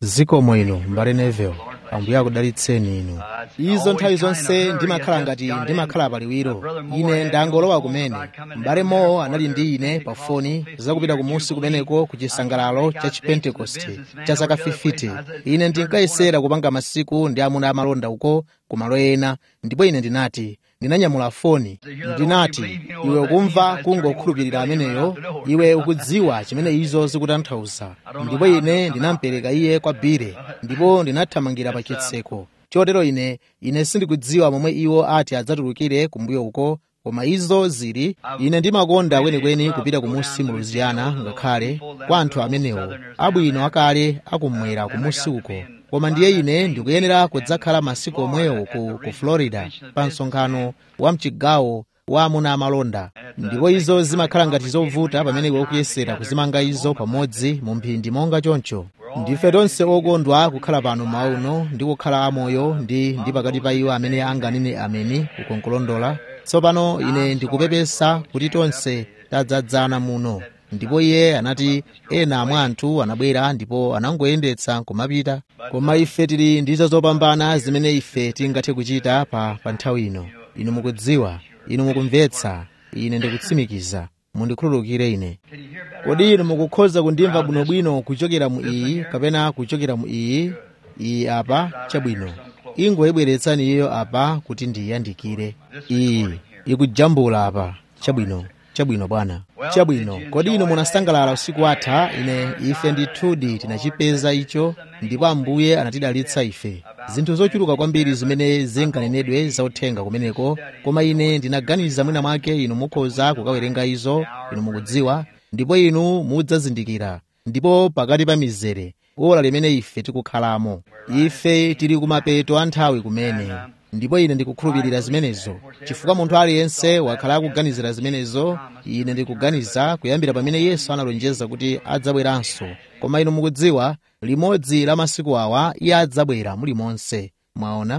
zikomo inu mbale neville ambuye akudalitseni inu izo nthawi zonse ndimakhala ngati ndimakhala paliwiro ine ndangolowa kumene m'bale mowo anali ndi ine pa foni zakupita kumusi kumeneko ku chisangalalo cha chipentekoste cha zaka 50 ine ndinkayesera kupanga masiku ndi amuna amalonda uko ku malo ena ndipo ine ndinati ndinanyamula foni ndinati iwe ukumva kungokhulupirira ameneyo iwe ukudziwa chimene izo zikutanthauza ndipo ine ndinampereka iye kwa bire ndipo ndinathamangira pa chitseko chotero ine ine sindikudziwa momwe iwo ati adzatulukire kumbuyo uko koma izo zili ine ndimakonda kwenikweni kupita kumusi mu louisiana ngakhale kwa anthu amenewo abwino akale akumwera kumusi uko koma ndiye ine ndikuyenera kudzakhala masiku omwewo ku, ku florida pa msonkhano wa mchigawo wa amuna amalonda ndipo izo zimakhala ngati zovuta pamene iwe ukuyesera kuzimanga izo pamodzi mu mphindi monga choncho ndife tonse okondwa kukhala pano mauno ndi kukhala amoyo ndi ndi pakati pa iwo amene anganene ameni kukonkolondola tsopano ine ndikupepesa kuti tonse tadzadzana muno ndipo iye anati ena mwa anthu anabwera ndipo anangoyendetsa kumapita koma ife tili ndizo zopambana zimene ife tingathe kuchita pa, pa nthawi ino inu mukudziwa inu mukumvetsa ine ndikutsimikiza mundikhululukire ine kodi inu mukukhoza kundimva bwinobwino kuchokera mu iyi kapena kuchokera mu iyi iyi apa chabwino ingoyibweretsani iyo apa kuti ndiyandikire iyi ikujambula apa chabwino chabwino bwana chabwino kodi inu munasangalala usiku watha ine ife ndithudi tinachipeza icho ndipo ambuye anatidalitsa ife zinthu zochuluka kwambiri zimene zinganenedwe zauthenga kumeneko koma ine ndinaganiza mwina mwake inu mukhoza kukawerenga izo inu mukudziwa ndipo inu mudzazindikira ndipo pakati pa mizere ola limene ife tikukhalamo ife tili kumapeto a nthawi kumene ndipo ine ndikukhulupirira zimenezo chifukwa munthu aliyense wakhala akuganizira zimenezo ine ndikuganiza kuyambira pamene yesu analonjeza kuti adzabweranso koma inu mukudziwa limodzi la masiku awa iye adzabwera mulimonse mwaona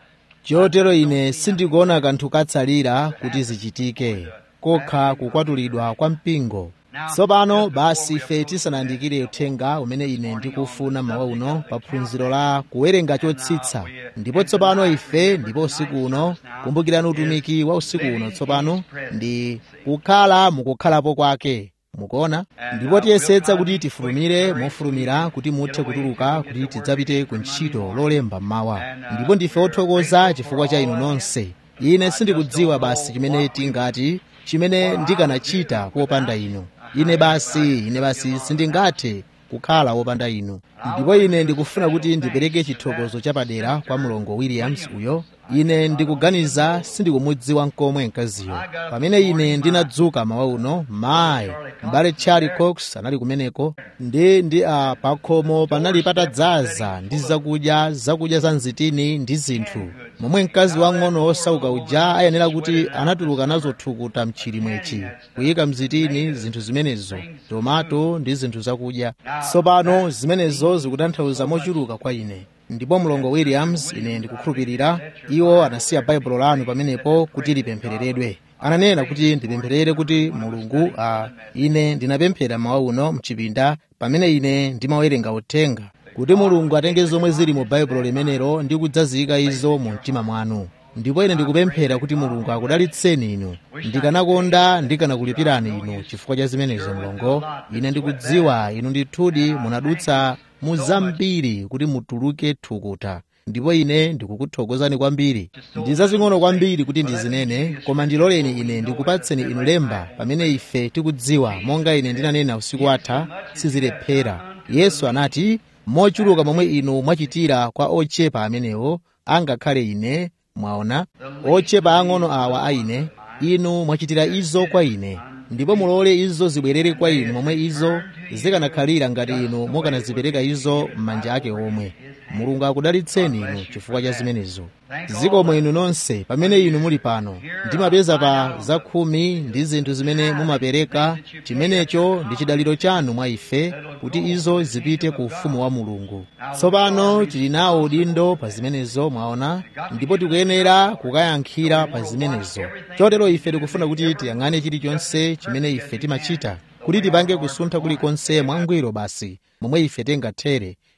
chotero ine sindikuona kanthu katsalira kuti zichitike kokha kukwatulidwa kwa mpingo tsopano basi ife tisanayandikire uthenga umene ine ndikufuna mawa uno pa phunziro la kuwerenga chotsitsa ndipo tsopano ife ndipo usiku uno kumbukirani utumiki wa usiku uno tsopano ndi kukhala mukukhalapo kwake mukuona ndipo tiyesetsa kuti tifulumire mofulumira kuti muthe kutuluka kuti tidzapite ku ntchito lolemba mmawa ndipo ndife othokoza chifukwa cha inu nonse ine sindikudziwa basi chimene tingati chimene ndikanachita popanda inu ine basi ine basi sindingathe kukhala wopanda inu ndipo ine ndikufuna kuti ndipereke chithokozo chapadera kwa mlongo williams uyo ine ndikuganiza sindikumudziwa nkomwe mkaziyo pamene ine ndinadzuka mawa uno mayi m'bale charlie cox anali kumeneko ndi ndi a pakhomo panali patadzaza ndi zakudya zakudya za mzitini ndi zinthu momwe mkazi wang'ono wosauka uja ayenera kuti anatuluka nazo thukuta mchilimwechi kuyika mzitini zinthu zimenezo tomato ndi zinthu zakudya tsopano zimenezo zikutanthauza mochuluka kwa ine ndipo mlongo williams ine ndikukhulupirira iwo anasiya baibulo lanu pamenepo kuti lipemphereredwe ananena kuti ndipempherere kuti mulungu a ine ndinapemphera mawa uno mchipinda pamene ine ndimawerenga uthenga kuti mulungu atenge zomwe zili mu baibulo limenelo ndi kudzaziyika izo mu mtima mwanu ndipo ine ndikupemphera kuti mulungu akudalitseni inu ndikanakonda ndikanakulipirani inu chifukwa cha zimenezo mlongo ine ndikudziwa inu ndithudi munadutsa muzambiri kuti mutuluke thukuta ndipo ine ndikukuthokozani kwambiri ndi zazing'ono kwambiri kuti ndizinene koma ndiloleni ine ndikupatseni inu lemba pamene ife tikudziwa monga ine ndinanena usiku watha sizilephera yesu anati mochuluka momwe inu mwachitira kwa ochepa amenewo angakhale ine mwaona ochepa ang'ono awa a ine inu mwachitira izo kwa ine ndipo mulole izo zibwerere kwa inu momwe izo zikanakhalira ngati inu mukanazipereka izo m'manja ake omwe mulungu akudalitseni inu chifukwa cha zimenezo zikomo inu nonse pamene inu muli pano ndimapeza pa zakhumi ndi zinthu zimene mumapereka chimenecho ndi chidaliro chanu mwa ife kuti izo zipite ku ufumu wa mulungu tsopano tili nawo udindo pa zimenezo mwaona ndipo tikuyenera kukayankhira pa zimenezo chotero ife tikufuna kuti tiyang'ane chilichonse chimene ife timachita kuti tipange kusuntha kulikonse mwangwiro basi momwe ife tingathere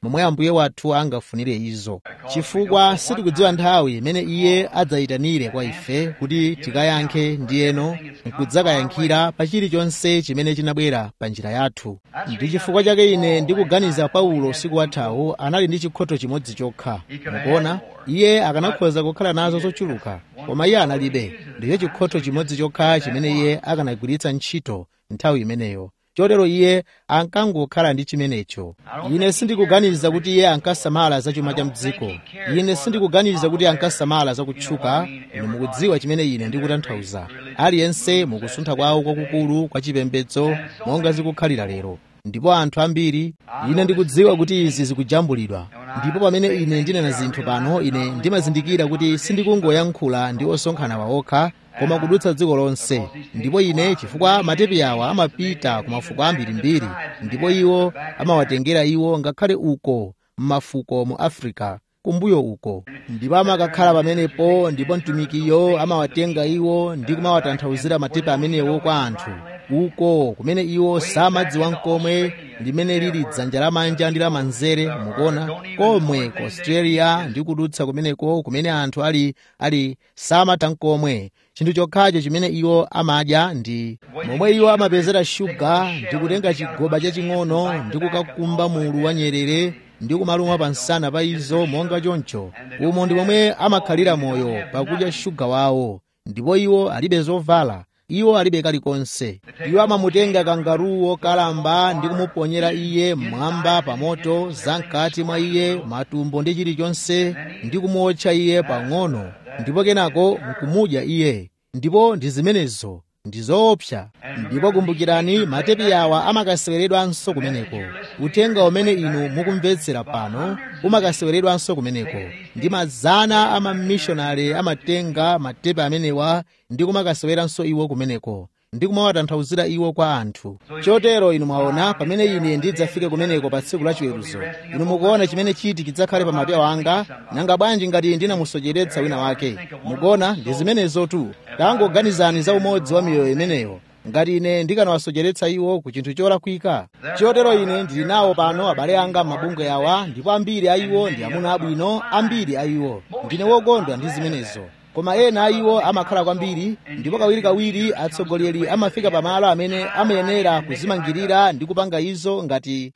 momwe ambuye wathu angafunire izo chifukwa sitikudziwa nthawi imene iye adzayitanire kwa ife kuti tikayankhe ndiyeno nkudzakayankhira pa chilichonse chimene chinabwera pa njira yathu ndi chifukwa chake ine ndikuganiza paulo usiku wathawu anali ndi chikhoto chimodzi chokha mukuona iye akanakhoza kukhala nazo zochuluka koma iye analibe ndicho chikhoto chimodzi chokha chimene iye akanagwiritsa ntchito nthawi imeneyo chotero iye ankangokhala ndi chimenecho ine sindikuganiza kuti iye ankasamala za chuma cha mdziko ine sindikuganiza kuti ankasamala za kutchuka inu mukudziwa chimene ine ndikutanthauza aliyense mukusuntha kwawo kwakukulu kwa chipembedzo monga zikukhalira lero ndipo anthu ambiri ine ndikudziwa kuti izi zikujambulidwa ndipo pamene ine ndinena zinthu pano ine ndimazindikira kuti sindikungoyankhula ndi osonkhana waokha koma kudutsa dziko lonse ndipo ine chifukwa matepi awa amapita ku mafuko ambirimbiri ndipo iwo amawatengera iwo ngakhale uko m'mafuko mu africa kumbuyo uko ndipo amakakhala pamenepo ndipo mtumikiyo amawatenga iwo ndi kumawatanthauzira matepi amenewo kwa anthu uko kumene iwo samadziwa nkomwe limene lili dzanja lamanja ndi lamanzere mukuona komwe ku australia ndi kudutsa kumeneko kumene anthu ali ali samatha nkomwe chinthu chokhacho chimene iwo amadya ndi momwe iwo amapezera shuga ndi kutenga chigoba chaching'ono ndi kukakumba mulu wa nyerere ndi kumaluma pansana pa izo monga choncho umo ndi momwe amakhalira moyo pakudya shuga wawo ndipo iwo alibe zovala iwo alibe kalikonse iwo amamutenga kangaruwo kalamba ndi kumuponyera iye mmwamba pa moto zamkati mwa iye matumbo ndi chilichonse ndi kumuotcha iye pang'ono ndipo kenako nkumudya iye ndipo ndi zimenezo ndi zoopsa ndipo kumbukirani matepi awa amakaseweredwanso kumeneko uthenga umene inu mukumvetsera pano umakaseweredwanso kumeneko ndi mazana a mamishonari amatenga matepi amenewa ndi kumakaseweranso iwo kumeneko ndi kumawatanthauzira iwo kwa anthu chotero inu mwaona pamene ine ndidzafike kumeneko pa tsiku lachiweruzo inu mukuona chimene chiti chidzakhale pa mapewa anga nanga bwanji ngati ndinamusocheretsa wina wake mukuona ndi zimenezotu tangoganizani za umodzi wa miyoyo imeneyo ngati ine ndikanawasocheretsa iwo ku chinthu cholakwika chotero ine ndili nawo pano abale anga m'mabungwe awa ndipo ambiri a iwo ndi amuna abwino ambiri a iwo ndine wokondwa ndi zimenezo koma ena a iwo amakhala kwambiri ndipo kawirikawiri atsogoleri amafika pamalo amene amayenera kuzimangirira ndi kupanga izo ngati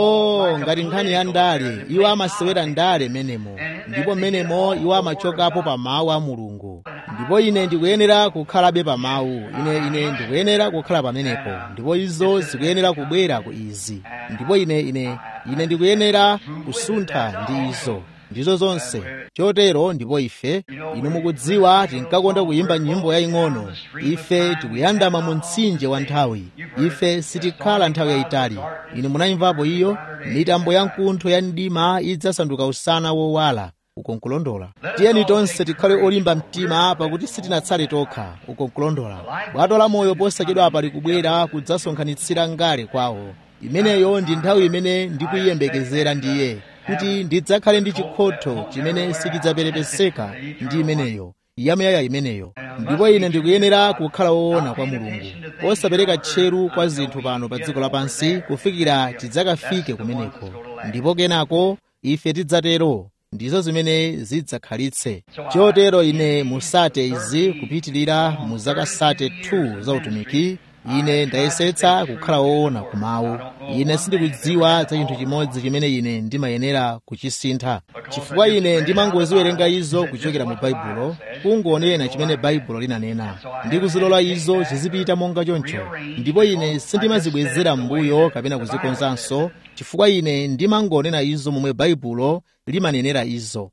oh ngati nkhani ya ndale iwo amasewera ndale menemo ndipo menemo iwo amachokapo pa mawu a mulungu ndipo ine ndikuyenera kukhalabe pa mawu ine ine ndikuyenera kukhala pamenepo ndipo izo zikuyenera kubwera ku izi ndipo ine ine ine ndikuyenera kusuntha ndi izo ndizo zonse chotero ndipo ife inu mukudziwa tinkakonda kuyimba nyimbo yaying'ono ife tikuyandama mu mtsinje wa nthawi ife sitikhala nthawi yayitali inu munayimvapo iyo mitambo ya mkuntho ya mdima idzasanduka usana wowala uko nkulondola tiyeni tonse tikhale olimba mtima pakuti sitinatsale tokha uko nkulondola bwato la moyo posachedwapa likubwera kudzasonkhanitsira ngale kwawo imeneyo ndi nthawi imene ndikuyiyembekezera ndiye kuti ndidzakhale ndi chikhotho chimene sichidzaperepeseka ndi imeneyo yamuyaya imeneyo ndipo ine ndikuyenera kukhala woona kwa mulungu osapereka tcheru kwa zinthu pano pa dziko lapansi kufikira tidzakafike kumeneko ndipo kenako ife tidzatero ndizo zimene zidzakhalitse chotero ine musate izi kupitirira mu zaka sate 2 za utumiki ine ndayesetsa kukhala woona kumawu ine sindikudziwa za chinthu chimodzi chimene ine ndimayenera kuchisintha chifukwa ine ndimangoziwerenga izo kuchokera mu baibulo kungonena chimene baibulo linanena ndi kuzilola izo zizipita monga choncho ndipo ine sindimazibwezera m'mbuyo kapena kuzikonzanso chifukwa ine ndimangonena izo momwe baibulo limanenera izo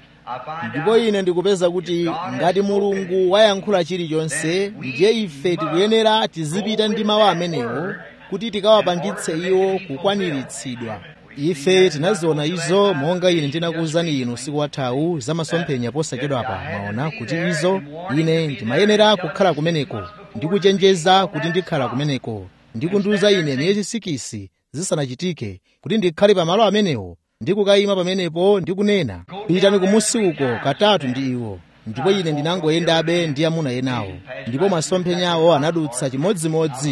ndipo ine ndikupeza kuti ngati mulungu wayankhula chilichonse ndiye ife tikuyenera tizipita ndi mawu amenewo kuti tikawapangitse iwo kukwaniritsidwa ife tinaziona izo monga ine ndinakuwuzani inu usiku wathawu za masomphenya posachedwapa mwaona kuti izo ine ndimayenera kukhala kumeneko ndikuchenjeza kuti ndikhala kumeneko ndikundiwuza ine miyezi sikisi zisanachitike kuti ndikhale pamalo amenewo ndikukayima pamenepo ndikunena pitani kumusi uko katatu ndi iwo ndipo ine ndinangoyendabe ndi amuna enawo ndipo masomphenyawo anadutsa chimodzimodzi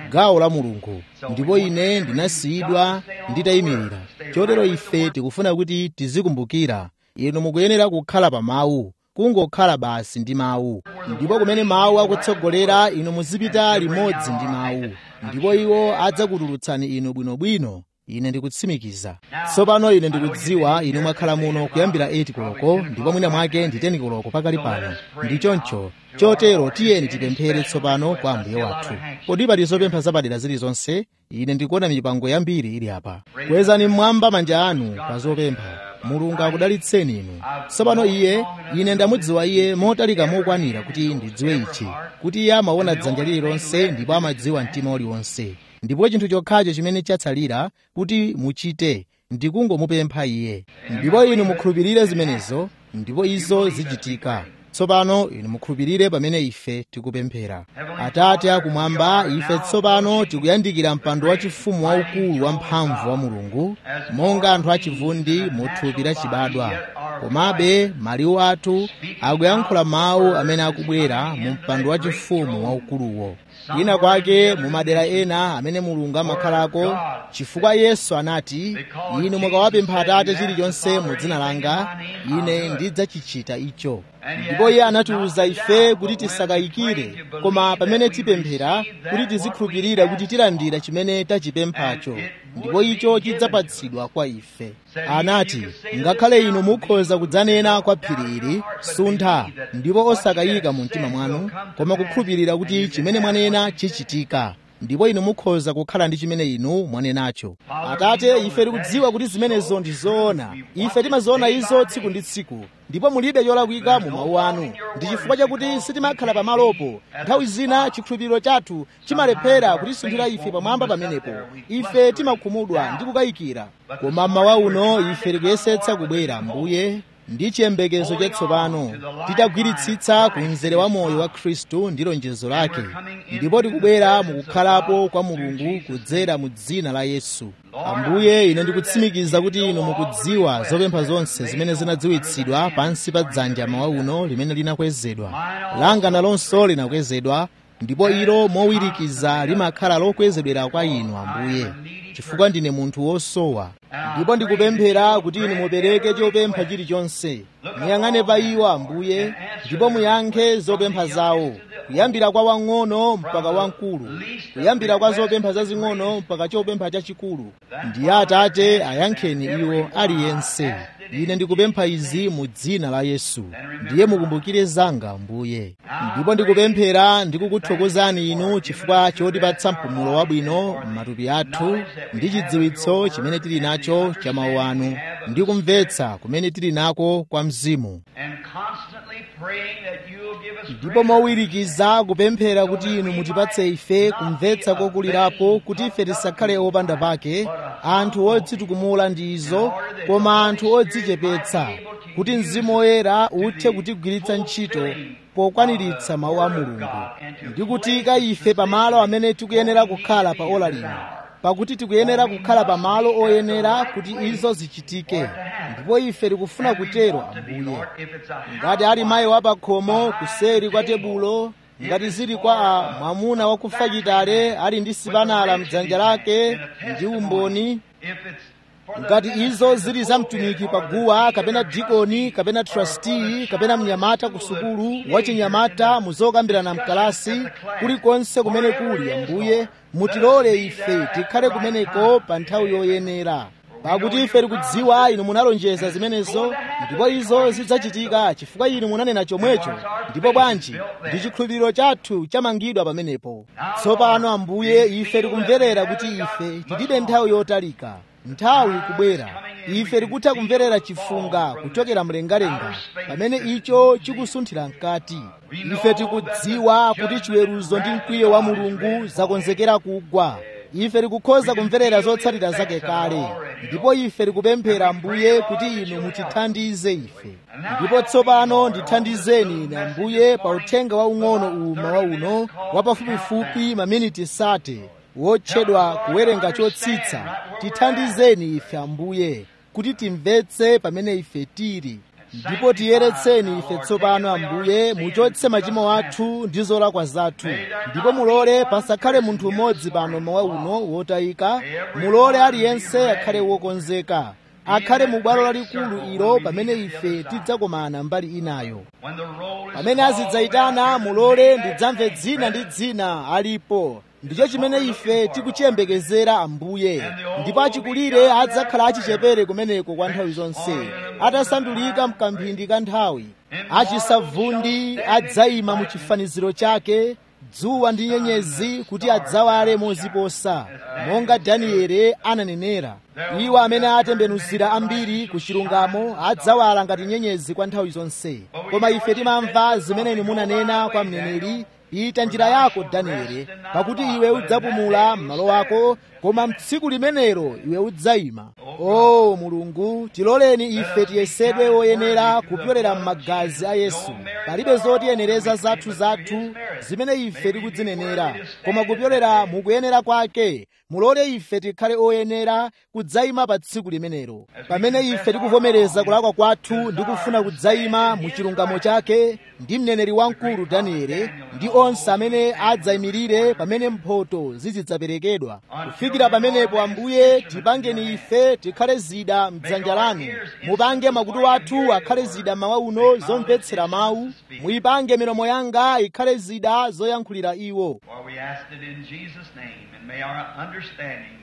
gawo la mulungu ndipo ine ndinasiyidwa nditayimirira chotero ife tikufuna kuti tizikumbukira inu mukuyenera kukhala pa mawu kungokhala basi ndi mawu ndipo kumene mawu akutsogolera inu muzipita limodzi ndi mawu ndipo iwo adzakutulutsani inu bwinobwino ine ndikutsimikiza tsopano ine ndikudziwa inu mwakhala muno kuyambira 8 koloko ndipo mwina mwake ndi 10 koloko pakali pano ndi choncho chotero tiyeni tipemphere tsopano kwa ambuye wathu kodi pali zopempha zapadera zilizonse ine ndikuona mipango yambiri ili apa kwezani mmwamba manja anu pa zopempha mulungu akudalitseni inu tsopano iye ine ndamudziwa iye motalika mokwanira kuti ndidziwe ichi kuti iye amaona dzanja lililonse ndipo amadziwa mtima uliwonse ndipo chinthu chokhacho chimene chatsalira kuti muchite ndikungomupempha iye ndipo inu mukhulupirire zimenezo ndipo izo zichitika tsopano inu mukhulupirire pamene ife tikupemphera atate akumwamba ife tsopano tikuyandikira mpando wachifumu waukulu wamphamvu wa mulungu monga anthu achivundi mu thupi lachibadwa komabe maliwu athu akuyankhula mawu amene akubwera mu mpando wachifumu waukuluwo kwina kwake mu madera ena amene mulungu amakhalako chifukwa yesu anati inu mukawapempha atate chilichonse mu dzina langa ine ndidzachichita icho ndipo iye anatiwuza ife kuti tisakayikire koma pamene tipemphera kuti tizikhulupirira kuti tilandira chimene tachipemphacho ndipo icho chidzapatsidwa kwa ife anati ngakhale inu mukhoza kudzanena kwa phiri ili suntha ndipo osakayika mu mtima mwanu koma kukhulupirira kuti chimene mwanena chichitika ndipo inu mukhoza kukhala ndi chimene inu mwanenacho atate ife tikudziwa kuti zimenezo ndi zoona ife timaziona izo tsiku ndi tsiku ndipo mulibe cholakwika mu mawu anu ndi chifukwa chakuti sitimakhala pamalopo nthawi zina chikhulupiriro chathu chimalephera kutisunthira ife pamwamba pamenepo ife timakhumudwa ndi kukayikira koma mmawa uno ife tikuyesetsa kubwera mbuye ndi chiyembekezo chatsopano titagwiritsitsa ku mzere wa moyo wa khristu ndi lonjezo lake ndipo tikubwera mukukhalapo kwa mulungu kudzera mu dzina la yesu ambuye ine ndikutsimikiza kuti inu mukudziwa zopempha zonse zimene zinadziwitsidwa pansi pa dzanja mawa uno limene linakwezedwa langa nalonso linakwezedwa ndipo ilo mowirikiza limakhala lokwezedwera kwa inu ambuye chifukwa ndine munthu wosowa ndipo ndikupemphera kuti inu mupereke chopempha chilichonse muyang'ane pa iwo ambuye ndipo muyankhe zopempha zawo kuyambira kwa wang'ono mpaka wamkulu kuyambira kwa zopempha zazing'ono mpaka chopempha chachikulu ndiye atate ayankheni iwo aliyense ine ndikupempha izi mu dzina la yesu ndiye mukumbukire zanga ambuye ndipo ndikupemphera ndikukuthokozani inu chifukwa chotipatsa mpumulo wabwino m'matupi athu ndi chidziwitso chimene tili nacho cha mawu anu ndi kumvetsa kumene tili nako kwa mzimu ndipo mowirikiza kupemphera kuti inu mutipatse ife kumvetsa kokulirapo kuti ife tisakhale opanda pake anthu odzitukumula ndi izo koma anthu odzichepetsa kuti mzimu woyera uthe kutigwiritsa ntchito pokwaniritsa mawu a mulungu ndi kutiyika ife pamalo amene tikuyenera kukhala pa ola lino pakuti tikuyenera kukhala pamalo oyenera kuti izo zichitike ndipo ife tikufuna kutero ambuye ngati ali mayi wapakhomo kuseri kwa tebulo ngati zili kwa a mwamuna wakufa chitale ali ndi sipanala mdzanja lake ndi umboni ngati izo zili za mtumiki paguwa kapena dikoni kapena trustee kapena mnyamata ku sukulu wachinyamata muzokambirana mkalasi kulikonse kumene kuli ambuye mutilole ife tikhale kumeneko pa nthawi yoyenera pakuti ife tikudziwa inu munalonjeza zimenezo ndipo izo zidzachitika chifukwa inu munanena chomwecho ndipo bwanji ndi chikhulupiriro chathu chamangidwa pamenepo tsopano ambuye ife tikumverera kuti ife tilibe nthawi yotalika nthawi ikubwera ife tikutha kumverera chifunga kuchokera mlengalenga pamene icho chikusunthira mkati ife tikudziwa kuti chiweruzo ndi mkwiyo wa mulungu zakonzekera kugwa ife tikukhoza kumverera zotsatira zake kale ndipo ife tikupemphera ambuye kuti inu mutithandize ife ndipo tsopano ndithandizeni ine ambuye pa uthenga waung'ono uwu mawa uno wapafupifupi maminiti sate wotchedwa kuwerenga chotsitsa tithandizeni ife ambuye kuti timvetse pamene ife tili ndipo tiyeretseni ife tsopano ambuye muchotse machimo athu ndi zolakwa zathu ndipo mulole pasakhale munthu umodzi pano mawa uno wotayika mulole aliyense akhale wokonzeka akhale mu bwalo lalikulu ilo pamene ife tidzakomana mbali inayo pamene azidzayitana mulole ndidzamve dzina ndi dzina alipo ndicho chimene ife tikuchiyembekezera ambuye ndipo achikulire adzakhala achichepere kumeneko kwa nthawi zonse atasandulika mkamphindi ka nthawi achisavundi adzayima mu chifaniziro chake dzuwa ndi nyenyezi kuti adzawale moziposa monga danieli ananenera iwo amene atembenuzira ambiri ku chilungamo adzawala ngati nyenyezi kwa nthawi zonse koma ife timamva zimene inu munanena kwa mneneri pita njira yako danieli pakuti iwe udzapumula m'malo ako koma mtsiku limenelo iwe udzayima o mulungu tiloleni ife tiyesedwe woyenera kupyolera m'magazi a yesu palibe zotiyenereza zathu zathu zimene ife tikudzinenera koma kupyolera mukuyenera kwake mulole ife tikhale oyenera kudzayima pa tsiku limenelo pamene ife tikuvomereza kulakwa kwathu ndi kufuna kudzayima mu chilungamo chake ndi mneneri wamkulu danieli ndi onse amene adzayimirire pamene mphoto zizidzaperekedwa kufikira pamenepo ambuye tipangeni ife tikhale zida mdzanja lanu mupange makutu athu akhale zida mawa uno zomvetsera mawu muyipange milomo yanga ikhale zida zoyankhulira iwo For we asked it in Jesus' name, and may our understanding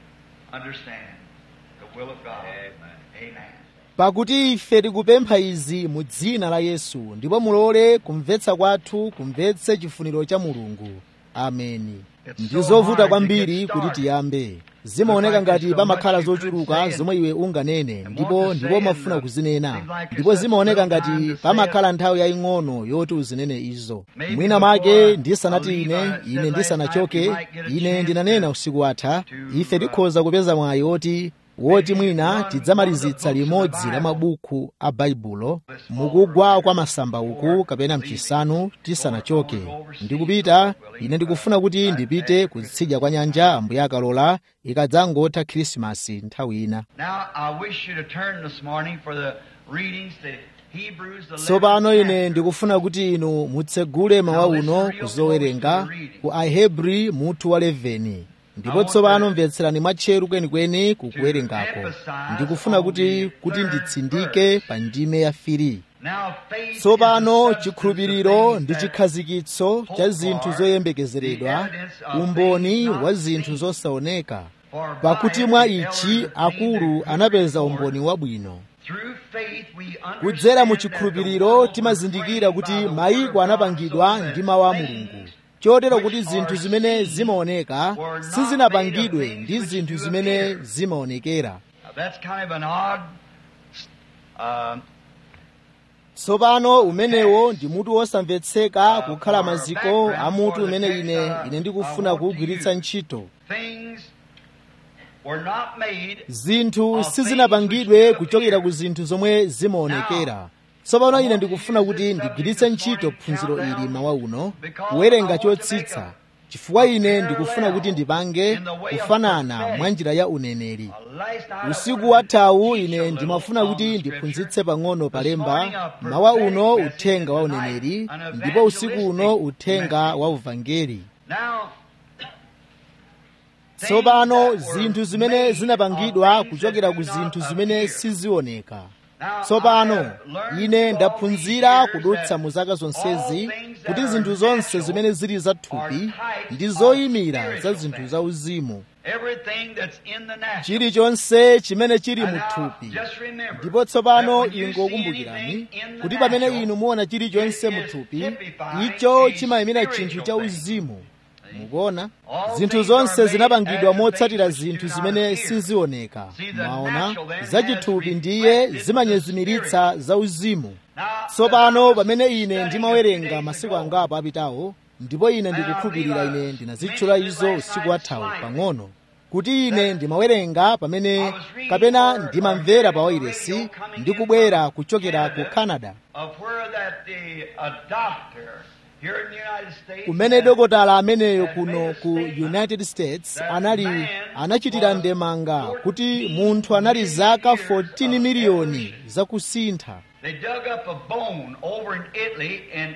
understand the will of God. Amen. Amen. pakuti ife tikupempha izi mu dzina la yesu ndipo mulole kumvetsa kwathu kumvetse chifuniro cha mulungu ameni ndi zovuta kwambiri kuti tiyambe zimaoneka ngati pamakhala zochuluka zomwe iwe unganene ndipo ndipo umafuna kuzinena ndipo zimaoneka ngati pamakhala nthawi yaying'ono yoti uzinene izo mwina mwake ndisanati ine ine ndisanachoke ine ndinanena usiku watha ife tikhoza kupeza mwayi woti woti mwina tidzamalizitsa limodzi la mabuku a baibulo mukugwa kwa masamba uku kapena mchisanu tisanachoke ndikupita ine ndikufuna kuti ndipite kutsidya kwa nyanja ambuye akalola ikadzangotha khrisimasi nthawi ina Now, I wish you to turn this morning for the readings to Hebrews, the 11th tsopano ine chapter. ndikufuna kuti inu mutsegule mawa uno kuzowerenga ku ahebri mutu wa 11 ndipo tsopano mvetserani mwatcheru kwenikweni kukuwerengako ndikufuna kuti kuti nditsindike pa ndime ya firi Now, faith is tsopano the substance chikhulupiriro of ndi things that chikhazikitso cha zinthu zoyembekezeredwa umboni wa zinthu zosaoneka for by pakuti it mwa the ichi elders obtained akulu a good anapeza report. umboni wabwino Through faith we understand kudzera mu that the chikhulupiriro world was timazindikira framed kuti by the mayiko word of God, anapangidwa so ndi that mawu a things mulungu chotero which kuti are zinthu zimene seen zimaoneka were not sizinapangidwe made of ndi things zinthu which do zimene appear. zimaonekera Now, that's kind of an odd uh, tsopano umenewo ndi mutu wosamvetseka kukhala maziko a mutu umene ine ine ndikufuna kuwugwiritsa ntchito things were not made zinthu sizinapangidwe kuchokera ku zinthu zomwe zimaonekera tsopano ine ndikufuna kuti ndigwiritse ntchito phunziro ili mawa uno kuwerenga chotsitsa chifukwa ine ndikufuna kuti ndipange kufanana mwa njira ya uneneri last night usiku wathawu ine ndimafuna kuti ndiphunzitse pang'ono palemba mawa uno uthenga wa uneneri ndipo usiku uno uthenga wa uvangeli now tsopano zinthu zimene zinapangidwa kuchokera ku zinthu zimene sizioneka tsopano ine ndaphunzira kudutsa mu zaka zonsezi kuti zinthu zonse zimene zili zathupi ndi zoyimira za zinthu zauzimu everything that's in the natural chilichonse chimene chili mu And now, thupi just remember ndipo that tsopano when you see ingokumbukirani anything in the kuti pamene natural, inu muona chilichonse it mu is thupi typifying icho a chimayimira chinthu spiritual cha thing. uzimu mukuona All zinthu things zonse are made zinapangidwa as the motsatira things which zinthu do not zimene appear. sizioneka See, the mwaona natural then za has chithupi ndiye reflected zimanyezimiritsa za uzimu Now, tsopano the pamene ine studying ndimawerenga a few masiku days ago, angapo apitawo ndipo ine ndikukhulupirira ine ndinazitchula izo usiku wathawu pang'ono kuti ine ndimawerenga pamene kapena ndimamvera pa wairesi ndikubwera kuchokera ku canada of where that the, a doctor here in the United States kumene dokotala ameneyo kuno ku united states anali anachitira ndemanga kuti munthu anali zaka 14 miliyoni zakusintha They dug up a bone over in Italy in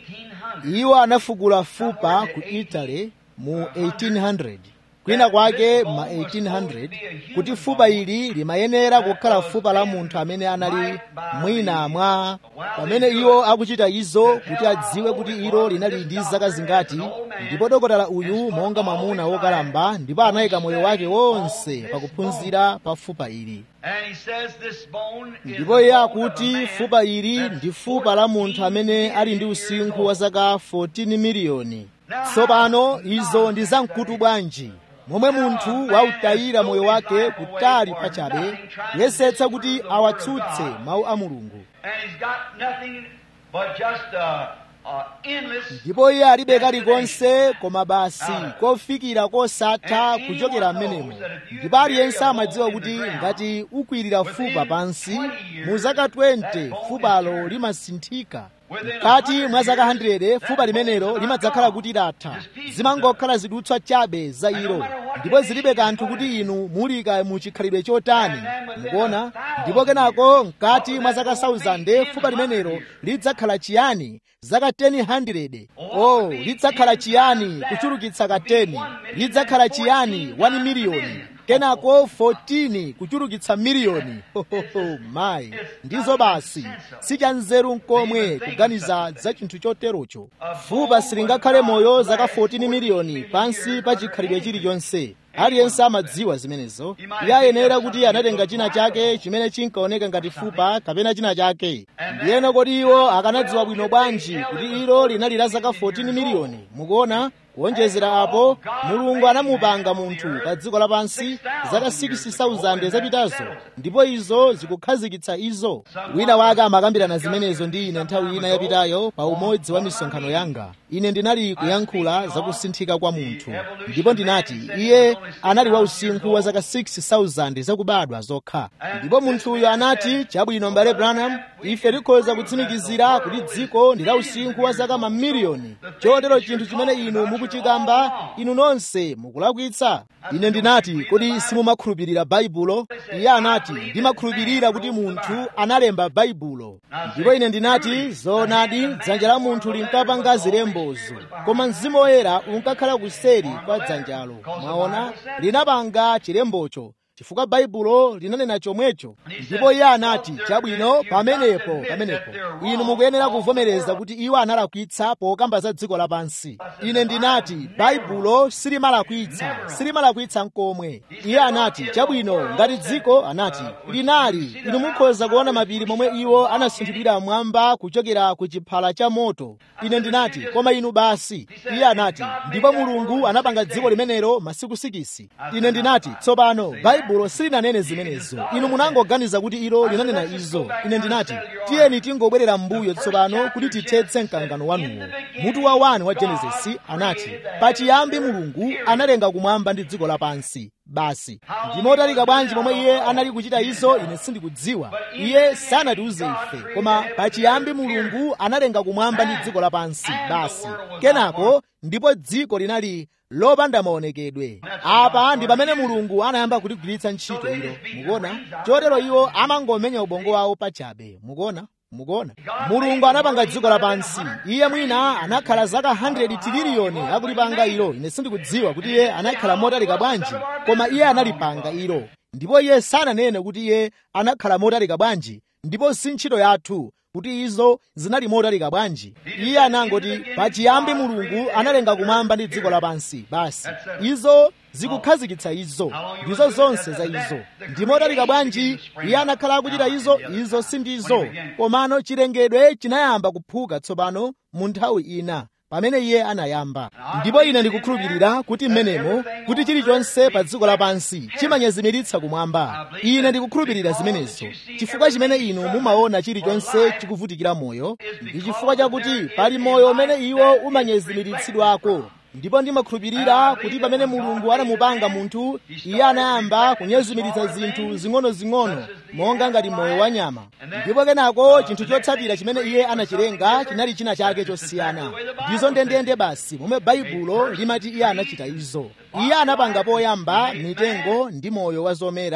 1800. iwo anafukula fupa ku italy mu 1800 kwina kwake ma 1800 kuti fupa ili limayenera kukhala fupa la munthu amene anali mwina mwa pamene iwo akuchita izo kuti adziwe kuti ilo linali ndi zaka zingati ndipo dokotala uyu monga mwamuna wokalamba ndipo anayika moyo wake wonse pakuphunzira pa fupa ili And he says this bone is ndipo the iye bone of a akuti man fupa ili that's ndi fupa la munthu amene ali ndi 14 usinkhu wa zaka 14 miliyoni tsopano izo ndi zamkutu bwanji momwe munthu wautayira moyo wake kutali pachabe kuyesetsa kuti awatsutse mawu a mulungu And he's got nothing but just a, a endless ndipo iye alibe kalikonse koma basi kofikira kosatha kuchokera m'menemo ndipo aliyense amadziwa kuti ngati ukwirira fupa pansi mu zaka 20 fupalo limasinthika mkati mwa zaka 100 fupa limenelo limadzakhala kuti latha zimangokhala zidutswa chabe za ilo ndipo zilibe kanthu kuti inu mulika mu chikhalidwe chotani mukuona ndipo kenako mkati mwa zaka 1000 fupa limenelo lidzakhala chiyani zaka 100 oh lidzakhala chiyani kuchulukitsa ka 10 lidzakhala chiyani 1 miliyoni kenako 14 kuchulukitsa miliyoni hohoho mayi ndizo basi sichanzeru nkomwe kuganiza za chinthu choterocho fupa silingakhale moyo zaka 14 miliyoni pansi pa chikhalidwe chilichonse aliyense amadziwa zimenezo iye ayenera kuti anatenga china chake chimene chinkaoneka ngati fupa kapena china chake ndiyeno kodi iwo akanadziwa bwino bwanji kuti ilo linali la zaka 14 miliyoni mukuona kuonjezera apo mulungu anamupanga munthu pa dziko lapansi zaka 6000 zapitazo ndipo izo zikukhazikitsa izo wina wake amakambirana zimenezo ndi ine nthawi ina yapitayo pa umodzi wa misonkhano yanga ine ndinali kuyankhula za kusinthika kwa munthu ndipo ndinati iye anali wa usinkhu wa zaka 6000 zakubadwa zokha ndipo munthuyo anati chabwino mbale branham ife tikhoza kutsimikizira kuti dziko ndi la usinkhu wa zaka mamiliyoni chotero chinthu chimene inu mukuchikamba inu nonse mukulakwitsa ine ndinati kodi simumakhulupirira baibulo iye anati ndimakhulupirira kuti munthu analemba baibulo ndipo ine ndinati zoonadi dzanja la munthu linkapanga zilembozo koma mzimu woyera unkakhala kuseri kwa dzanjalo mwaona linapanga chilembocho chifukwa baibulo linanena chomwecho ndipo iye anati chabwino pamenepo pamenepo inu mukuyenera kuvomereza kuti iwo analakwitsa pokamba za dziko lapansi ine ndinati baibulo silimalakwitsa silimalakwitsa nkomwe iye anati chabwino ngati dziko anati linali inu mukhoza kuona mapiri momwe iwo anasinthidwira mwamba kuchokera ku chiphala cha moto ine ndinati koma inu basi iye anati ndipo mulungu anapanga dziko limenelo masiku sikisi ine ndinati tsopano baibulo silinanene zimenezo inu munangoganiza kuti ilo linanena izo ine ndinati tiyeni tingobwerera m'mbuyo tsopano kuti tithetse mkangano wanuwo mutu wa 1 wa genesisi anati pachiyambi mulungu analenga kumwamba ndi dziko lapansi basi ndimotalika bwanji momwe iye anali kuchita izo ine sindikudziwa iye sanatiuze ife koma pachiyambi mulungu analenga kumwamba ndi dziko lapansi basi kenako ndipo dziko linali lopanda maonekedwe apa ndi pamene mulungu anayamba kuligwiritsa ntchito ilo mukuona chotero iwo amangomenya ubongo wawo pachabe mukuona mukuona mulungu anapanga dziko lapansi iye mwina anakhala zaka 100 tililiyoni akulipanga ilo ine sindikudziwa kuti iye anakhala motalika bwanji koma iye analipanga ilo ndipo iye sananene kuti iye anakhala motalika bwanji ndipo si ntchito yathu kuti izo zinali motalika bwanji iye anangoti pachiyambi mulungu analenga kumwamba ndi dziko lapansi basi izo zikukhazikitsa izo ndizo zonse za izo ndi motalika bwanji iye anakhala akuchita izo izo sindizo komano chilengedwe chinayamba kuphuka tsopano mu nthawi ina pamene iye anayamba ndipo ine ndikukhulupirira kuti mmenemo kuti chilichonse pa dziko lapansi chimanyezimiritsa kumwamba ine ndikukhulupirira zimenezo chifukwa chimene inu mumaona chilichonse chikuvutikira moyo ndi chifukwa chakuti pali moyo umene iwo umanyezimiritsidwako ndipo ndimakhulupirira kuti pamene mulungu anamupanga munthu iye anayamba kunyezimiritsa zinthu zing'ono-zing'ono monga ngati moyo wa nyama ndipo kenako chinthu chotsatira chimene iye anachilenga chinali china chake chosiyana ndizo ndendende basi momwe baibulo limati iye anachita izo iye anapanga poyamba mitengo ndi moyo wa zomera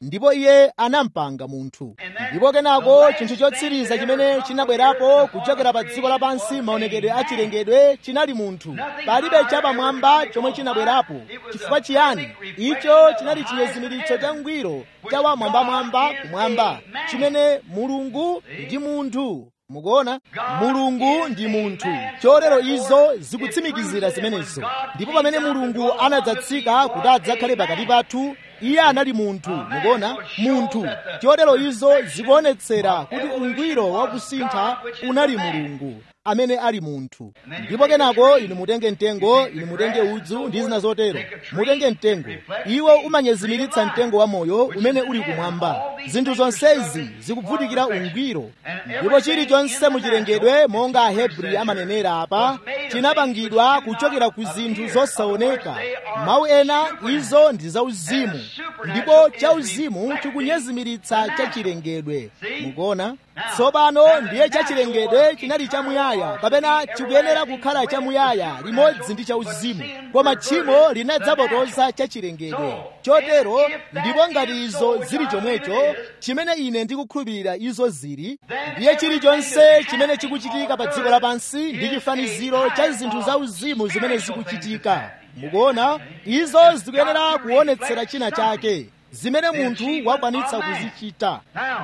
ndipo iye anampanga munthu ndipo kenako chinthu chotsiriza chimene chinabwerapo kuchokera pa dziko lapansi maonekedwe a chilengedwe chinali munthu palibe chapamwamba chomwe chinabwerapo chifukwa chiyani icho chinali chinyezimiritso cha ngwiro cha wamwambamwamba kumwamba chimene mulungu ndi munthu mukuona mulungu ndi munthu chotero izo zikutsimikizira zimenezo ndipo pamene mulungu anadzatsika kuti adzakhale pakati pathu iye anali munthu mukuona munthu chotero izo zikuonetsera kuti ungwiro wakusintha unali mulungu amene ali munthu ndipo kenako inu mutenge mtengo inu mutenge udzu ndi zina zotero mutenge mtengo iwo umanyezimiritsa mtengo wa moyo umene uli kumwamba zinthu zonsezi zikuvutikira ungwiro ndipo chilichonse muchilengedwe monga ahebri amanenera apa chinapangidwa kuchokera ku zinthu zosaoneka mawu ena izo ndi zauzimu ndipo chauzimu chikunyezimiritsa chachilengedwe mukuona tsopano ndiye chachilengedwe chinali chamuyaya kapena chikuyenera kukhala chamuyaya limodzi ndi chauzimu koma tchimo linadzapotoza chachilengedwe chotero ndipo ngati izo zili chomwecho chimene ine ndikukhulupirira izo zili ndiye chilichonse chimene chikuchitika pa dziko lapansi ndi chifaniziro cha zinthu zauzimu zimene zikuchitika mukuona izo zikuyenera kuonetsera china chake zimene munthu wakwanitsa kuzichita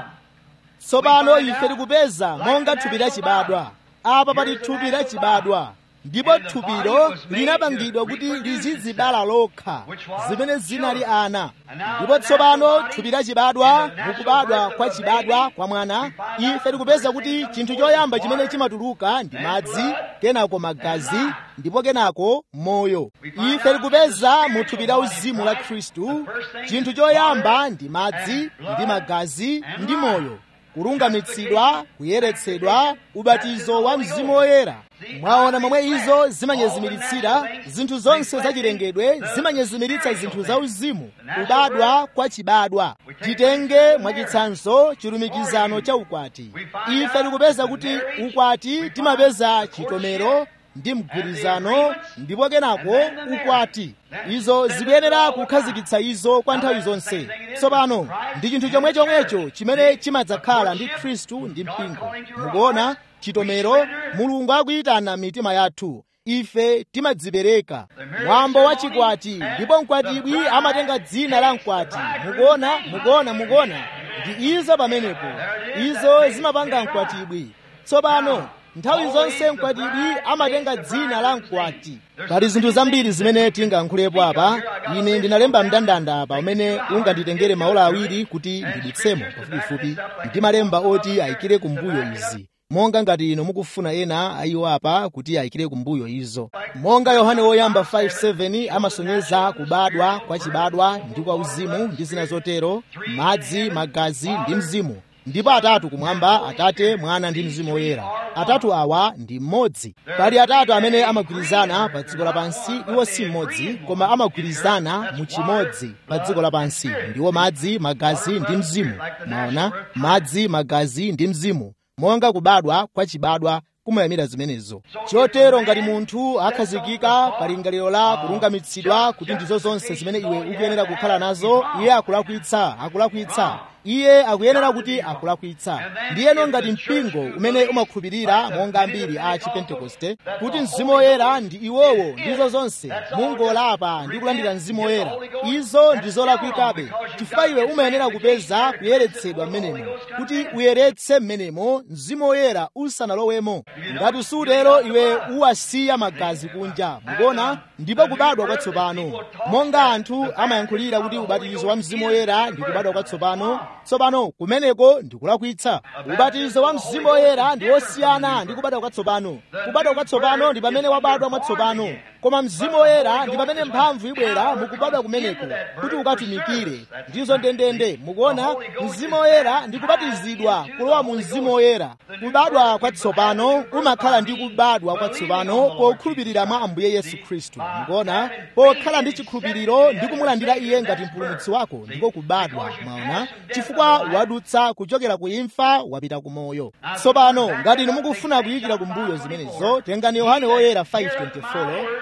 tsopano ife tikupeza monga thupi lachibadwa apa pali thupi lachibadwa ndipo thupilo linapangidwa kuti lizidzibala lokha zimene zinali ana ndipo tsopano thupi lachibadwa mukubadwa kwa chibadwa kwa mwana ife tikupeza kuti chinthu choyamba chimene chimatuluka ndi madzi kenako magazi ndipo kenako moyo ife tikupeza mu thupi la uzimu la khristu chinthu choyamba ndi madzi ndi magazi ndi moyo kulungamitsidwa kuyeretsedwa ubatizo wa mzimu woyera mwaona momwe izo zimanyezimiritsira zinthu zonse zachilengedwe zimanyezimiritsa zinthu za uzimu kubadwa kwa chibadwa titenge mwachitsanzo chilumikizano cha ukwati ife tikupeza kuti ukwati timapeza chitomero ndi mgwirizano ndipo kenako ukwati izo zikuyenera kukhazikitsa izo kwa nthawi zonse tsopano ndi chinthu chomwe chomwecho chimene chimadzakhala ndi khristu ndi mpingo mukuona chitomero mulungu akuyitana mitima yathu ife timadzipereka mwambo wa chikwati ndipo mkwatibwi amatenga dzina la mkwati mukuona mukuona mukuona ndi izo pamenepo izo zimapanga mkwatibwi tsopano nthawi zonse mkwatibwi amatenga dzina la mkwati pali zinthu zambiri zimene tingayankhulepo apa ine ndinalemba mndandanda apa umene unganditengere maola awiri kuti ndidutsemo pafupifupi ndimalemba oti ayikire kumbuyo izi monga ngati ino mukufuna ena ayiwo apa kuti ayikire kumbuyo izo monga yohane woyamba 5:7 amasonyeza kubadwa kwa chibadwa ndi kwa uzimu ndi zina zotero madzi magazi ndi mzimu ndipo atatu kumwamba atate mwana ndi mzimu woyera atatu awa ndi mmodzi pali atatu amene amagwirizana pa dziko lapansi iwo si mmodzi koma amagwirizana mu chimodzi pa dziko lapansi ndiwo madzi magazi ndi mzimu maona madzi magazi ndi mzimu monga kubadwa kwa chibadwa kumayamira zimenezo chotero ngati munthu akhazikika pa lingaliro la kulungamitsidwa kuti ndizo zonse zimene iwe ukuyenera kukhala nazo iye akulakwitsa akulakwitsa iye akuyenera kuti akulakwitsa ndiyeno ngati mpingo umene umakhulupirira monga ambiri a chipentekoste kuti mzimu woyera ndi iwowo ndizo zonse mungolapa ndi kulandira mzimu woyera izo ndi zolakwikabe chifukwa iwe umayenera kupeza kuyeretsedwa mmenemo kuti uyeretse mmenemo mzimu woyera usanalowemo ngati sutero iwe uwasiya magazi kunja mukuona ndipo kubadwa kwatsopano monga anthu amayankhulira kuti ubatizo wa mzimu woyera ndi kubadwa kwatsopano tsopano kumeneko ndikulakwitsa ubatizo wa mzimu woyera ndi wosiyana ndi kubadwa kwatsopano kubadwa kwatsopano ndi pamene wabadwa mwatsopano koma mzimu woyera ndi pamene mphamvu ibwera mukubadwa kumeneko kuti ukatumikire ndizo ndendende mukuona mzimu woyera ndi kubatizidwa kulowa mu mzimu woyera kubadwa kwatsopano umakhala ndi kubadwa kwatsopano pokhulupirira mwa ambuye yesu khristu mukuona pokhala ndi chikhulupiriro ndi kumulandira iye ngati mpulumutsi wako ndiko kubadwa mwaona chifukwa wadutsa kuchokera ku imfa wapita ku moyo tsopano ngati inu mukufuna kuyikira kumbuyo zimenezo tengani yohane woyera 5:24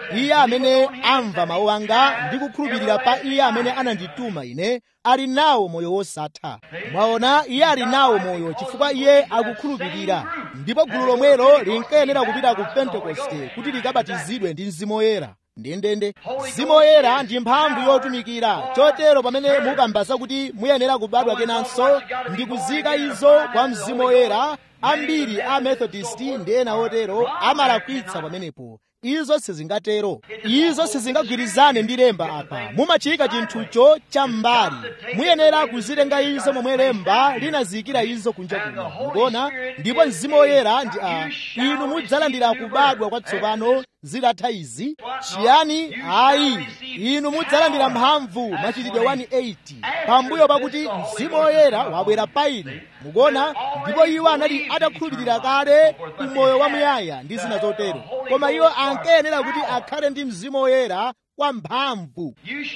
iye amene amva mawu anga ndi kukhulupirira pa iye amene anandituma ine ali nawo moyo wosatha mwaona iye ali nawo moyo chifukwa iye akukhulupirira ndipo gulu lomwelo linkayenera kupita ku pentekoste kuti likabatizidwe ndi mzimu woyera ndendende mzimu woyera ndi mphamvu yotumikira chotero pamene mukambaza kuti muyenera kubadwa kenanso ndi kuzika izo kwa mzimu woyera ambiri a methodist ndi ena otero amalakwitsa pamenepo izo sizingatero izo sizingagwirizane ndi lemba apa mumachika chinthucho cham'mbali muyenera kuzitenga izo momwe lemba linaziyikira izo kunja kuno mukuona ndipo mzimu woyera ndi a inu mudzalandira kubadwa kwatsopano zitatha izi chiyani ayi inu mudzalandira mphamvu machitidwe 180 pambuyo pakuti mzimu woyera wabwera pa inu mukuona ndipo iwo anali atakhulupirira kale umoyo wamuyaya ndi zina zotero koma iwo ankayenera kuti akhale ndi mzimu woyera kwa mphamvu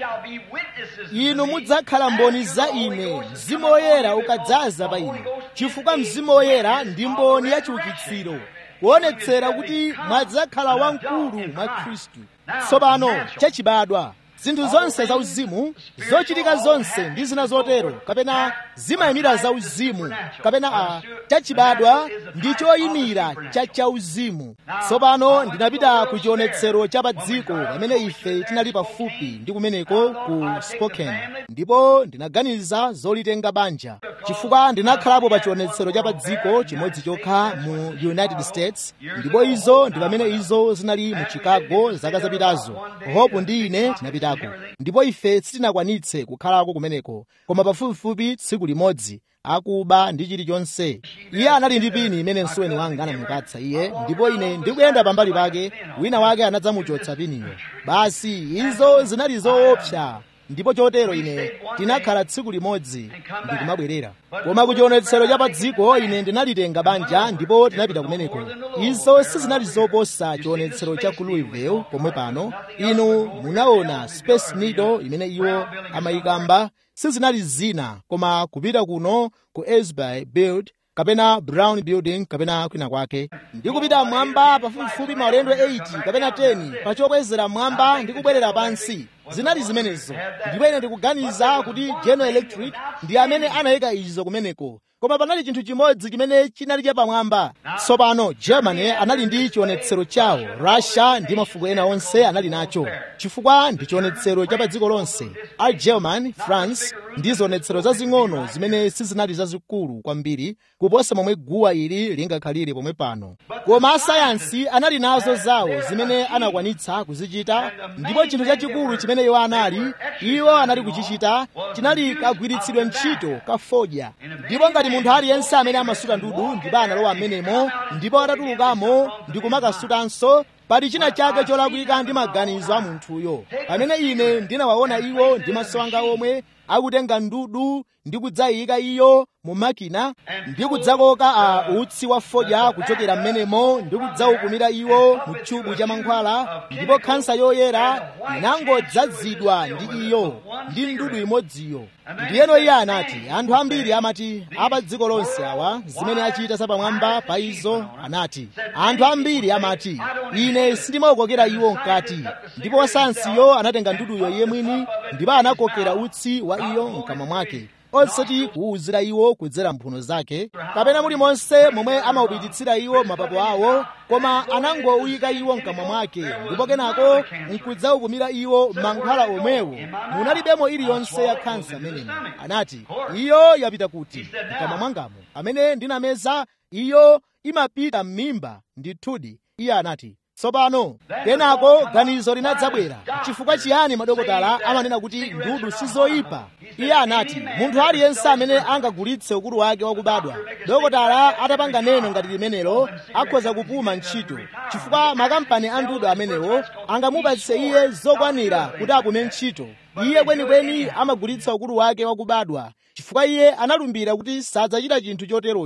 inu mudzakhala mboni za ine mzimu woyera ukadzaza pa ine chifukwa mzimu woyera ndi mboni ya chiukitsiro kuonetsera kuti mwadzakhala wamkulu mwa khristu tsopano chachibadwa zinthu zonse zauzimu zochitika zonse ndi zina zotero kapena zimayimira zauzimu kapena a chachibadwa ndi choyimira cha chauzimu tsopano ndinapita ku chionetsero cha pa dziko pamene ife tinali pafupi ndi kumeneko ku spokane ndipo ndinaganiza zolitenga banja chifukwa ndinakhalapo pa chionetsero cha pa dziko chimodzi chokha mu united states ndipo izo ndi pamene izo zinali mu chicago zaka zapitazo hope ndi ine tinapitako ndipo ife sitinakwanitse kukhalako kumeneko koma pafupifupi tsiku limodzi akuba ndi chilichonse iye anali ndi pini imene msuweni wanga anamupatsa iye ndipo ine ndikuyenda pambali pake wina wake anadzamuchotsa piniyo basi izo zinali zoopsa ndipo chotero ine tinakhala tsiku limodzi ndikumabwerera koma ku chionetsero cha pa dziko ine ndinalitenga banja ndipo tinapita kumeneko izo sizinali zoposa chionetsero cha ku louisville pomwe pano inu munaona space needle imene iwo amayikamba sizinali zina koma kupita kuno ku esby build kapena brown building kapena kwina kwake ndi kupita mwamba pafupifupi maulendo 8 kapena 10 pa chokwezera mwamba ndi kubwerera pansi zinali zimenezo ndipo ine ndikuganiza kuti general electric ndi amene anayika izo kumeneko koma panali chinthu chimodzi chimene chinali chapamwamba tsopano germany anali ndi chionetsero chawo russia ndi mafuko ena onse anali nacho chifukwa ndi chionetsero cha pa dziko lonse a german france ndi zionetsero zazing'ono zimene sizinali zazikulu kwambiri kuposa momwe guwa ili lingakhalire pomwe pano koma asayansi anali nazo zawo zimene anakwanitsa kuzichita ndipo chinthu chachikulu chimene iwo anali iwo anali kuchichita chinali kagwiritsidwe ntchito ka fodya ndipo ngati munthu aliyense amene amasuta ndudu ndipo analowa m'menemo ndipo atatulukamo ndi kumakasutanso pali china chake cholakwika ndi maganizo a munthuyo pamene ine ndinawaona iwo ndi maso anga omwe akutenga ndudu ndi kudzayika iyo mu makina ndi kudzakoka a utsi wa fodya kuchokera m'menemo ndi kudzaukumira iwo mu chubu cha mankhwala ndipo khansa yoyera inangodzazidwa ndi iyo ndi ndudu imodziyo ndiyeno iye anati anthu ambiri amati apa dziko lonse awa zimene achita zapamwamba pa izo anati anthu ambiri amati ine sindimawakokera iwo mkati ndipo wasansiyo anatenga nduduyo iye mwini ndipo anakokera utsi wa iyo mkamwa mwake osati kuwuzira iwo kudzera mphuno zake kapena mulimonse momwe amaupititsira iwo mapapo awo koma anangowuyika iwo mkamwa mwake ndipo kenako nkudzaukumira iwo mankhwala omwewo munalibemo iliyonse ya khansa amenemo anati iyo yapita kuti mkamwa mwangamo amene ndinameza iyo imapita m'mimba ndithudi iye anati tsopano kenako ganizo linadzabwera chifukwa chiyani madokotala amanena kuti ndudu sizoyipa iye anati munthu aliyense amene angagulitse ukulu wake wakubadwa dokotala atapanga neno ngati limenelo akhoza kupuma ntchito chifukwa makampani a ndudu amenewo angamupatse iye zokwanira kuti apume ntchito iye kwenikweni amagulitsa ukulu wake wakubadwa chifukwa iye analumbira kuti sadzachita chinthu choterocho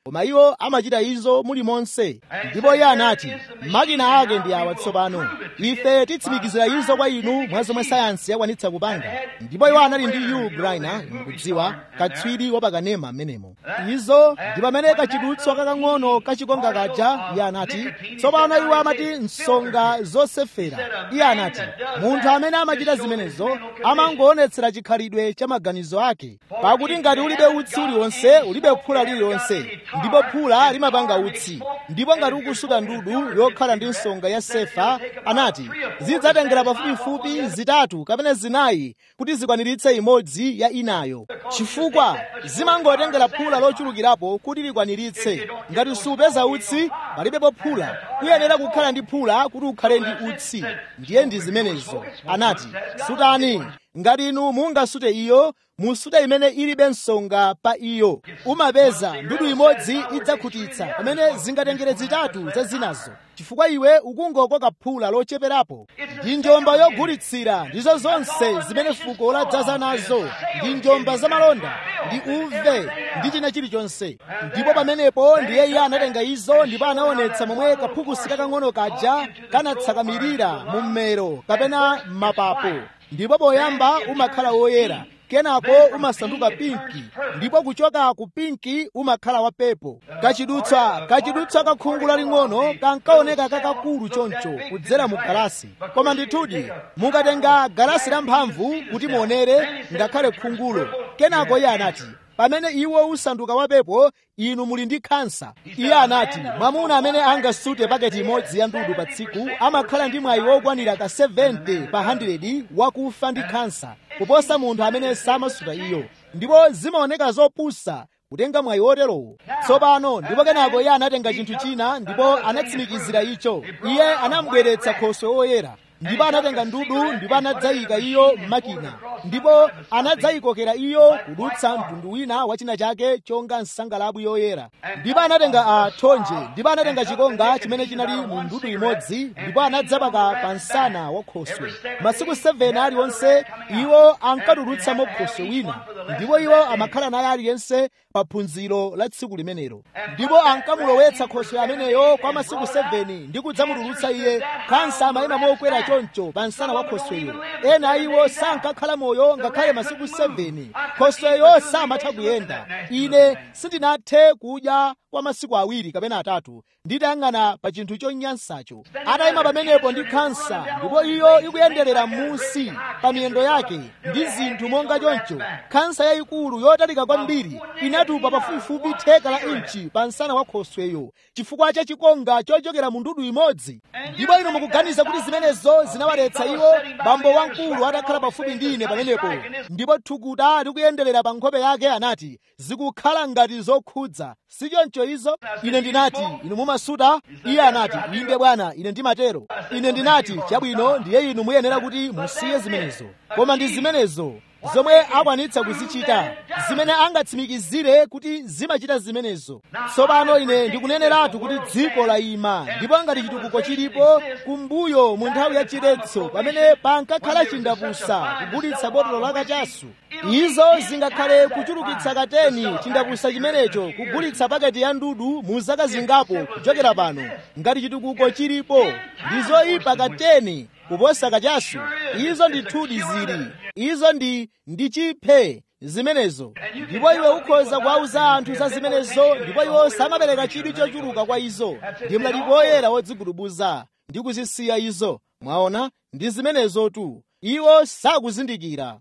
koma iwo amachita izo muli monse ndipo iye anati makina ake ndi awa tsopano ife titsimikizira izo kwa inu mwa zomwe sayansi yakwanitsa kupanga ndipo iwo anali ndi Yul Brynner mukudziwa katswiri wapakanema amenemo izo ndi pamene kachidutswa kakang'ono kachikonga kaja iye anati tsopano iwo amati nsonga zosefera iye anati munthu amene amachita zimenezo amangoonetsera chikhalidwe cha maganizo ake pakuti ngati ulibe utsi uliwonse ulibe phula lililonse ndipo phula limapanga utsi ndipo ngati ukusuta ndudu yokhala ndi nsonga ya sefa anati zidzatengera pafupifupi zitatu kapena zinayi kuti zikwaniritse imodzi ya inayo chifukwa zimangotengera phula lochulukirapo kuti likwaniritse ngati supeza utsi palibepo phula kuyenera kukhala ndi phula kuti ukhale ndi utsi ndiye ndi zimenezo anati sutani ngati inu mungasute iyo musute imene ilibe nsonga pa iyo umapeza ndudu imodzi idzakhutitsa pamene zingatengere zitatu za zinazo chifukwa iwe ukungokoka phula locheperapo ndi njomba yogulitsira ndizo zonse zimene fuko ladzaza nazo ndi njomba zamalonda ndi uve ndi china chilichonse ndipo pamenepo ndiye iye anatenga izo ndipo anaonetsa momwe kaphukusi kakang'ono kaja kanatsakamirira mu mmero kapena m'mapapo ndipo poyamba umakhala woyera kenako umasanduka pinki ndipo kuchoka ku pinki umakhala wapepo kachidutswa kachidutswa kakhungu laling'ono kankaoneka kakakulu choncho kudzera mu galasi koma ndithudi mukatenga galasi lamphamvu kuti muonere ngakhale khungulo kenako iye anati pamene iwo usanduka wapepo inu muli ndi khansa iye anati mwamuna amene angasute paketi imodzi ya ndudu pa tsiku amakhala ndi mwayi wokwanira ka 70 pa 100 wakufa ndi khansa kuposa munthu amene samasuta iyo ndipo zimaoneka zopusa kutenga mwayi woterowo tsopano ndipo kenako iye anatenga chinthu china ndipo anatsimikizira icho iye anamubweretsa khoswe woyera ndipo anatenga ndudu ndipo anadzayika iyo m'makina ndipo anadzayikokera iyo kudutsa mtundu wina wa china chake chonga nsangalabwi yoyera ndipo anatenga a thonje ndipo anatenga chikonga chimene chinali mu ndudu imodzi ndipo anadzapaka pa msana wa khoswe masiku 7 aliwonse iwo ankatulutsamo khoswe wina ndipo iwo amakhala naye aliyense pa phunziro la tsiku limenelo ndipo ankamulowetsa khoswe ameneyo kwa masiku 7 ndi kudzamutulutsa iye khansa amayima mokwera choncho pa msana wa khosweyo ena a iwo sankakhala moyo ngakhale masiku 7 khosweyo samatha kuyenda ine sindinathe kudya kwa masiku awiri kapena atatu nditayang'ana pa chinthu chonyansacho atayima pamenepo ndi khansa ndipo iyo ikuyenderera m'munsi pa miyendo yake ndi zinthu monga choncho khansa yayikulu yotalika kwambiri inatupa pafupifupi theka la inchi pa msana wa khosweyo chifukwa cha chikonga chochokera mu ndudu imodzi ndipo inu mukuganiza kuti zimenezo zinawaletsa iwo bambo wamkulu atakhala pafupi ndi ine pamenepo ndipo thukuta likuyenderera pa nkhope yake anati zikukhala ngati zokhudza sichoncho izo ine ndinati inu mumasuta iye anati inde bwana ine ndimatero ine ndinati chabwino ndiye inu muyenera kuti musiye zimenezo koma ndi zimenezo zomwe akwanitsa kuzichita zimene angatsimikizire kuti zimachita zimenezo tsopano ine ndikuneneratu kuti dziko layima ndipo ngati chitukuko chilipo kumbuyo mu nthawi ya chiretso pamene pankakhala chindapusa kugulitsa botolo la kachasu izo zingakhale kuchulukitsa kateni chindapusa chimenecho kugulitsa paketi ya ndudu mu zaka zingapo kuchokera pano ngati chitukuko chilipo ndi zoyipa kateni kuposa kachasu izo ndithudi zili izo ndi ndi chiphe zimenezo ndipo iwe ukhoza kuwauza anthu za zimenezo ndipo iwo samapereka chidwi chochuluka kwa izo ndi mlaliki woyera wodzigudubuza ndi kuzisiya izo mwaona ndi zimenezo tu iwo sakuzindikira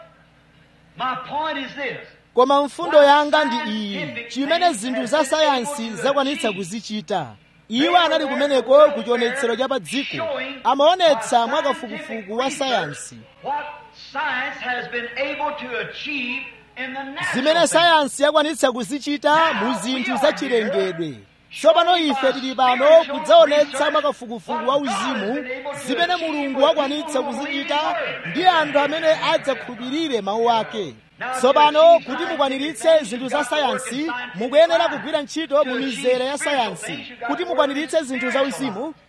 My point is this. koma mfundo yanga ndi iyi chimene zinthu za sayansi zakwanitsa kuzichita iwo anali kumeneko ku chionetsero cha pa dziko amaonetsa mwakafukufuku wa sayansi What science has been able to achieve in the natural zimene things. sayansi yakwanitsa kuzichita mu zinthu zachilengedwe tsopano ife tili pano kudzaonetsa mwakafukufuku wa uzimu zimene mulungu wakwanitsa kuzichita ndi anthu amene adzakhulupirire mawu ake tsopano kuti mukwaniritse zinthu za sayansi mukuyenera kugwira ntchito mu mizere ya sayansi kuti mukwaniritse zinthu za uzimu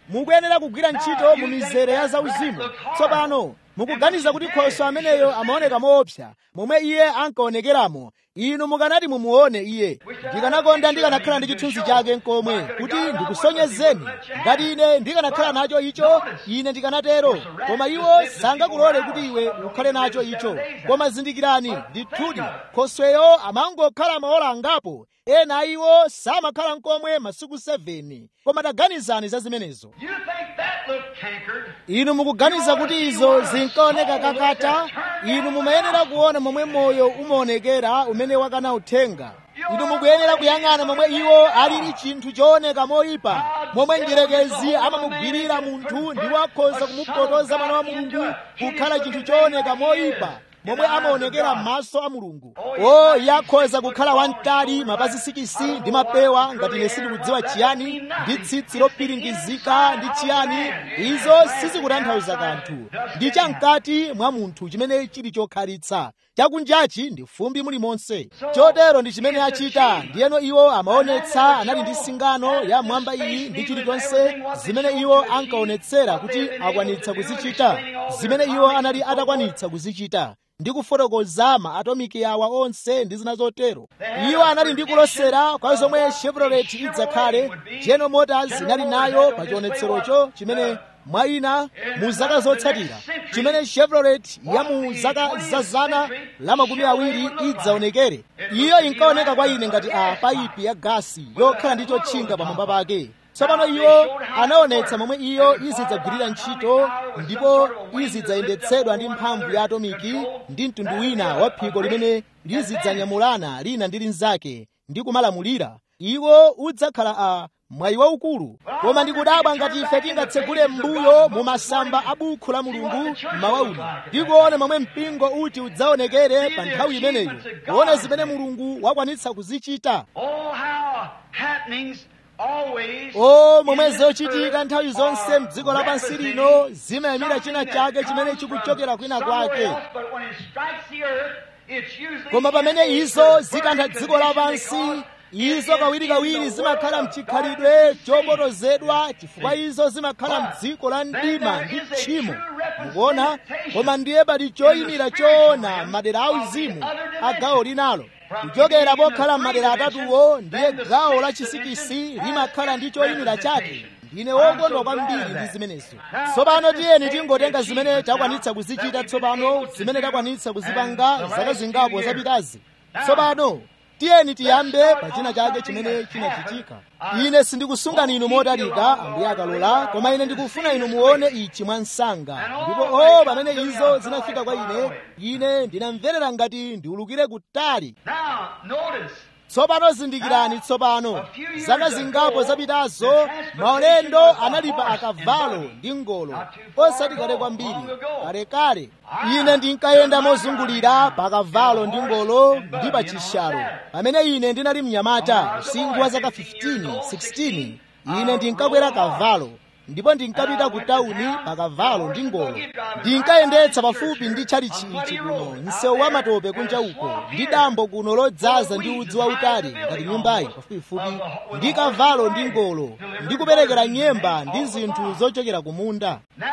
mukuyenera kugwira ntchito mu mizere ya zauzimu tsopano mukuganiza kuti khoswe ameneyo amaoneka moopsa momwe iye ankaonekeramo inu mukanati mumuone iye ndikanakonda ndikanakhala ndi chithunzi chake nkomwe kuti ndikusonyezeni ngati ine ndikanakhala nacho icho ine ndikanatero koma iwo sangakulole kuti iwe ukhale nacho icho koma zindikirani ndithudi khosweyo amangokhala maola angapo ena a iwo samakhala nkomwe masiku 7 koma taganizani za zimenezo You think that looked cankered? inu mukuganiza kuti izo zinkaoneka kakata inu mumayenera kuona momwe moyo umaonekera umene wakana uthenga inu mukuyenera kuyang'ana momwe iwo alili chinthu chooneka moyipa momwe njerekezi amamugwirira munthu ndipo akhoza kumupotoza mwana wa mulungu kukhala chinthu chooneka moyipa momwe amaonekera m'maso a mulungu o iye akhoza kukhala wamtali mapazi sikisi ndi mapewa ngati ine sindikudziwa chiyani ndi tsitsi lopiringizika ndi chiyani izo sizikutanthauza kanthu ndi chamkati mwa munthu chimene chili chokhalitsa chakunjachi ndi fumbi mulimonse chotero ndi chimene achita ndiyeno iwo amaonetsa anali ndi singano ya mwamba iyi ndi chilichonse zimene iwo ankaonetsera kuti akwanitsa kuzichita zimene iwo anali atakwanitsa kuzichita ndi kufotokoza maatomiki awa onse ndi zina zotero iwo anali ndi kulosera kwa zomwe chevrolet idzakhale general motors inali nayo pa chionetserocho chimene mwa ina mu zaka zotsatira chimene chevrolet ya mu zaka za zana la makumi awiri idzaonekere iyo inkaoneka kwa ine ngati a paipi ya gasi yokhala ndi chotchinga pamwamba pake tsopano iwo anaonetsa momwe iyo izidzagwirira ntchito ndipo izidzayendetsedwa ndi mphamvu ya atomiki ndi mtundu wina wa phiko limene lizidzanyamulana lina ndi linzake ndi kumalamulira iwo udzakhala a mwayi waukulu koma ndikudabwa ngati ife tingatsegule m'mbuyo mu masamba a bukhu la mulungu mmawa uno ndikuona momwe mpingo uti udzaonekere pa nthawi imeneyo kuona zimene mulungu wakwanitsa kuzichita Oh, how happenings always o momwe zochitika nthawi zonse mdziko lapansi lino zimayimira china chake chimene chikuchokera kwina kwake koma pamene izo zikantha dziko lapansi izo kawirikawiri zimakhala mchikhalidwe chopotozedwa chifukwa izo zimakhala mdziko la mdima ndi tchimo mukuona koma ndiye pali choyimira choona madera auzimu a gawo linalo kuchokera pokhala m'madera atatuwo ndiye gawo la chisikisi limakhala ndi choyimira chake ndine wokondwa kwambiri ndi zimenezo tsopano tiyeni tingotenga zimene takwanitsa kuzichita tsopano zimene takwanitsa kuzipanga zaka zingapo zapitazi tsopano tiyeni tiyambe pa china chake chimene chinachitika ine sindikusungani inu motalika ambuye akalola koma ine ndikufuna inu muone ichi mwa msanga ndipo o pamene izo zinafika kwa ine ine ndinamverera ngati ndiulukire kutali Now, notice, tsopano zindikirani tsopano zaka zingapo zapitazo maulendo anali pa akavalo ndi ngolo osati kale kwambiri kalekale ine ndinkayenda mozungulira pa akavalo ndi ngolo ndi pa chishalo pamene ine ndinali mnyamata msinkhu wa zaka 15 16 ine ndinkakwera kavalo ndipo ndinkapita ku tawuni pa kavalo ndi ngolo ndinkayendetsa pafupi ndi tchalichi ichi kuno msewu wa matope kunja uko ndi dambo kuno lodzaza ndi udzi wautali ngati nyumbayi pafupifupi ndi kavalo ndi ngolo ndi kuperekera nyemba ndi zinthu zochokera ku munda now,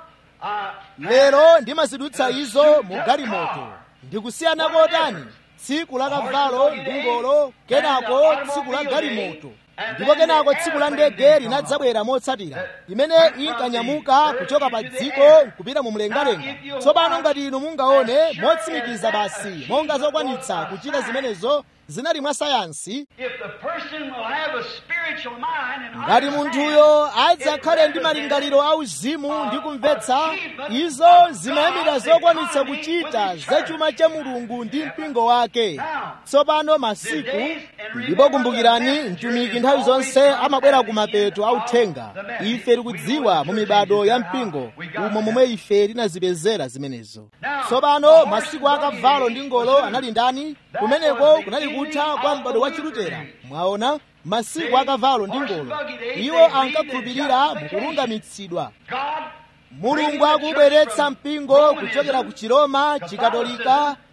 uh, lero ndimazidutsa izo mu galimoto ndikusiyana kotani tsiku la kavalo ndi ngolo kenako tsiku la galimoto ndipo kenako tsiku la ndege linadzabwera motsatira imene inkanyamuka kuchoka pa dziko kupita mu mlengalenga tsopano ngati inu mungaone motsimikiza basi monga zokwanitsa kuchita zimenezo zinali mwa sayansi if the person will have a spiritual mind and ngati understand munthuyo adzakhale ndi malingaliro auzimu ndi kumvetsa izo zimayimira zokwanitsa kuchita za chuma cha mulungu ndi mpingo wake tsopano masiku ndipo kumbukirani mtumiki nthawi zonse amabwera ku mapeto authenga ife tikudziwa mu mibado ya mpingo umo momwe ife tinazipezera zimenezo tsopano masiku akavalo ndi ngolo anali ndani kumeneko kunali kutha kwa m'bado wa chilutera mwaona masiku akavalo ndi ngolo iwo ankakhulupirira mukulungamitsidwa God mulungu akubweretsa mpingo kuchokera ku chiroma chikatolika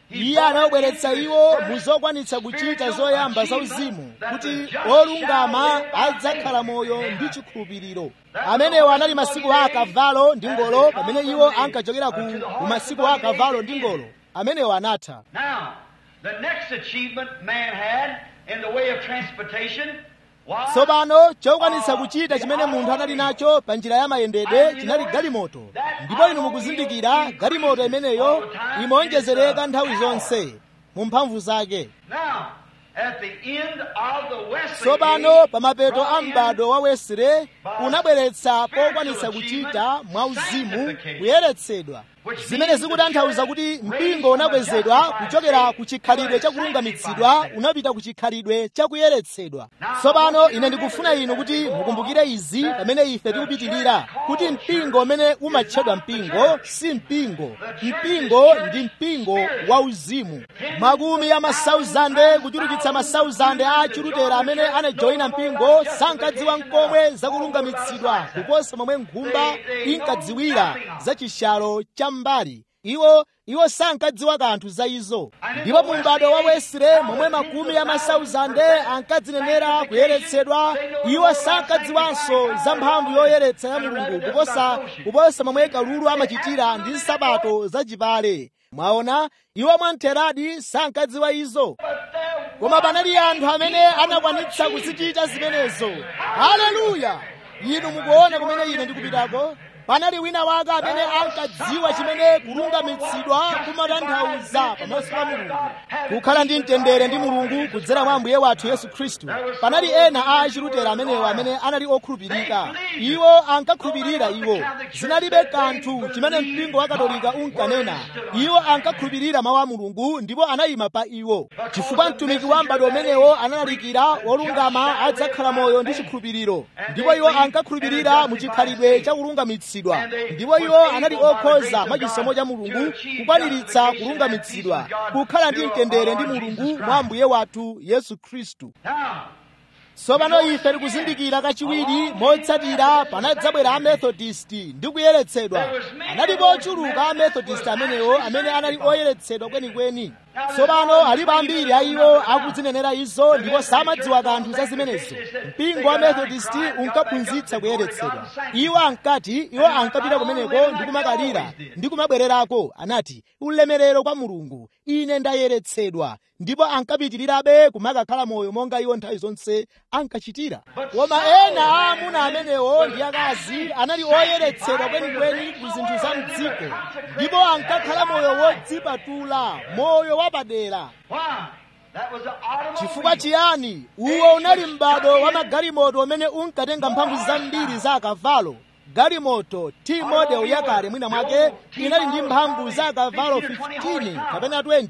iye anawabweretsa iwo muzokwanitsa kuchita zoyamba zauzimu kuti olungama adzakhala moyo ndi chikhulupiriro amenewo anali masiku a akavalo ndi ngolo pamene iwo ankachokera ku masiku a akavalo ndi ngolo amenewo anatha Now, the next achievement man had in the way of transportation was tsopano chokwanitsa kuchita chimene munthu anali nacho pa njira ya mayendedwe chinali galimoto ndipo inu mukuzindikira galimoto imeneyo imaonjezereka nthawi zonse mu mphamvu zake now at the end of the Wesley tsopano age, pa mapeto a brought in m'bado wa wesile unabweretsa pokwanitsa kuchita mwauzimu kuyeretsedwa zimene zikutanthauza kuti mpingo unakwezedwa kuchokera ku chikhalidwe cha kulungamitsidwa unapita ku chikhalidwe cha kuyeretsedwa tsopano ine ndikufuna inu kuti mukumbukire izi pamene ife tikupitirira kuti mpingo umene umatchedwa mpingo si mpingo mpingo ndi mpingo wauzimu makumi ya masauzande kuchulukitsa masauzande a achilutera amene anajoyina mpingo sankadziwa nkomwe zakulungamitsidwa kuposa momwe nkhumba inkadziwira za chishalo cha mbali iwo iwo sankadziwa kanthu za izo ndipo mu m'bado wa wesile momwe makumi ya masauzande ankadzinenera kuyeretsedwa iwo sankadziwanso za mphamvu yoyeretsa ya mulungu kuposa kuposa momwe kalulu amachitira ndi nsapato zachipale mwaona iwo mwamtheradi sankadziwa izo koma panali anthu amene anakwanitsa kuzichita zimenezo haleluya inu mukuona kumene ine ndikupitako panali wina wake amene ankadziwa chimene kulungamitsidwa kumatanthauza pamaso pa mulungu kukhala ndi mtendere ndi mulungu kudzera mwa ambuye wathu yesu khristu panali ena a achilutera amenewo amene anali okhulupirika iwo ankakhulupirira iwo zinalibe kanthu chimene mpingo wa katolika unkanena iwo ankakhulupirira mawu a mulungu ndipo anayima pa iwo chifukwa mtumiki wa m'bado umenewo analalikira wolungama adzakhala moyo ndi chikhulupiriro ndipo iwo ankakhulupirira mu chikhalidwe cha kulungamitsidwa ndipo iwo anali okhoza mwa chisomo cha mulungu kukwaniritsa kulungamitsidwa kukhala ndi mtendere ndi mulungu mwa ambuye wathu yesu khristu Now, tsopano ife tikuzindikira kachiwiri motsatira panadzabwera amethodist ndi kuyeretsedwa analipo ochuluka amethodist amenewo amene anali oyeretsedwa kwenikweni tsopano alipo ambiri a iwo akudzinenera izo ndipo samadziwa kanthu za zimenezo mpingo wa methodist unkaphunzitsa kuyeretsedwa iwo ankati iwo ankapita kumeneko ndi kumakalira ndi kumabwererako anati ulemerero kwa mulungu ine ndayeretsedwa ndipo ankapitirirabe kumakakhala moyo monga iwo nthawi zonse ankachitira koma ena a amuna amenewo ndi akazi anali oyeretsedwa kwenikweni ku zinthu za mdziko ndipo ankakhala moyo wodzipatula moyo wapadera why? That was the automobile. chifukwa chiyani uwo unali m'bado wa magalimoto umene unkatenga mphamvu zambiri za akavalo galimoto t model yakale mwina mwake inali ndi mphamvu za akavalo 15 kapena 20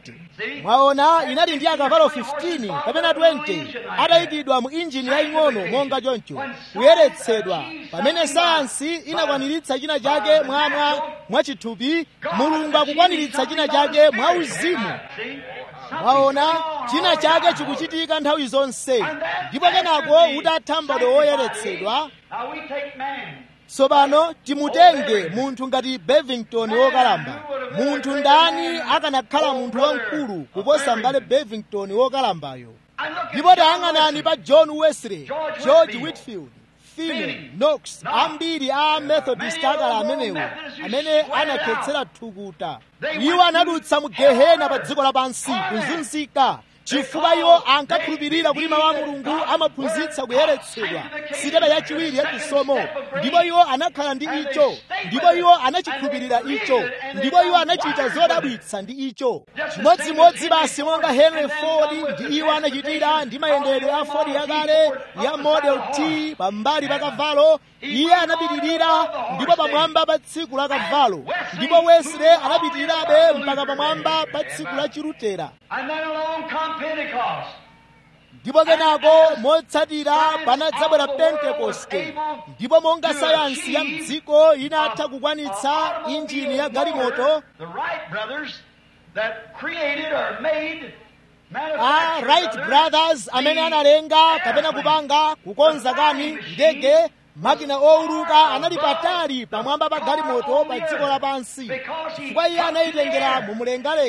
mwaona inali ndi akavalo 15 kapena 20 atayikidwa mu injini yaying'ono monga choncho kuyeretsedwa pamene sayansi inakwaniritsa china chake mwamwa mwachithupi mulungu akukwaniritsa china chake mwauzimu See? mwaona china chake chikuchitika nthawi zonse ndipo kenako utatha m'bado woyeretsedwa Now we take man. tsopano timutenge munthu ngati bevington wokalamba munthu ndani akanakhala munthu wamkulu kuposa mbale bevington wokalambayo I look at ndipo John tayang'anani Wesley. pa john wesley George george Whitfield, whitfield finney Finney, knox Knox, ambiri a methodist many akala of them amenewo Methodists who amene sweat it anakhetsera thukuta They iwo went anadutsa mu through gehena pa hell, dziko lapansi torment. kuzunzika chifukwa iwo ankakhulupirira kuti mawu a mulungu amaphunzitsa kuyeretsedwa sitepe yachiwiri yachisomo ndipo iwo anakhala ndi icho ndipo iwo anachikhulupirira icho ndipo iwo anachita zodabwitsa ndi icho chimodzimodzi basi monga henry ford ndi iwo anachitira ndi mayendedwe a ford yakale ya model t pambali pa kavalo iye anapitirira ndipo pamwamba pa tsiku la kavalo ndipo wesley anapitirirabe mpaka pamwamba pa tsiku la chilutera And then along come Pentecost. ndipo kenako motsatira panadzabwera pentekoste ndipo monga sayansi ya mdziko inatha kukwanitsa injini ya galimoto The Wright brothers that created or made a manufactured wright brothers amene analenga kapena kupanga kukonza kani ndege makina owuluka anali patali pamwamba pa galimoto pa dziko lapansi chifukwa iye anayitengera mu mlengalenga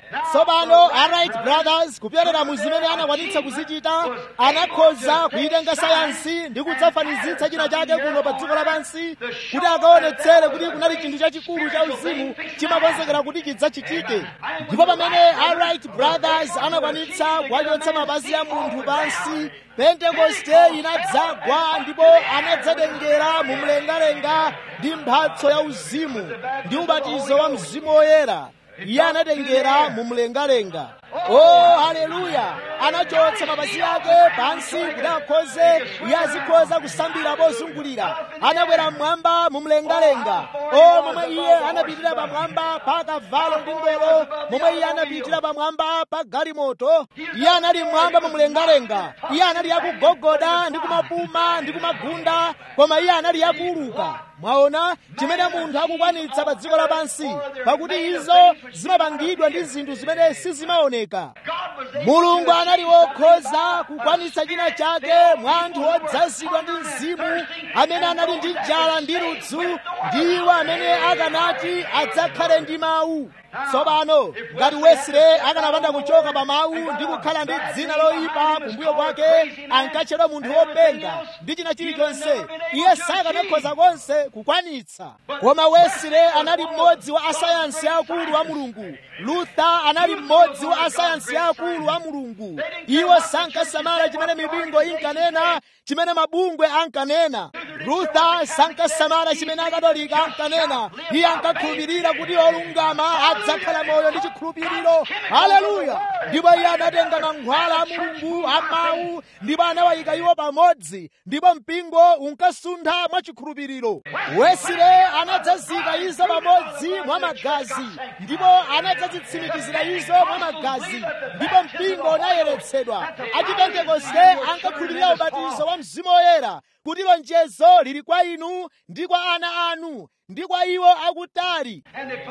tsopano alright brothers kupyolera mu zimene anakwanitsa kuzichita anakhoza kuyitenga sayansi ndi kudzafanizitsa china chake kuno pa dziko lapansi kuti akaonetsere kuti kunali chinthu chachikulu cha uzimu chimakonzekera kuti chidzachitike ndipo pamene alright brothers anakwanitsa kuwachotsa mapazi a munthu pansi pentekoste inadzagwa ndipo anadzatengera mu mlengalenga ndi mphatso ya uzimu ndi ubatizo wa mzimu woyera iye anatengera mu mlengalenga oh haleluya anachotsa mapazi ake pansi kuti akhoze iye azikhoza kusambira pozungulira anakwera mmwamba mu mlengalenga o momwe iye anapitira pamwamba pa kavalo ndi ngolo momwe iye anapitira pamwamba pa galimoto iye anali mmwamba mu mlengalenga iye anali akugogoda ndi kumapuma ndi kumagunda koma iye anali akuuluka mwaona chimene munthu akukwanitsa pa dziko lapansi pakuti izo zimapangidwa ndi zinthu zimene sizimaoneka mulungu anali wokhoza kukwanitsa china chake mwa anthu odzazidwa ndi mzimu amene anali ndi njala ndi ludzu ndiwo amene akanati adzakhale ndi mawu tsopano ngati wesile akanapanda kuchoka pa mawu ndi kukhala ndi dzina loyipa kumbuyo kwake ankatchedwa munthu wopenga ndi china chilichonse iye sakanakhoza konse kukwanitsa koma wesile anali mmodzi wa asayansi akulu a mulungu luther anali mmodzi wa asayansi akulu a mulungu iwo sankasamala chimene mipingo inkanena chimene mabungwe ankanena luther sankasamala chimene akatolika ankanena iye ankakhulupirira kuti olungama adzakhala moyo ndi chikhulupiriro haleluya ndipo iye anatenga mankhwala a mulungu a mawu ndipo anawayika iwo pamodzi ndipo mpingo unkasuntha mwa chikhulupiriro wesile anadzazika izo pamodzi mwa magazi ndipo anadzazitsimikizira izo mwa magazi ndipo mpingo unayeretsedwa achipentekoste ankakhulupirira ubatizo wa mzimu woyera kuti lonjezo lili kwa inu ndi kwa ana anu ndi kwa iwo akutali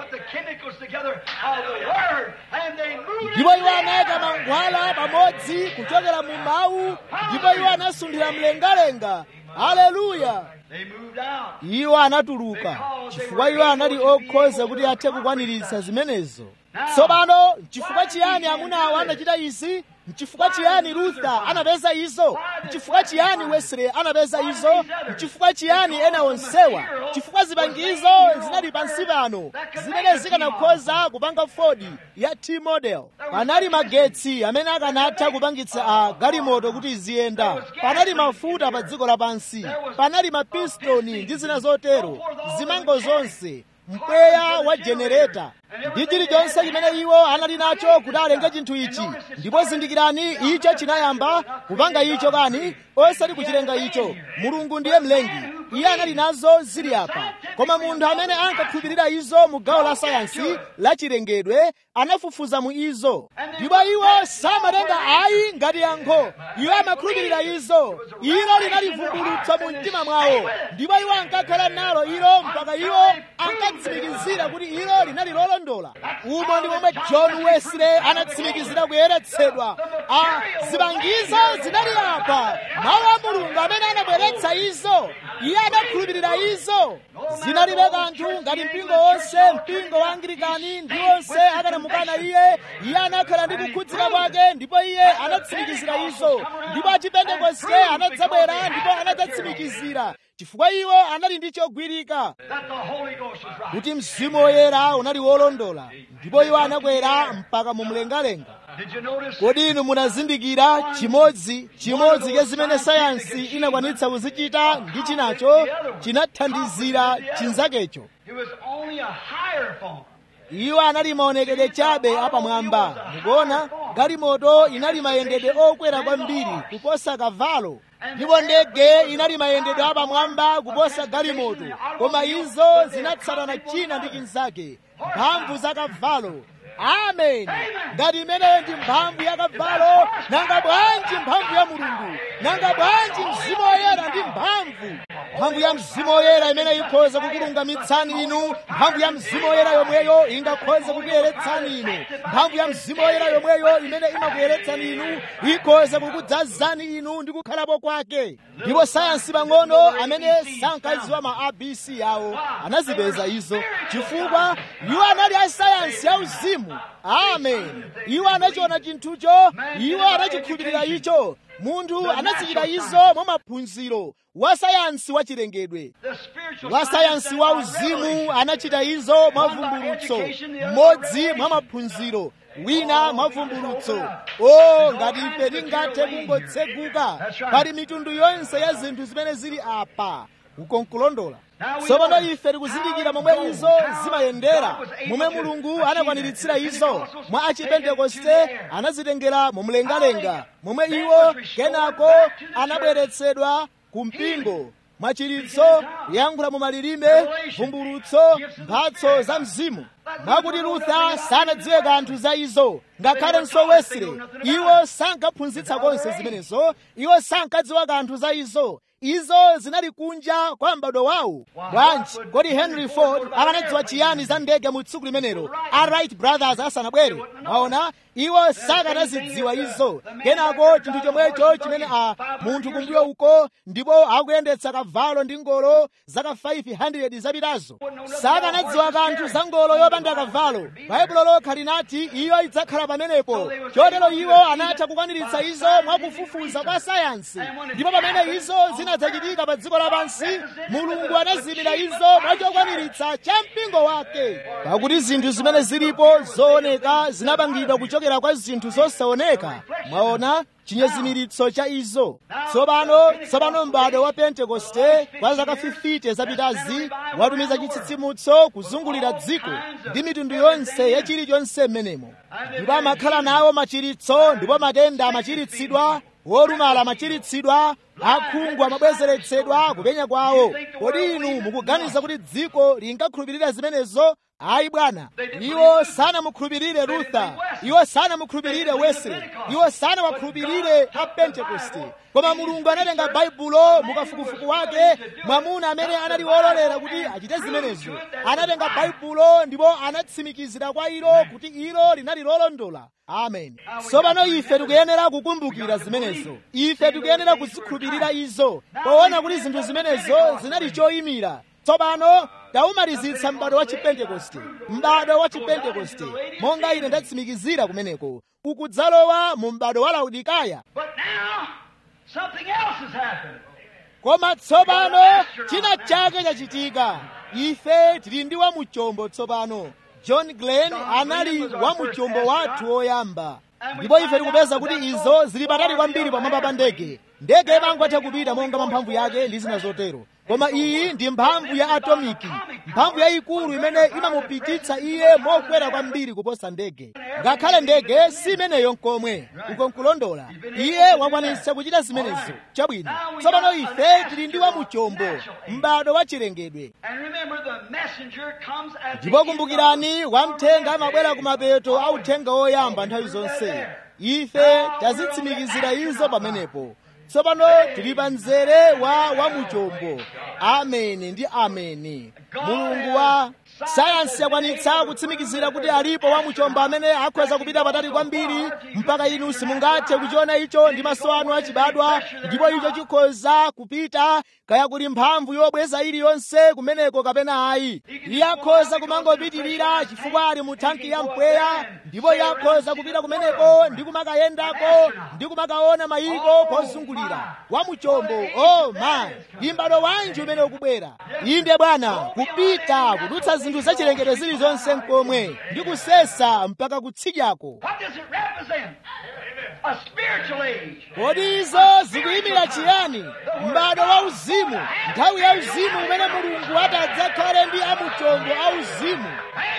ndipo iwo anayika mankhwala pamodzi kuchokera mu mawu ndipo iwo anasunthira mlengalenga haleluya iwo anatuluka chifukwa iwo anali okhoza kuti athe kukwaniritsa zimenezo tsopano chifukwa chiyani amunawo anachita izi mchifukwa chiyani luther anapeza izo mchifukwa chiyani wesley anapeza izo mchifukwa chiyani ena onsewa chifukwa zipangizo zinali pansi pano zimene zikanakhoza kupanga ford ya t model panali magetsi amene akanatha kupangitsa a galimoto kuti iziyenda panali mafuta pa dziko lapansi panali mapistoni ndi zina zotero zimango zonse mpweya wa jenereta ndi chilichonse chimene iwo anali nacho kuti alenge chinthu ichi ndipo zindikirani icho chinayamba kupanga icho kani osati kuchilenga icho mulungu ndiye mlengi iye anali nazo zili apa koma munthu amene ankakhulupirira izo mu gawo la sayansi la chilengedwe anafufuza mu izo ndipo iwo samatenga ayi ngati yankho iwo amakhulupirira izo ilo linali vumbulutso mu mtima mwawo ndipo iwo ankakhala nalo ilo mpaka iwo ankatsimikizira kuti ilo linali lolondola umo ndi momwe john wesley anatsimikizira kuyeretsedwa a zipangizo zinali apa mawu a mulungu amene anabweretsa izo iye anakhulupirira izo zinalibe kanthu ngati mpingo wonse mpingo wa anglikani ndi onse akanamukana iye iye anakhala ndi kukhudzika kwake ndipo iye anatsimikizira izo ndipo achipentekoste anadzabwera ndipo anadzatsimikizira chifukwa iwo anali ndi chogwirika kuti mzimu woyera unali wolondola ndipo iwo anakwera mpaka mu mlengalenga kodi inu munazindikira chimodzi chimodzi cha zimene sayansi inakwanitsa kuzichita ndi chinacho chinathandizira chinzakecho iwo anali maonekedwe chabe apamwamba mukuona galimoto inali mayendedwe okwera kwambiri kuposa kavalo ndipo ndege inali mayendedwe apamwamba kuposa galimoto koma izo zinatsatana china ndi chinzake mphamvu za kavalo amen ngati imeneyo ndi mphamvu ya kavalo nanga bwanji mphamvu ya mulungu nanga bwanji mzimu woyera ndi mphamvu mphamvu ya mzimu woyera imene ikhoza kukulungamitsani inu mphamvu ya mzimu woyera yomweyo ingakhoze kukuyeretsani inu mphamvu ya mzimu woyera yomweyo imene imakuyeretsani inu ikhoza kukudzazani inu ndi kukhalapo kwake ndipo sayansi pang'ono amene sankadziwa ma abc yawo anazipeza izo chifukwa iwo anali a sayansi ya uzimu amen iwo anachiona chinthucho iwo anachikhulupirira icho munthu anazichita izo mwa maphunziro wa sayansi wa chilengedwe wa sayansi wa uzimu anachita izo mwa vumbulutso mmodzi mwa maphunziro wina mwa vumbulutso o ngati ife tingathe kungotseguka pali mitundu yonse ya zinthu zimene zili apa ukonkulondola tsopano ife tikuzindikira momwe izo zimayendera momwe mulungu anakwaniritsa izo mwa achipentekoste anazitengera mumlengalenga momwe iwo kenako anabweretsedwa ku mpingo mwachiritso kuyankhula mu malilime vumbulutso mphatso za mzimu mwakuti lutha sanadziwe kanthu za izo ngakhalenso wesile iwo sankaphunzitsa konse zimenezo iwo sankadziwa kanthu za izo izo zinali kunja kwa m'bado wawo bwanji kodi henry ford akanadziwa chiyani za ndege mu tsiku limenelo a wright brothers asanabwere waona iwo sakanazidziwa izo kenako chinthu chomwecho chimene a munthu kumbuyo uko ndipo akuyendetsa kavalo ndi ngolo zaka 500 zapitazo sakanadziwa kanthu za ngolo yopanda kavalo baibulo lokha linati iyo idzakhala pamenepo chotero iwo anatha kukwaniritsa izo mwakufufuza kwa sayansi ndipo pamene izo zinadzachitika pa dziko lapansi mulungu anazimira izo mwachokwaniritsa cha mpingo wake pakuti zinthu zimene zilipo zooneka zinapangidwa kuchokera kwa zinthu zosaoneka mwaona chinyezimiritso cha izo tsopano tsopano m'bado wa pentekoste kwa zaka 50 zapitazi watumiza chitsitsimutso kuzungulira dziko ndi mitundu yonse ya chilichonse m'menemo ndipo amakhala nawo machiritso ndipo matenda amachiritsidwa wolumala amachiritsidwa akhungu amabwezeretsedwa kupenya kwawo kodi inu mukuganiza kuti dziko lingakhulupirira zimenezo ayi bwana iwo sanamukhulupirire lutha iwo sanamukhulupirire wesley iwo sanawakhulupirire a pentekoste koma mulungu anatenga baibulo mukafukufuku wake mwamuna amene anali wololera kuti achite zimenezo anatenga baibulo ndipo anatsimikizira kwa ilo kuti ilo linali lolondola amen tsopano ife tikuyenera kukumbukira zimenezo ife tikuyenera kuzikhulupirira izo poona kuti zinthu zimenezo zinali choyimira tsopano taumalizitsa m'bado wa chipentekoste m'bado wa chipentekoste monga ine ndatsimikizira kumeneko ukudzalowa mu m'bado wa laodikaya But now, something else has happened. koma tsopano china chake chachitika ife tili ndi wamuchombo tsopano john glenn anali wamuchombo wathu woyamba ndipo ife tikupeza kuti izo zili patali kwambiri pamwamba pa ndege ndege imangotha kupita monga mwa mphamvu yake ndi zina zotero koma iyi ndi mphamvu ya atomiki mphamvu yayikulu imene imamupititsa iye mokwera kwambiri kuposa ndege ngakhale ndege si imeneyo nkomwe ukonkulondola iye wakwanitsa kuchita zimenezo chabwino tsopano ife tili ndi wamuchombo m'bado wa chilengedwe And remember, the messenger comes at the ndipo end kumbukirani of- wamthenga amabwera ku mapeto a uthenga woyamba nthawi zonse ife tazitsimikizira izo pamenepo tsopano tili pa mzere wa wamuchombo ameni ndi ameni mulungu wa sayansi yakwanitsa kutsimikizira kuti alipo wamuchombo amene akhoza kupita patali kwambiri mpaka inu simungathe kuchiona icho ndi maso anu achibadwa ndipo icho chikhoza kupita kaya kuli mphamvu yobweza iliyonse kumeneko kapena ayi iye akhoza kumangopitirira chifukwa ali mu thanki ya mpweya ndipo iye akhoza kupita kumeneko ndi kumakayendako ndi kumakaona mayiko pozungulira wamuchombo oh my ndi m'bado wanji umene ukubwera inde bwana kupita kudutsa zinthu zachilengedwe zilizonse mkomwe ndi kusesa mpaka kutsidyako What does it represent? A spiritual age. kodi izo zikuyimira chiyani m'bado wa uzimu nthawi ya uzimu umene mulungu atadzakhale ndi amuchombo a uzimu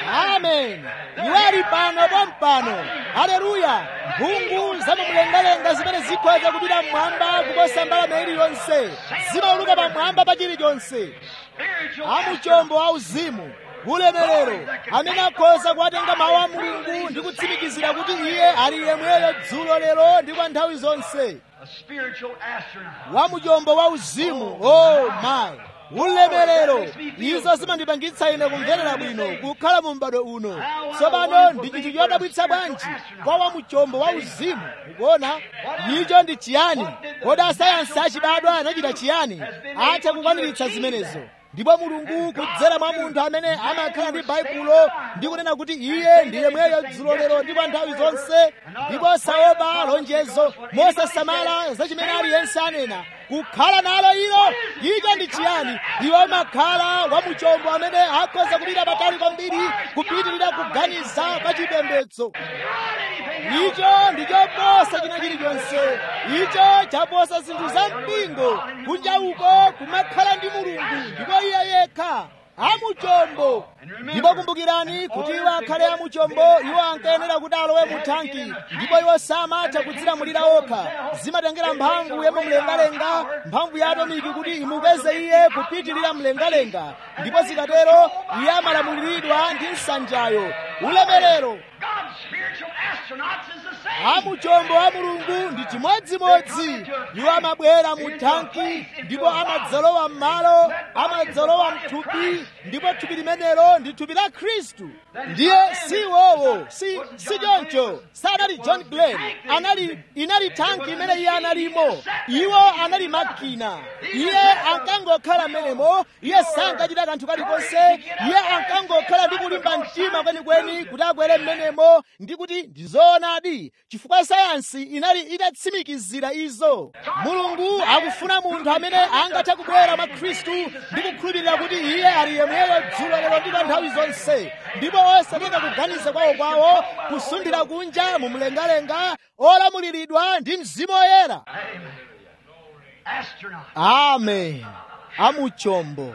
amen iwo ali pano pompano haleluya mphungu zamumlengalenga zimene zikhoza kupita mmwamba kuposa mbalame iliyonse zimauluka pamwamba pa chilichonse Spiritual amuchombo a uzimu ulemerero amene akhoza kuwatenga mawu a mulungu ndi kutsimikizira kuti iye ali yemweyo dzulo lero ndi kwa nthawi zonse A spiritual astronaut. wa muchombo wa uzimu oh my ulemerero izo zimandipangitsa ine kumverera bwino kukhala mu m'bado uno tsopano ndi chinthu chodabwitsa bwanji kwa wa muchombo wa uzimu ukuona icho ndi chiyani kodi asayansi achibadwa anachita chiyani atha kukwaniritsa zimenezo ndipo mulungu kudzera mwa munthu amene amakhala ndi baibulo ndi kunena kuti iye ndi yemweyo dzulo lero ndipo nthawi zonse ndipo saopa lonjezo mosasamala za chimene aliyense anena kukhala nalo ilo icho ndi chiyani iwo amakhala wa muchombo amene akhoza kupita patali kwambiri kupitirira kuganiza pa chipembedzo icho ndi choposa china chilichonse icho chaposa zinthu za mpingo kunja uko kumakhala ndi mulungu ndipo iye yekha amuchombo ndipo kumbukirani kuti iwo akhale amuchombo iwo ankayenera kuti alowe mu thanki ndipo iwo samatha kudzilamulira okha zimatengera mphamvu yamumlengalenga mphamvu ya atomiki kuti imupeze iye kupitirira mlengalenga ndipo zikatero iye amalamuliridwa ndi nsanjayo ulemerero God's spiritual astronauts is the same. amuchombo wa mulungu ndi chimodzimodzi iwo amabwera mu thanki ndipo amadzalowa m'malo amadzalowa mthupi ndipo thupi limenelo ndi thupi la khristu ndiye si iwowo si si choncho sanali john glenn anali inali thanki imene iye analimo iwo anali makina iye ankangokhala m'menemo iye sankachita kanthu kalikonse iye ankangokhala ndi kulimba mtima kwenikweni kuti akwere m'menemo ndi kuti ndizoonadi chifukwa sayansi inali itatsimikizira izo mulungu akufuna munthu amene angathe kubwera mwa khristu ndi kukhulupirira kuti iye ali yemweyo dzulo lero ndi kwa nthawi zonse ndipo osatenga kuganiza kwawo kwawo kusundira kunja mu mlengalenga olamuliridwa ndi mzimu woyera Astronaut. amen amuchombo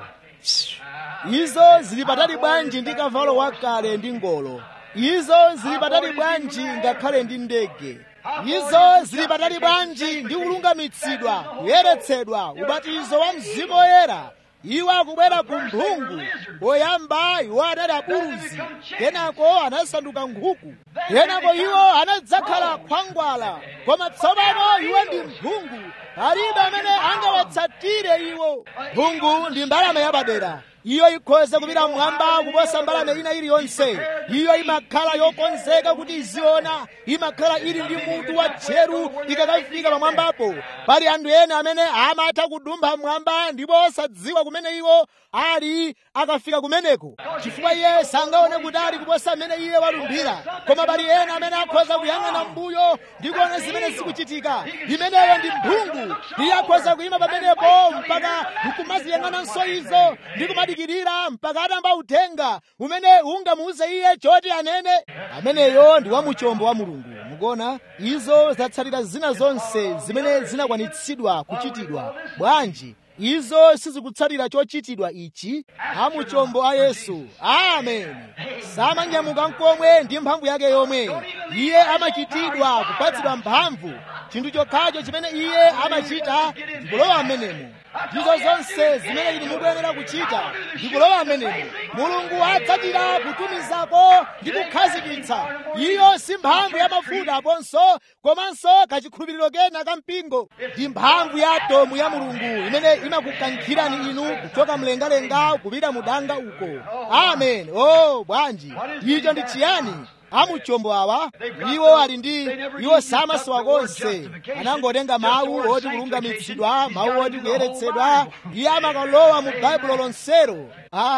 izo zili patali bwanji ndi kavalo wakale ndi ngolo izo zili patali bwanji ngakhale ndi ndege izo zili patali bwanji ndi kulungamitsidwa kuyeretsedwa ubatizo wa mzimu woyera iwo akubwera ku mphungu poyamba iwo anali abuzi kenako anasanduka nkhuku kenako iwo anadzakhala khwangwala koma tsopano iwo ndi mphungu palibe amene angawatsatire iwo mphungu ndi mbalame yapadera iyo ikhoza kupita mmwamba kuposa mbalame ina iliyonse iyo imakhala yokonzeka kuti iziona imakhala ili ndi mutu wa tcheru ikakafika pamwambapo pali anthu ena amene amatha kudumpha mmwamba ndipo osadziwa kumene iwo ali akafika kumeneko chifukwa iye sangaone kutali kuposa amene iye walumbira koma pali ena amene akhoza kuyang'ana mbuyo ndi kuona zimene zikuchitika imeneyo ndi mphungu iye akhoza kuyima pamenepo mpaka nkumaziyang'ananso izo ndi kumadikirira mpaka atamba uthenga umene ungamuuze iye choti anene ameneyo ndi wamuchombo wa mulungu mukuona izo zatsatira zina zonse zimene zinakwanitsidwa kuchitidwa bwanji izo sizikutsatira chochitidwa ichi amuchombo a yesu amen samanyamuka nkomwe ndi mphamvu yake yomwe iye amachitidwa kupatsidwa mphamvu chinthu chokhacho chimene iye amachita ndikulowa m'menemo ndizo zonse zimene inu mukuyenera kuchita ndikulowa m'menemo mulungu adzachita kutumizako ndi kukhazikitsa iyo si mphamvu ya mafuta aponso komanso kachikhulupiriro kena ka mpingo ndi mphamvu ya atomu ya mulungu imene imakukankhirani inu kuchoka mlengalenga kupita mudanga uko amen o bwanji icho ndi chiyani amuchombo awa iwo ali ndi iwo samasowa konse anangotenga mawu oti kulungamitsidwa mawu oti kuyeretsedwa iye amakalowa mu baibulo lonsero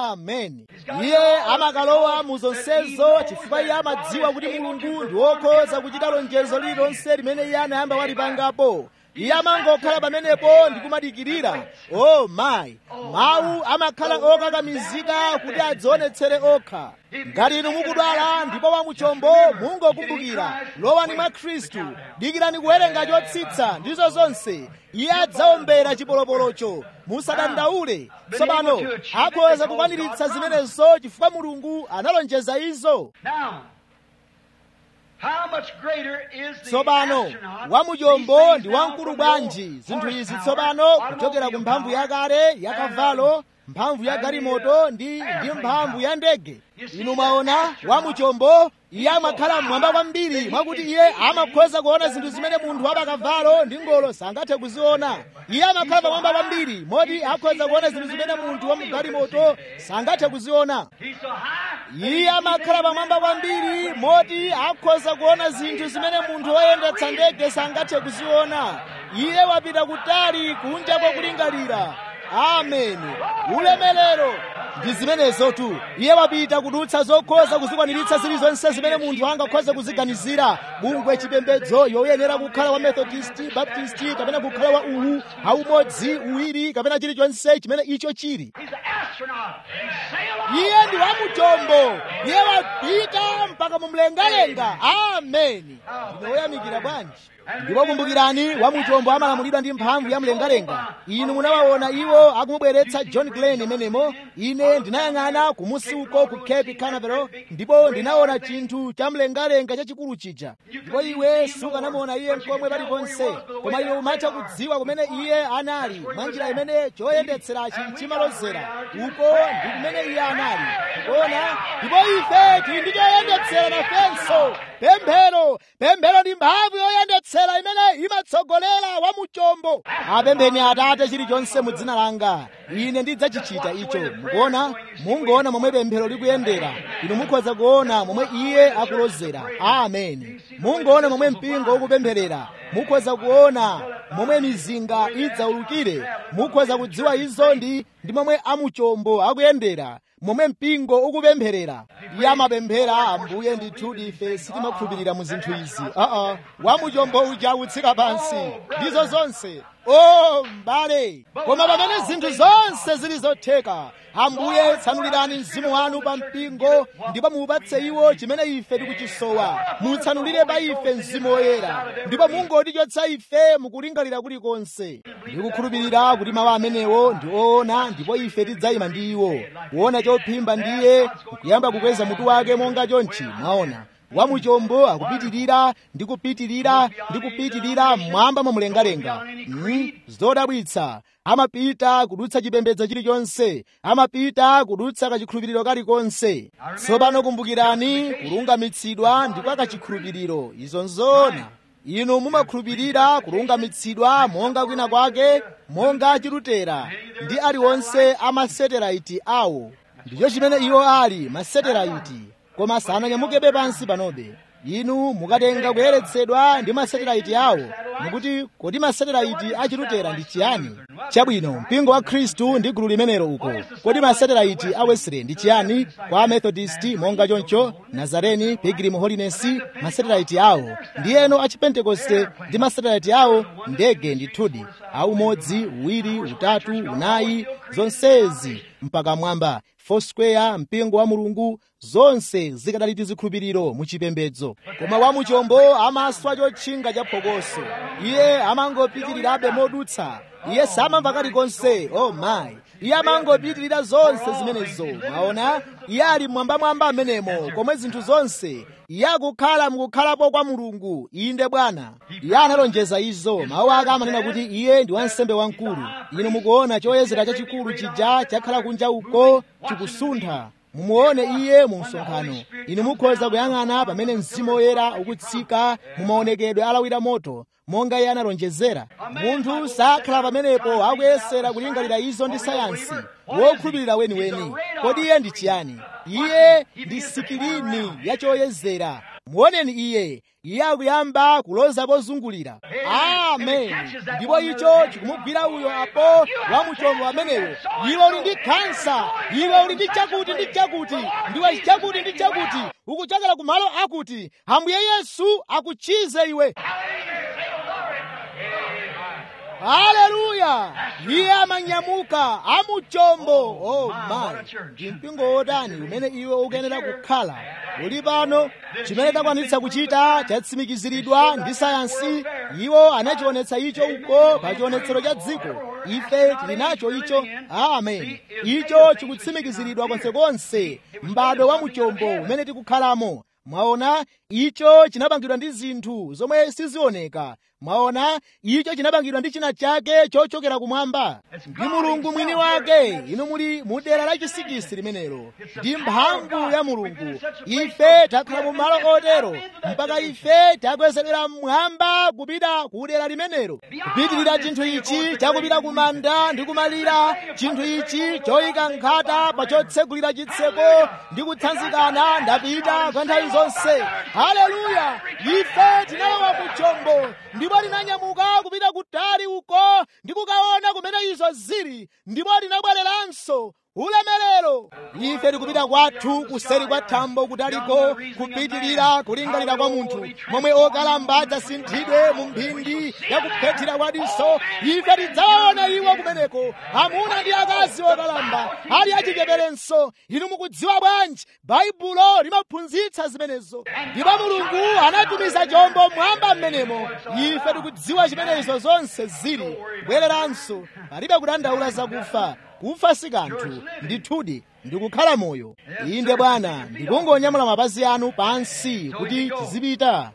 amen iye amakalowa mu zonsezo chifukwa iye amadziwa kuti mulungu ndi wokhoza kuchita lonjezo lililonse limene iye anayamba walipangapo iye amangokhala pamenepo ndi kumadikirira o mayi mawu amakhala okakamizika kuti adzionetsere okha ngati inu mukudwala ndipo wamuchombo mungokumbukira lowani mwa khristu dikirani kuwerenga chotsitsa ndizo zonse iye adzaombera chipolopolocho musadandaule tsopano akhoza kukwaniritsa zimenezo chifukwa mulungu analonjeza izo Now, how much greater is the tsopano astronaut, wamuchombo these ndi things now wamkulu from bwanji the zinthu izi horsepower, tsopano kuchokera ku automobile mphamvu power, yakale yakavalo mphamvu ya galimoto ndi ndi mphamvu ya ndege inu mwaona wamuchombo iye amakhala mmwamba kwambiri mwakuti iye amakhoza kuona zinthu zimene munthu wapakavalo ndi ngolo sangathe kuziona iye amakhala pamwamba kwambiri moti akhoza kuona zinthu zimene munthu wamugalimoto sangathe kuziona iye amakhala pamwamba kwambiri moti akhoza kuona zinthu zimene munthu woyendetsa ndege sangathe kuziona iye wapita kutali kunja kwakulingalira ameni ulemelero ndi zimenezotu iye wapita kudutsa zokhoza kuzikwaniritsa zilizonse zimene munthu angakhoze kuziganizira bungwe chipembedzo yoyenera kukhala wa methodisti baptisti kapena kukhala wa uwu aumodzi uwiri kapena chilichonse chimene icho chili iye ndi wamuchombo iye wapita mpaka mumlengalenga ameni ndine woyamikira bwanji ndipo kumbukirani wamuchombo amalamulidwa ndi mphamvu ya mlengalenga inu munawaona iwo akumubweretsa john glenn imenemo ine ndinayang'ana kumusi uko ku cape canaveral ndipo ndinaona chinthu cha mlengalenga chachikulu chija ndipo iwe sukanamuona iye mkomwe paliponse koma iwe umatha kudziwa kumene iye anali mwa njira imene choyendetserachi chimalozera uko ndi kumene iye anali kuona ndipo ife tili ndi choyendetsera nafenso pemphero pemphero ndi mphamvu yoyendetsera imene imatsogolera wamuchombo apempheni atate chilichonse mu dzina langa ine ndidzachichita icho mukuona mungoona momwe pemphero likuyendera inu mukhoza kuona momwe iye akulozera ameni mungoona momwe mpingo ukupempherera mukhoza kuona momwe mizinga idzaulukire mukhoza kudziwa izo ndi ndi momwe amuchombo akuyendera momwe mpingo ukupempherera iye amapemphera ambuye ndithu ife sitimakhulupirira mu zinthu izi aa wamuchombo uja akutsika pansi ndizo zonse o m'bale koma pamene zinthu zonse zili zotheka ambuye tsanulirani mzimu wanu pa mpingo ndipo muupatse iwo chimene ife tikuchisowa mutsanulire pa ife mzimu woyera ndipo mungotichotsa ife mukulingalira kulikonse ndikukhulupirira kuti mawu amenewo ndi oona ndipo ife tidzayima ndi iwo kuona chophimba ndiye kuyamba kukweza mutu wake monga chonchi mwaona wamuchombo akupitirira ndi kupitirira ndi kupitirira mmwamba momlengalenga mm, zodabwitsa amapita kudutsa chipembedzo chilichonse amapita kudutsa kachikhulupiriro kalikonse tsopano kumbukirani kulungamitsidwa ndi kwa kachikhulupiriro izo nzoona inu mumakhulupirira kulungamitsidwa monga kwina kwake monga chilutera ndi aliwonse amaseteraiti awo ndicho chimene iwo ali maseteraiti koma sananyamukebe pansi panobe inu mukatenga kuyeretsedwa ndi maseteraiti awo mukuti kodi maseteraiti achilutera ndi chiyani chabwino mpingo wa khristu ndi gulu limenelo uko kodi maseteraiti a wesley ndi chiyani kwa methodist monga choncho nazareni pilgrim holiness maseteraiti awo ndi eno a chipentekoste ndi maseteraiti awo ndege ndithudi aumodzi uwiri utatu unayi zonsezi mpaka mwamba foursquare mpingo wa mulungu zonse zikadali tizikhulupiriro muchipembedzo koma wamuchombo amaswa chotchinga cha phokoso iye amangopitirirabe modutsa iye samamva kalikonse oh my iye amangopitirira zonse zimenezo mwaona iye ali mwambamwamba amenemo komwe zinthu zonse iye akukhala mukukhalapo kwa mulungu inde bwana iye analonjeza izo mawu ake amanena kuti iye ndi wansembe wamkulu inu mukuona choyezera chachikulu chija chakhala kunja uko chikusuntha mumuone iye mu msonkhano inu mukhoza kuyang'ana pamene mzimu woyera ukutsika mumaonekedwe alawira moto monga iye analonjezera munthu sakhala pamenepo akuyesera kulingalira izo ndi sayansi wokhulupirira weniweni kodi iye ndi chiyani iye ndi sikirini yachoyezera muoneni iye iye akuyamba kuloza pozungulira amen ndipo icho chikumugwira uyo apo wamuchombo ameneyo iwe uli ndi kansa iwe uli ndi chakuti ndi chakuti ndiwe chakuti ndi chakuti ukuchokera kumalo akuti ambuye yesu akuchize iwe haleluya iye amanyamuka amuchombo oh my ndi mpingo wotani umene iwe ukuyenera kukhala uli pano chimene takwanitsa kuchita chatsimikiziridwa ndi sayansi iwo anachionetsa icho uko pa chionetsero cha dziko ife tili nacho icho amen icho chikutsimikiziridwa konsekonse m'bado wa muchombo umene tikukhalamo mwaona icho chinapangidwa ndi zinthu zomwe sizioneka mwaona icho chinapangidwa ndi china chake chochokera kumwamba ndi mulungu mwini wake inu muli mu dera la chisikisi limenelo ndi mphamvu ya mulungu ife takhala mu malo otero mpaka ife takwezedwera mmwamba kupita ku dera limenelo kupitirira chinthu ichi chakupita ku manda ndi kumalira chinthu ichi choyika nkhata pa chotsegulira chitseko ndi kutsanzikana ndapita kwa nthawi zonse haleluya ife tinalowa ku chombo ndipo tinanyamuka kupita kutali uko ndi kukaona kumene izo zili ndipo tinabwereranso ulemerero ife tikupita kwathu kuseri kwa thambo kutaliko kupitirira kulingalira kwa munthu momwe okalamba adzasinthidwe mu mphindi ya kuphethira kwa diso ife tidzawaona iwo kumeneko amuna ndi akazi okalamba ali achicheperenso inu mukudziwa bwanji baibulo limaphunzitsa zimenezo ndipo mulungu anatumiza chombo mwamba mmenemo ife tikudziwa chimenezo zonse zili kubwereranso palibe kudandaula zakufa kufa si kanthu ndithudi ndikukhala moyo inde bwana ndikungonyamula mapazi anu pansi kuti tizipita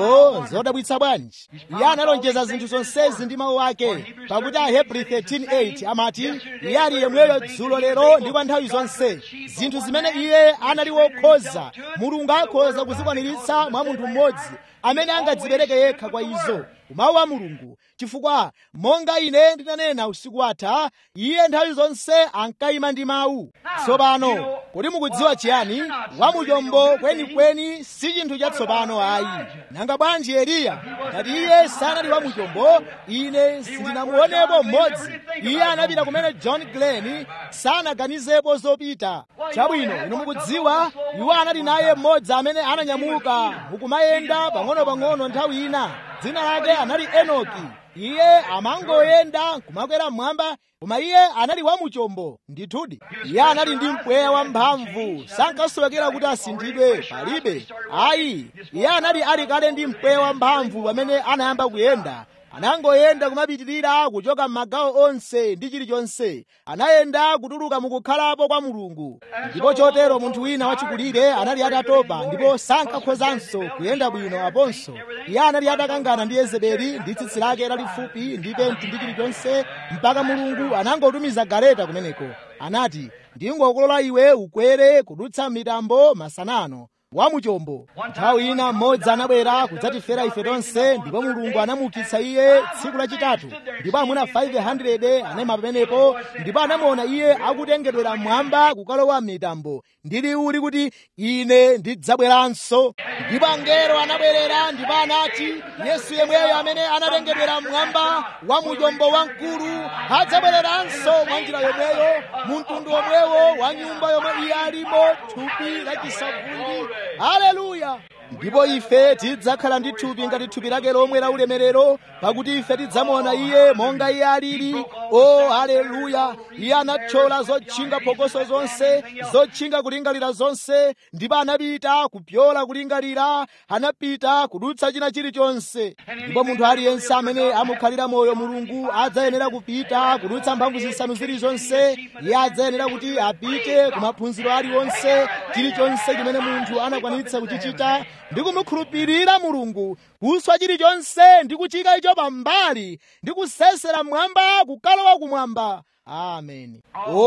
o zodabwitsa bwanji iye analonjeza zinthu zonsezi ndi mawu ake pakuti ahebri 13:8 amati iye ali yemweyo dzulo lero ndi kwa nthawi zonse zinthu zimene iye anali wokhoza mulungu akhoza kuzikwaniritsa mwa munthu mmodzi amene angadzipereke yekha kwa izo mawu a mulungu chifukwa monga ine ndinanena usiku watha iye nthawi zonse ankayima ndi mawu tsopano kodi mukudziwa chiyani wamuchombo kwenikweni si chinthu chatsopano ayi nanga bwanji eliya ngati iye sanali wamuchombo ine sindinamuonepo mmodzi iye anapita kumene john glenn sanaganizepo zopita chabwino inu mukudziwa iwo anali naye mmodzi amene ananyamuka mukumayenda pang'ono-pang'ono nthawi ina dzina lake anali enoki iye amangoyenda kumakwera mmwamba koma iye anali wamuchombo ndithudi iye anali ndi mpweya wamphamvu sankasowekera kuti asinthidwe palibe ayi iye anali ali kale ndi mpweya wamphamvu pamene anayamba kuyenda anangoyenda kumapitirira kuchoka m'magawo onse ndi chilichonse anayenda kutuluka mukukhalapo kwa mulungu ndipo chotero munthu wina wachikulire anali atatopa ndipo sankakhozanso kuyenda bwino aponso iye anali atakangana ndi yezebeli ndi tsitsi lake lalifupi ndi penti ndi chilichonse mpaka mulungu anangotumiza galeta kumeneko anati ndingokulola iwe ukwere kudutsa mitambo masanano wamuchombo nthawi ina mmodzi anabwera kudzatifera ife tonse ndipo mulungu anamuukitsa iye tsiku lachitatu ndipo amuna 500 anayima pamenepo ndipo anamuona iye akutengedwera mmwamba kukalowa mitambo ndi liwu likuti ine ndidzabweranso ndipo angelo anabwerera ndipo anati yesu yemweyo amene anatengedwera mmwamba wamuchombo wamkulu adzabwereranso mwa njira yomweyo mu mtundu omwewo wa nyumba yomwe iye alimo thupi lachisavundi haleluya ndipo ife tidzakhala ndi thupi ngati thupi lake lomwe la ulemerero pakuti ife tidzamuona iye monga iye alili o haleluya iye anathyola zotchinga phokoso zonse zotchinga kulingalira zonse ndipo anapita kupyola kulingalira anapita kudutsa china chilichonse ndipo munthu aliyense amene amukhalira moyo mulungu adzayenera kupita kudutsa mphamvu zisanu zilizonse iye adzayenera kuti apite ku maphunziro aliwonse chilichonse chimene munthu anakwanitsa kuchichita ndi kumukhulupirira mulungu kuswa chilichonse ndi kuchika icho pambali ndi kusesera mmwamba kukalowa kumwamba ameni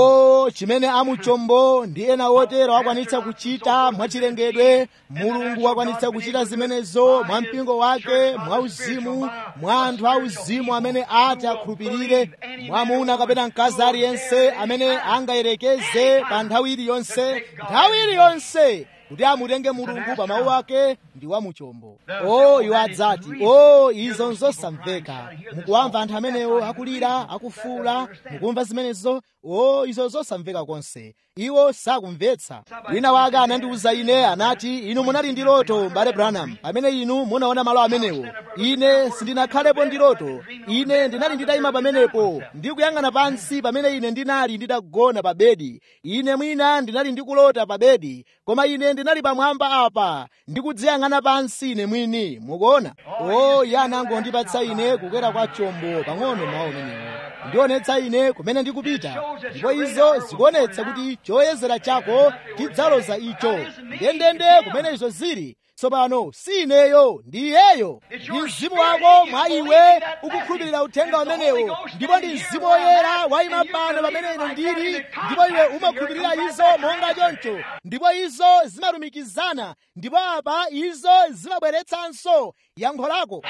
o chimene amuchombo ndi ena otero akwanitsa kuchita mwachilengedwe mulungu wakwanitsa kuchita zimenezo mwa mpingo wake mwa uzimu mwa anthu a uzimu amene ati akhulupirire mwamuna kapena mkazi aliyense amene angayerekeze pa nthawi iliyonse nthawi iliyonse kuti amutenge mulungu pa mawu ake ndi wamuchombo o iwo adzati o izo nzosamveka mukuwamva anthu amenewo akulira akufuula mukumva zimenezo o izo zosamveka konse iwo sakumvetsa wina wake anandiwuza ine anati inu munali ndi loto mbale branham pamene inu munaona malo amenewo ine sindinakhalepo ndi loto ine ndinali nditayima pamenepo ndikuyang'ana pansi pamene ine ndinali nditagona pa bedi ine mwina ndinali ndikulota pa bedi koma ine ndinali pamwamba apa ndikudziyang'ana pansi ine mwini mukuona o iye anangondipatsa ine kukwera kwa chombo pang'ono mawu amenewo ndionetsa ine kumene ndikupita ndipo izo zikuonetsa kuti choyezera chako tidzaloza icho ndendende kumene izo zili tsopano si ineyo ndi iyeyo ndi mzimu wako mwa iwe ukukhulupirira uthenga umenewo ndipo ndi mzimu woyera wayima pano pamene ine ndili ndipo iwe umakhulupirira izo monga choncho ndipo izo zimalumikizana ndipo apa izo zimabweretsanso yankho lako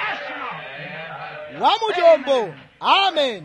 wamuchombo amen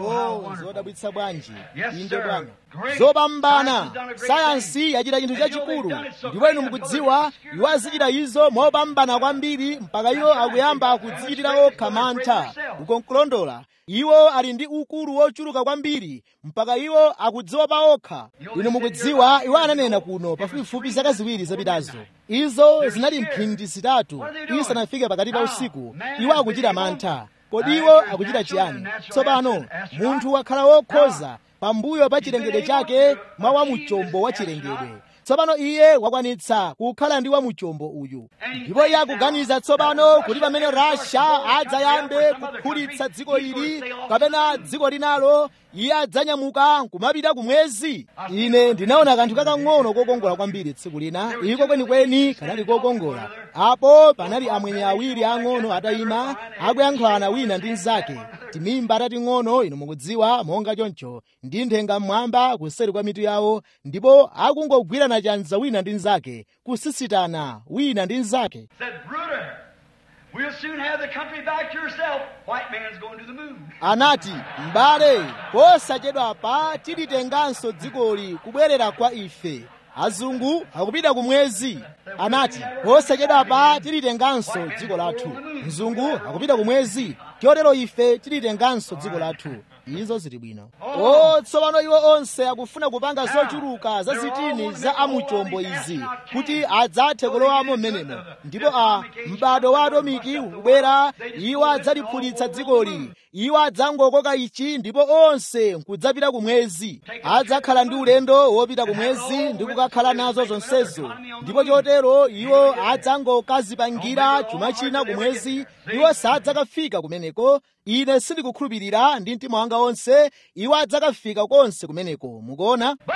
oh zodabwitsa bwanji inde bwana zopambana sayansi yachita chinthu chachikulu ndipo inu mukudziwa iwo azichita izo mopambana kwambiri mpaka iwo akuyamba kudzichitira okha mantha ukonkulondola iwo ali ndi ukulu wochuluka kwambiri mpaka iwo akudziwa pa okha inu mukudziwa iwo ananena kuno pafupifupi zaka ziwiri zapitazo izo zinali mphindi zitatu isanafike pakati pa usiku iwo akuchita mantha kodi iwo akuchita chiyani tsopano munthu wakhala wokhoza pambuyo pa chilengedwe chake mwa wamuchombo wa chilengedwe tsopano iye wakwanitsa kukhala ndi wamuchombo uyu ndipo iye akuganiza tsopano kuti pamene rasha adzayambe kukhulitsa dziko ili kapena dziko linalo iye adzanyamuka kumapita kumwezi ine ndinaona kanthu kakang'ono kokongola kwambiri tsiku lina iko kwenikweni kanali kokongola apo panali amwenye awiri ang'ono atayima akuyankhulana wina ndi mnzake timimba tating'ono inu mukudziwa monga choncho ndi nthenga mmwamba kuseri kwa mitu yawo ndipo akungogwirana chanza wina ndi mnzake kusisitana wina ndi mnzake Said, Bruder, we'll soon have the country back to yourself. White man's going to the moon. anati m'bale posachedwa pa tilitenganso dzikoli kubwerera kwa ife azungu akupita kumwezi anati posachedwa pa tilitenganso dziko lathu mzungu akupita kumwezi chotero ife tilitenganso dziko lathu izo zili bwino o tsopano iwo onse akufuna kupanga zochuluka za zitini za amuchombo izi kuti adzathe kulowamo m'menemo ndipo a m'bado wa atomiki ukubwera iwo adzaliphulitsa dzikoli iwo adzangokoka ichi ndipo onse nkudzapita kumwezi adzakhala ndi ulendo wopita kumwezi ndi kukakhala nazo zonsezo ndipo chotero iwo adzangokazipangira chuma china kumwezi iwo sadzakafika kumeneko ine sindikukhulupirira ndi mtima wanga wonse iwo adzakafika konse kumeneko mukuona But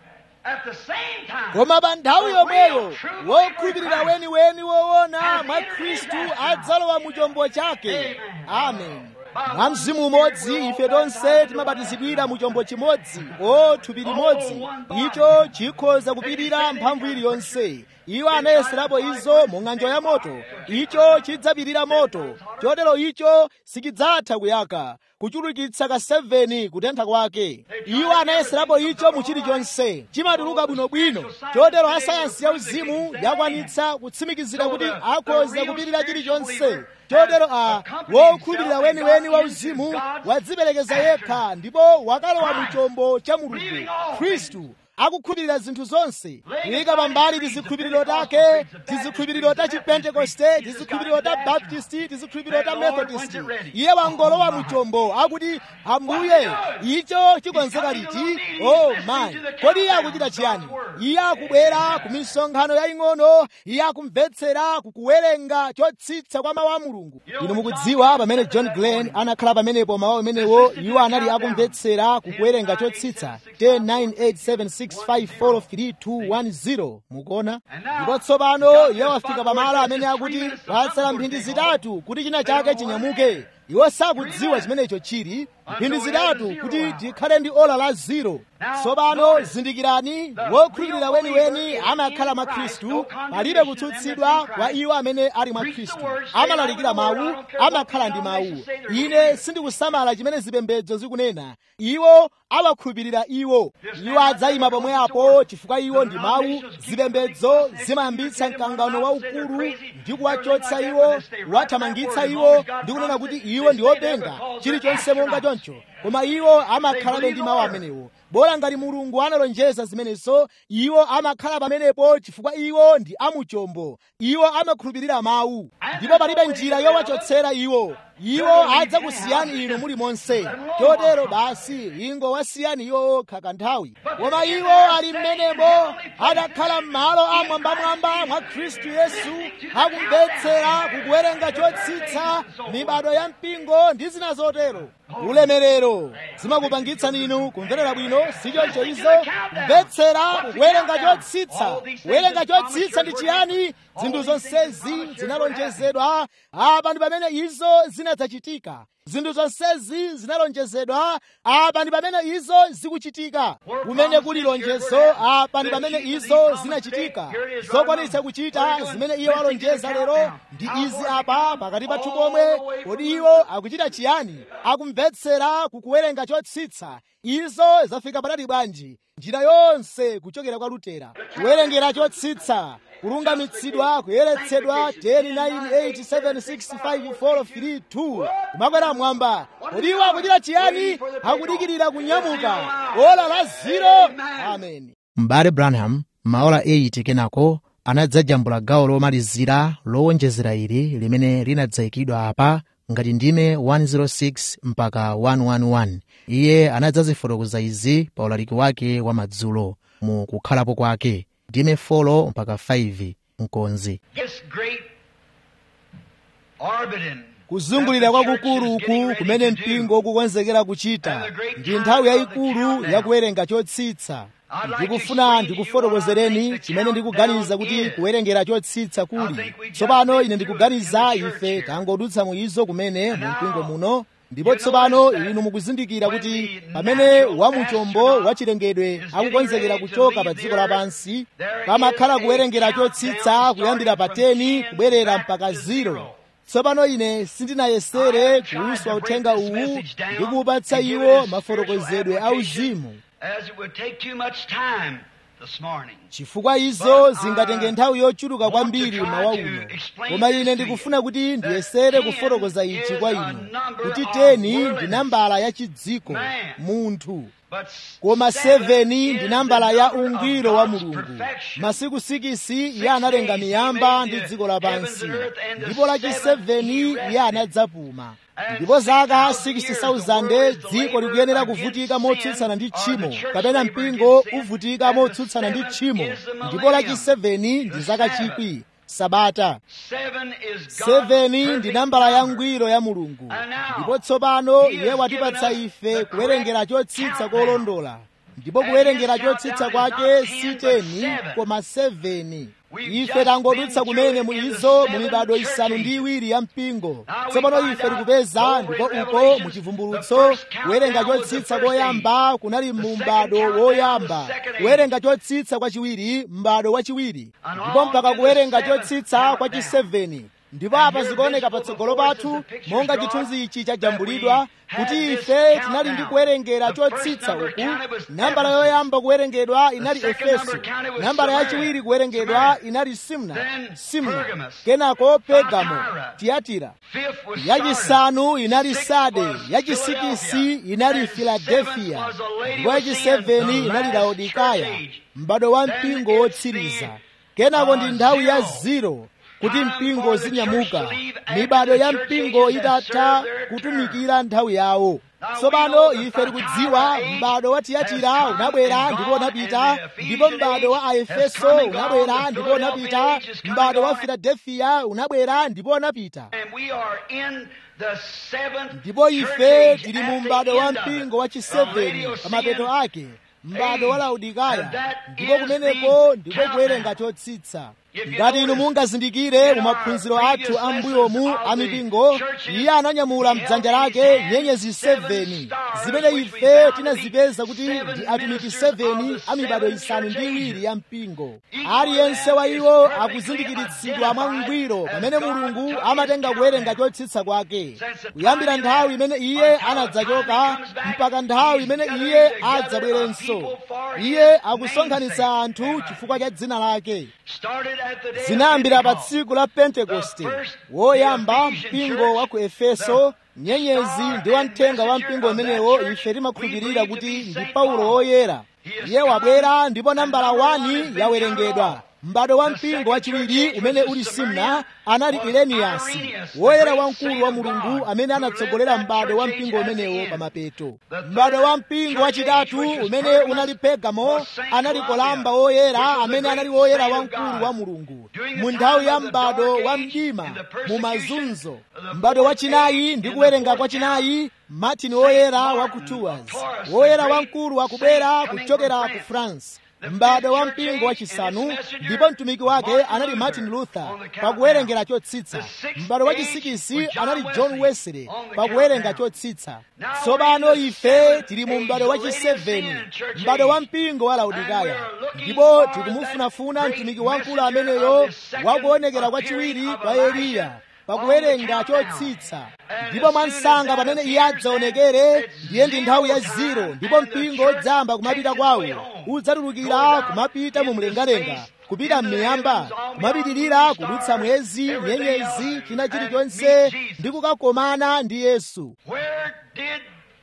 at the same time, koma pa nthawi yomweyo wokhulupirira weniweni woona mwa khristu adzalowa mu chombo chake amen mwa mzimu umodzi ife tonse timabatizidwira mu chombo chimodzi o thupi limodzi icho chikhoza kupirira mphamvu iliyonse iwo anayeserapo izo mu ng'anjo ya moto icho chidzapirira moto chotero icho sichidzatha kuyaka kuchulukitsa ka 7 kutentha kwake iwo anayeserapo icho mu chilichonse chimatuluka bwinobwino chotero asayansi ya uzimu yakwanitsa kutsimikizira kuti akhoza kupirira chilichonse chotero a wokhulupirira weniweni wa uzimu wadziperekeza yekha ndipo wakalowa mu chombo cha mulungu khristu akukhulupirira zinthu zonse kuyika pambali tizikhulupiriro take tizikhulupiriro ta chipentekoste tizikhulupiriro ta baptisti tizikhulupiriro ta methodisti iye wangolowa mu chombo akuti ambuye icho chikonzeka liti oh mayi kodi iye akuchita chiyani iye akubwera ku misonkhano yaying'ono iye akumvetsera kukuwerenga chotsitsa kwa mawu a mulungu inu mukudziwa pamene john glenn anakhala pamenepo mawu amenewo iwo anali akumvetsera kukuwerenga chotsitsa 10986543210 mukuona ndipo tsopano iye wafika pamalo amene akuti watsala mphindi zitatu kuti china chake chinyamuke iwo sakudziwa chimene icho chili mphindi zitatu kuti tikhale ndi ola la ziro tsopano zindikirani wokhulupirira weniweni amakhala mwa khristu palibe kutsutsidwa kwa iwo amene ali mwa khristu amalalikira mawu amakhala ndi mawu ine sindikusamala chimene zipembedzo zikunena iwo awakhulupirira iwo iwo adzayima pomwe apo chifukwa iwo ndi mawu zipembedzo zimayambitsa mkangano waukulu ndi kuwachotsa iwo kuwathamangitsa iwo ndi kunena kuti iwo ndi openga chilichonse monga choncho koma iwo amakhalabe ndi mawu amenewo bola ngati mulungu analonjeza zimenezo iwo amakhala pamenepo chifukwa iwo ndi amuchombo iwo amakhulupirira mawu ndipo palibe njira yowachotsera iwo iwo adzakusiyani inu muli monse chotero basi ingowasiyani iwo okha kanthawi koma iwo ali mmenemo adakhala m'malo amwambamwamba mwa khristu yesu akumvetsera kukuwerenga chotsitsa mibado ya mpingo ndi zina zotero ulemerero zimakupangitsani inu kumverera bwino sichoncho izo kumvetsera kuwerenga chotsitsa kuwerenga chotsitsa ndi chiyani zinthu zonsezi zinalonjezedwa apa ndi pamene izo zinadzachitika zinthu zonsezi zinalonjezedwa apa ndi pamene izo zikuchitika kumene kuli lonjezo apa ndi pamene izo zinachitika zokwanitsa kuchita zimene iye walonjeza lero ndi izi apa pakati pathu pomwe kodi iwo akuchita chiyani akumvetsera kukuwerenga chotsitsa izo zafika patali bwanji njira yonse kuchokera kwa lutera kuwerengera chotsitsa kulungamitsidwa kuyeretsedwa 109876543 kumakwera mwamba kodi iwo akuchita chiyani akudikirira kunyamuka ola la ziro amen m'bale branham maola 8 kenako anadzajambula gawo lomalizira lowonjezera ili limene linadzayikidwa apa ngati ndime 106 mpaka 111 iye anadzazifotokoza izi pa ulaliki wake wa madzulo mu kukhalapo kwake ndime 4 mpaka 5 mkonzi This great orbiting kuzungulira kwakukulu uku kumene mpingo ukukonzekera kuchita ndi nthawi yayikulu yakuwerenga chotsitsa ndikufuna ndikufotokozereni chimene ndikuganiza kuti kuwerengera chotsitsa kuli tsopano ine ndikuganiza ife tangodutsa mu izo kumene mu mpingo muno ndipo tsopano inu mukuzindikira kuti pamene wamuchombo wachilengedwe akukonzekera kuchoka pa dziko lapansi pamakhala kuwerengera chotsitsa kuyambira pa 10 kubwerera mpaka 0 tsopano ine sindinayesere kuuswa uthenga uwu ndi kuupatsa iwo mafotokozedwe auzimu as it would take too much time this morning. chifukwa izo zingatenge nthawi yochuluka kwambiri mawa uno koma ine ndikufuna kuti ndiyesere kufotokoza ichi kwa inu kuti teni ndi nambala ya chidziko munthu But koma seven 7 ndi is nambala the ya number of ungwiro wa God's mulungu perfection. masiku 6 iye analenga miyamba ndi dziko lapansi ndipo lachi-7 iye anadzapuma ndipo zaka 60,000 dziko likuyenera kuvutika motsutsana ndi tchimo kapena mpingo uvutika motsutsana ndi tchimo ndipo lachi-7 ndi zaka chikwi sabata seven is God's 7 ndi perfect nambala ya number. ngwiro ya mulungu ndipo tsopano iye watipatsa ife kuwerengera chotsitsa kolondola ndipo kuwerengera chotsitsa kwake si 10 koma 7 ife tangodutsa kumene mu izo mu mibado isanu ndi iwiri ya mpingo tsopano ife tikupeza ndipo uko mu chivumbulutso kuwerenga chotsitsa koyamba kunali mu m'bado woyamba kuwerenga chotsitsa kwachiwiri m'bado wachiwiri ndipo mpaka kuwerenga chotsitsa kwachi 7 ndipo apa zikuoneka patsogolo pathu monga chithunzi ichi chajambulidwa kuti ife tinali ndi kuwerengera chotsitsa uku nambala yoyamba kuwerengedwa inali efeso nambala yachiwiri kuwerengedwa inali simna simna kenako pegamo tiyatira Fifth was Sardis. yachisanu inali sade yachisikisi inali filadelfiya ndipo yachiseveni inali laodikaya m'bado wa mpingo wotsiriza kenako ndi nthawi ya ziro kuti mpingo uzinyamuka mibado ya mpingo itatha kutumikira nthawi yawo tsopano ife tikudziwa m'bado wa tiyatira unabwera ndipo unapita ndipo m'bado wa aefeso unabwera ndipo unapita m'bado wa filadelfiya unabwera ndipo unapita And we are in the seventh ndipo church ife age tili at mu the m'bado wa end of it. mpingo wa From chiseveni Laodicean pamapeto ake m'bado wa age. laodikaya And that ndipo is kumeneko the ndiko kuwerenga countdown. chotsitsa If you ngati inu notice, mungazindikire in mu our maphunziro previous athu a lessons mbuyomu of a the mipingo churches, iye ananyamula he mdzanja held in his lake hand nyenyezi seven 7 stars, zimene which we ife found to tinazipeza be kuti seven ndi atumiki ministers of 7 the a mibado seven isanu ndi church iwiri ages. ya mpingo Each aliyense one wa of them iwo is perfectly akuzindikiritsidwa mwa identified ngwiro as pamene God mulungu took amatenga his kuwerenga countdown. chotsitsa kwake Since the kuyambira time nthawi that- imene iye until the anadzachoka time he comes back, mpaka nthawi he's imene gathering iye together a adzabwerenso people for iye his akusonkhanitsa namesake. anthu Amen. chifukwa cha dzina lake Started at the day of zinayambira pa Pentecost. tsiku la pentekoste The first, woyamba the Ephesian mpingo church, wa ku efeso the nyenyezi star ndi wamthenga wa and mpingo messenger umenewo of that ife church, timakhulupirira we believe kuti to be ndi Saint paulo Paul. woyera He has iye come, wabwera ndipo and nambala number one 1 has been yawerengedwa counted off. m'bado wa The mpingo second wachiwiri church age umene was uli the simna Smyrna, anali was ireniyasi Irenaeus, the woyera great wamkulu saint wa of mulungu God, amene who led anatsogolera that m'bado wa church mpingo age at the umenewo end. pa mapeto The third m'bado wa mpingo church wachitatu age, which was umene Pergamos, unali pegamo was Saint anali Columbia, kolamba woyera which was the amene great anali woyera saint of wamkulu God. wa mulungu During the mu time nthawi ya of the m'bado dark wa age, mdima in the mu persecution mazunzo of the m'bado fourth wachinayi age, ndi in the kuwerenga fourth kwa chinayi martin woyera wa ku tours woyera wamkulu wakubwera kuchokera ku france m'bado wa mpingo wachisanu ndipo mtumiki wake anali martin luther pakuwerengera chotsitsa m'bado wachisikisi anali john wesley pakuwerenga chotsitsa tsopano ife tili mu m'bado wachiseveni m'bado wa mpingo wa laodikaya ndipo tikumufunafuna mtumiki wamkulu ameneyo wakuonekera kwachiwiri kwa eliya pakuwerenga chotsitsa ndipo mwansanga pamene iye adzaonekere ndiye ndi nthawi ya ziro ndipo mpingo udzayamba kumapita kwawo udzatulukira kumapita mu mlengalenga kupita m'miyamba kumapitirira kudutsa mwezi nyenyezi china chilichonse ndi kukakomana ndi yesu Where did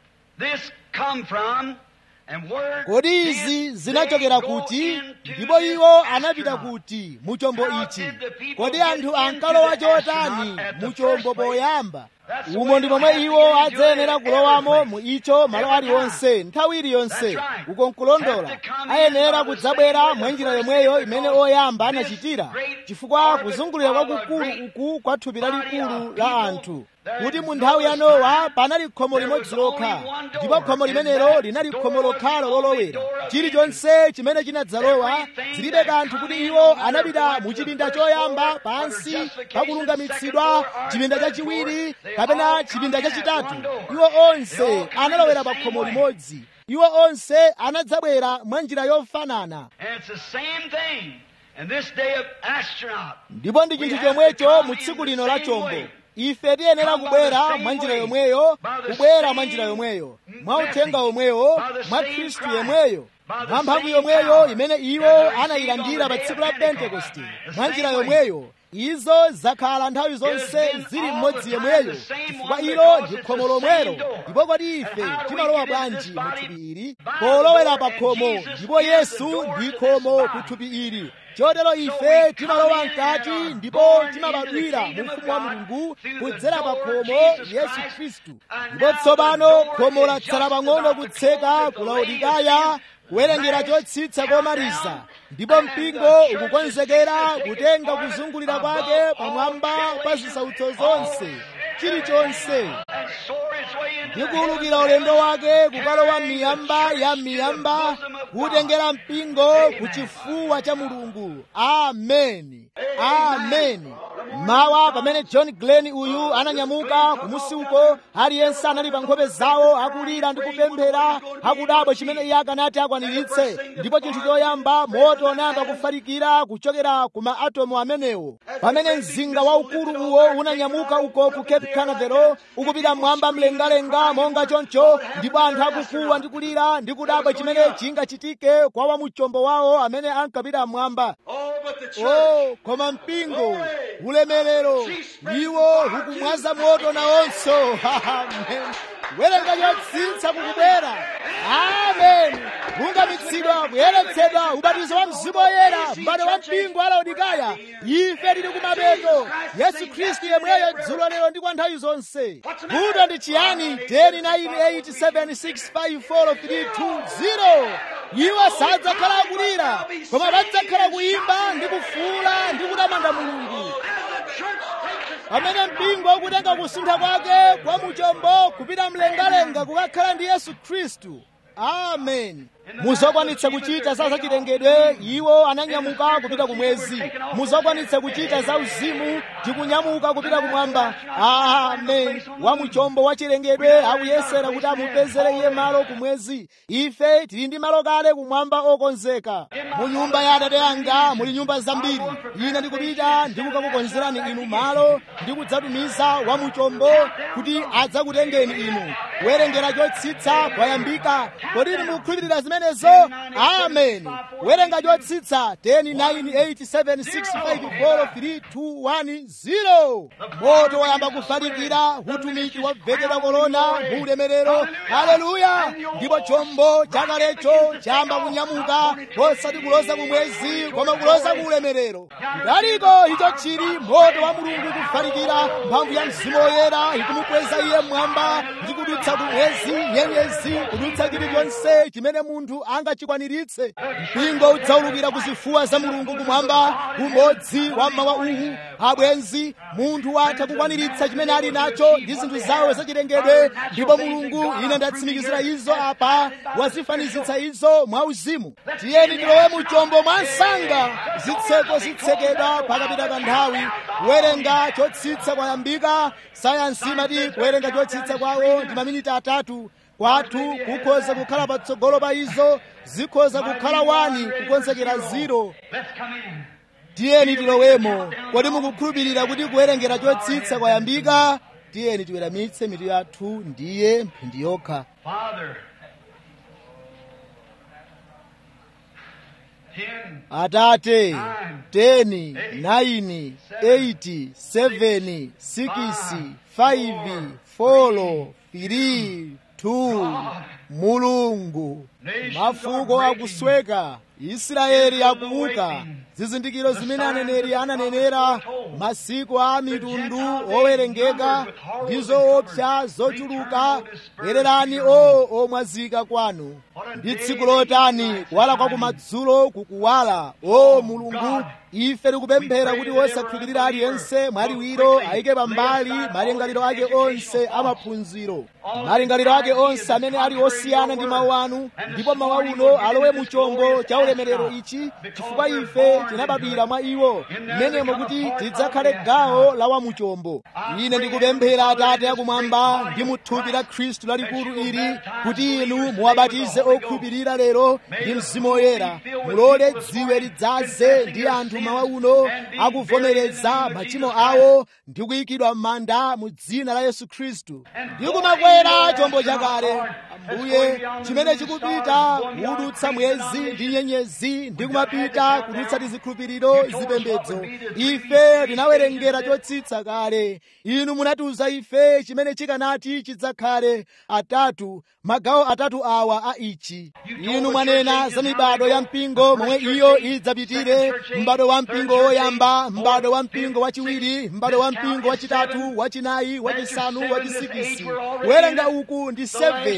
this come from? And where kodi did izi they zinachokera go kuti into ndipo this iwo anapita astronaut? kuti mu chombo How ichi did the people kodi get anthu into ankalowa the chotani astronaut at the mu first chombo place? poyamba That's the umo way ndi they'll momwe have to iwo get into adzayenera it kulowamo every mu place. icho malo Every aliwonse nthawi iliyonse That's right. uko nkulondola Have to come in ayenera by the kudzabwera same way mwa the njira first yomweyo did imene because oyamba this anachitira great chifukwa orbit kuzungulira of a kwakukulu great uku kwa thupi body lalikulu of la people, anthu there kuti is mu nthawi ya Noah's nowa time, panali khomo there limodzi was only lokha one door, ndipo khomo and limenelo that linali door khomo was the lokhalo only lolowera door of chilichonse chimene chinadzalowa Everything zilibe that kanthu come kuti in, iwo no matter anapita what, mu the chipinda first choyamba floor, or pansi justification, pakulungamitsidwa second floor, or chipinda third chachiwiri floor, they kapena all chipinda come in at chachitatu one door. iwo They all onse come in analowera the pa same khomo way. limodzi iwo onse anadzabwera mwa njira yofanana And it's the same thing. And this day of astronaut, ndipo ndi We chinthu have to chomwecho come mu in tsiku the lino la same chombo way. ife tiyenera Come by kubwera the same mwa njira way. yomweyo By the kubwera mwa same njira yomweyo message. mwa uthenga womweyo By the mwa same khristu Christ. yemweyo By the mwa mphamvu same yomweyo power imene that iwo they received anayilandira on the pa day tsiku of la Pentecost. pentekoste The mwa same njira way. yomweyo izo zakhala nthawi zonse been zili all mmodzi the yemweyo time the same chifukwa one ilo because ndi it's khomo the lomwelo same door. ndipo kodi ife And how do we timalowa get into bwanji this mu body? thupi ili By the polowera door, pa and khomo Jesus ndipo is the yesu door ndi to this khomo body. ku thupi ili chotero ife we timalowa come in mkati and are ndipo born timabadwira into the mu kingdom ufumu wa of God mulungu through the kudzera pa door khomo Jesus yesu Christ. khristu And ndipo now tsopano the door khomo is latsala just pang'ono about to kutseka close at ku the laodikaya latest kuwerengera last chotsitsa komaliza countdown, ndipo and mpingo the church ukukonzekera is kutenga taking kuzungulira part kwake above pamwamba all pa tribulation, zisautso zonse all chilichonse and soar its way into ndi the kuwulukira heavens ulendo of wake heaven, kukalowa carrying the miyamba church ya to the miyamba bosom of God. kutengera mpingo Amen. ku chifuwa cha mulungu ameni ameni mawa pamene john glenn uyu ananyamuka kumusi uko aliyense anali pa nkhope zawo akulira ndi kupemphera akudabwa chimene iye akanati akwaniritse ndipo chinthu choyamba moto unayamba kufalikira kuchokera ku maatomu amenewo pamene mzinga waukulu uwo unanyamuka uko ku cape canaveral ukupita mmwamba mlengalenga monga choncho ndipo anthu akukuwa ndi kulira ndi kudabwa chimene chingachitike kwa wamuchombo wawo amene ankapita mmwamba Oh, but the church. oh koma mpingo ulemerero iwo ukumwaza moto nawonso amen kuwerenga chotsitsa kukubwera amen kungamitsidwa kuyeretsedwa ubatizo wa mzimu woyera m'bado wa mpingo wa laodikaya ife tili kumapeto yesu khristu yemweyo dzulo lero ndi kwa nthawi zonse kuto ndi chiyani 10987654320 iwo sadzakhala akulira koma padzakhala kuyimba ndi kufuula ndi kutamanda mulungu pamene mpingo ukutenga kusuntha kwake kwa muchombo kupita mlengalenga kukakhala ndi yesu khristu amen muzokwanitsa kuchita za zachilengedwe iwo ananyamuka kupita kumwezi muzokwanitsa kuchita za uzimu tikunyamuka kupita kumwamba amen wamuchombo wachilengedwe akuyesera kuti amupezere iye malo kumwezi ife tili ndi malo kale kumwamba okonzeka mu nyumba ya atate anga muli nyumba zambiri ine ndikupita ndikukakukonzerani inu malo ndikudzatumiza wamuchombo kuti adzakutengeni inu kuwerengera chotsitsa kwayambika kodi inu mukhulupirira zimenezo amen kuwerenga chotsitsa 10987654321 moto wayamba kufalikira utumiki wabvekedwa korona mu ulemerero haleluya ndipo chombo chakalecho chayamba kunyamuka osati kuloza kumwezi koma kuloza ku ulemerero kudaliko icho chili moto wa mulungu kufalikira mphamvu ya mzimu woyera ikumukweza iye mmwamba ndi kudutsa kumwezi nyenyezi kudutsa chilichonse chimene munthu angachikwaniritse mpingo udzaulukira kuzifuwa za mulungu kumwamba umodzi wa mawa uwu abwenzi munthu watha kukwaniritsa chimene ali nacho ndi zinthu zawo zachilengedwe ndipo mulungu ine ndatsimikizira izo apa wazifanizitsa izo mwauzimu tiyeni tilowe mu chombo mwa msanga zitseko zitsekedwa pakapita kanthawi kuwerenga chotsitsa kwayambika sayansi imati kuwerenga chotsitsa kwawo ndi maminiti atatu kwathu kukhoza kukhala patsogolo pa izo zikhoza kukhala wani kukonzekera ziro tiyeni tilowemo kodi mukukhulupirira kuti kuwerengera chotsitsa kwayambika tiyeni tiweramitse mitu yathu ndiye mphindi yokha atate 10 9 8 7 6 5 4 3 2 mulungu mafuko akusweka israeli akuuka zizindikiro zimene aneneri ananenera masiku a mitundu owerengeka ndi zoopsa zochuluka bwererani o omwazika kwanu ndi tsiku lotani kuwala kwa kumadzulo kukuwala o mulungu ife tikupemphera kuti wosakhulupirira aliyense mwaliwiro ayike pambali malingaliro ake onse amaphunziro malingaliro ake onse amene ali osiyana ndi mawu anu ndipo mawu uno alowe mu chombo cha ulemerero ichi chifukwa ife tinabadwira mwa iwo mmenemo kuti tidzakhale gawo la wamuchombo ine ndikupemphera atate akumwamba ndi muthupi la khristu lalikulu ili kuti inu muwabatize okhulupirira lero ndi mzimu woyera mulole dziwe lidzaze ndi anthu mawa uno akuvomereza machimo awo ndi kuyikidwa m'manda mu dzina la yesu khristu ndi kumakwera chombo chakale ambuye chimene chikupita kudutsa mwezi ndi nyenyezi ndi kumapita kudutsa tizikhulupiriro zipembedzo ife tinawerengera chotsitsa kale inu munatiuza ife chimene chikanati chidzakhale atatu magawo atatu awa a ichi inu mwanena za mibado ya mpingo momwe iyo idzapitire m'bado wa mpingo woyamba m'bado wa mpingo wachiwiri m'bado wa mpingo wachitatu wachinayi wachisanu wachisikisi kuwerenga uku ndi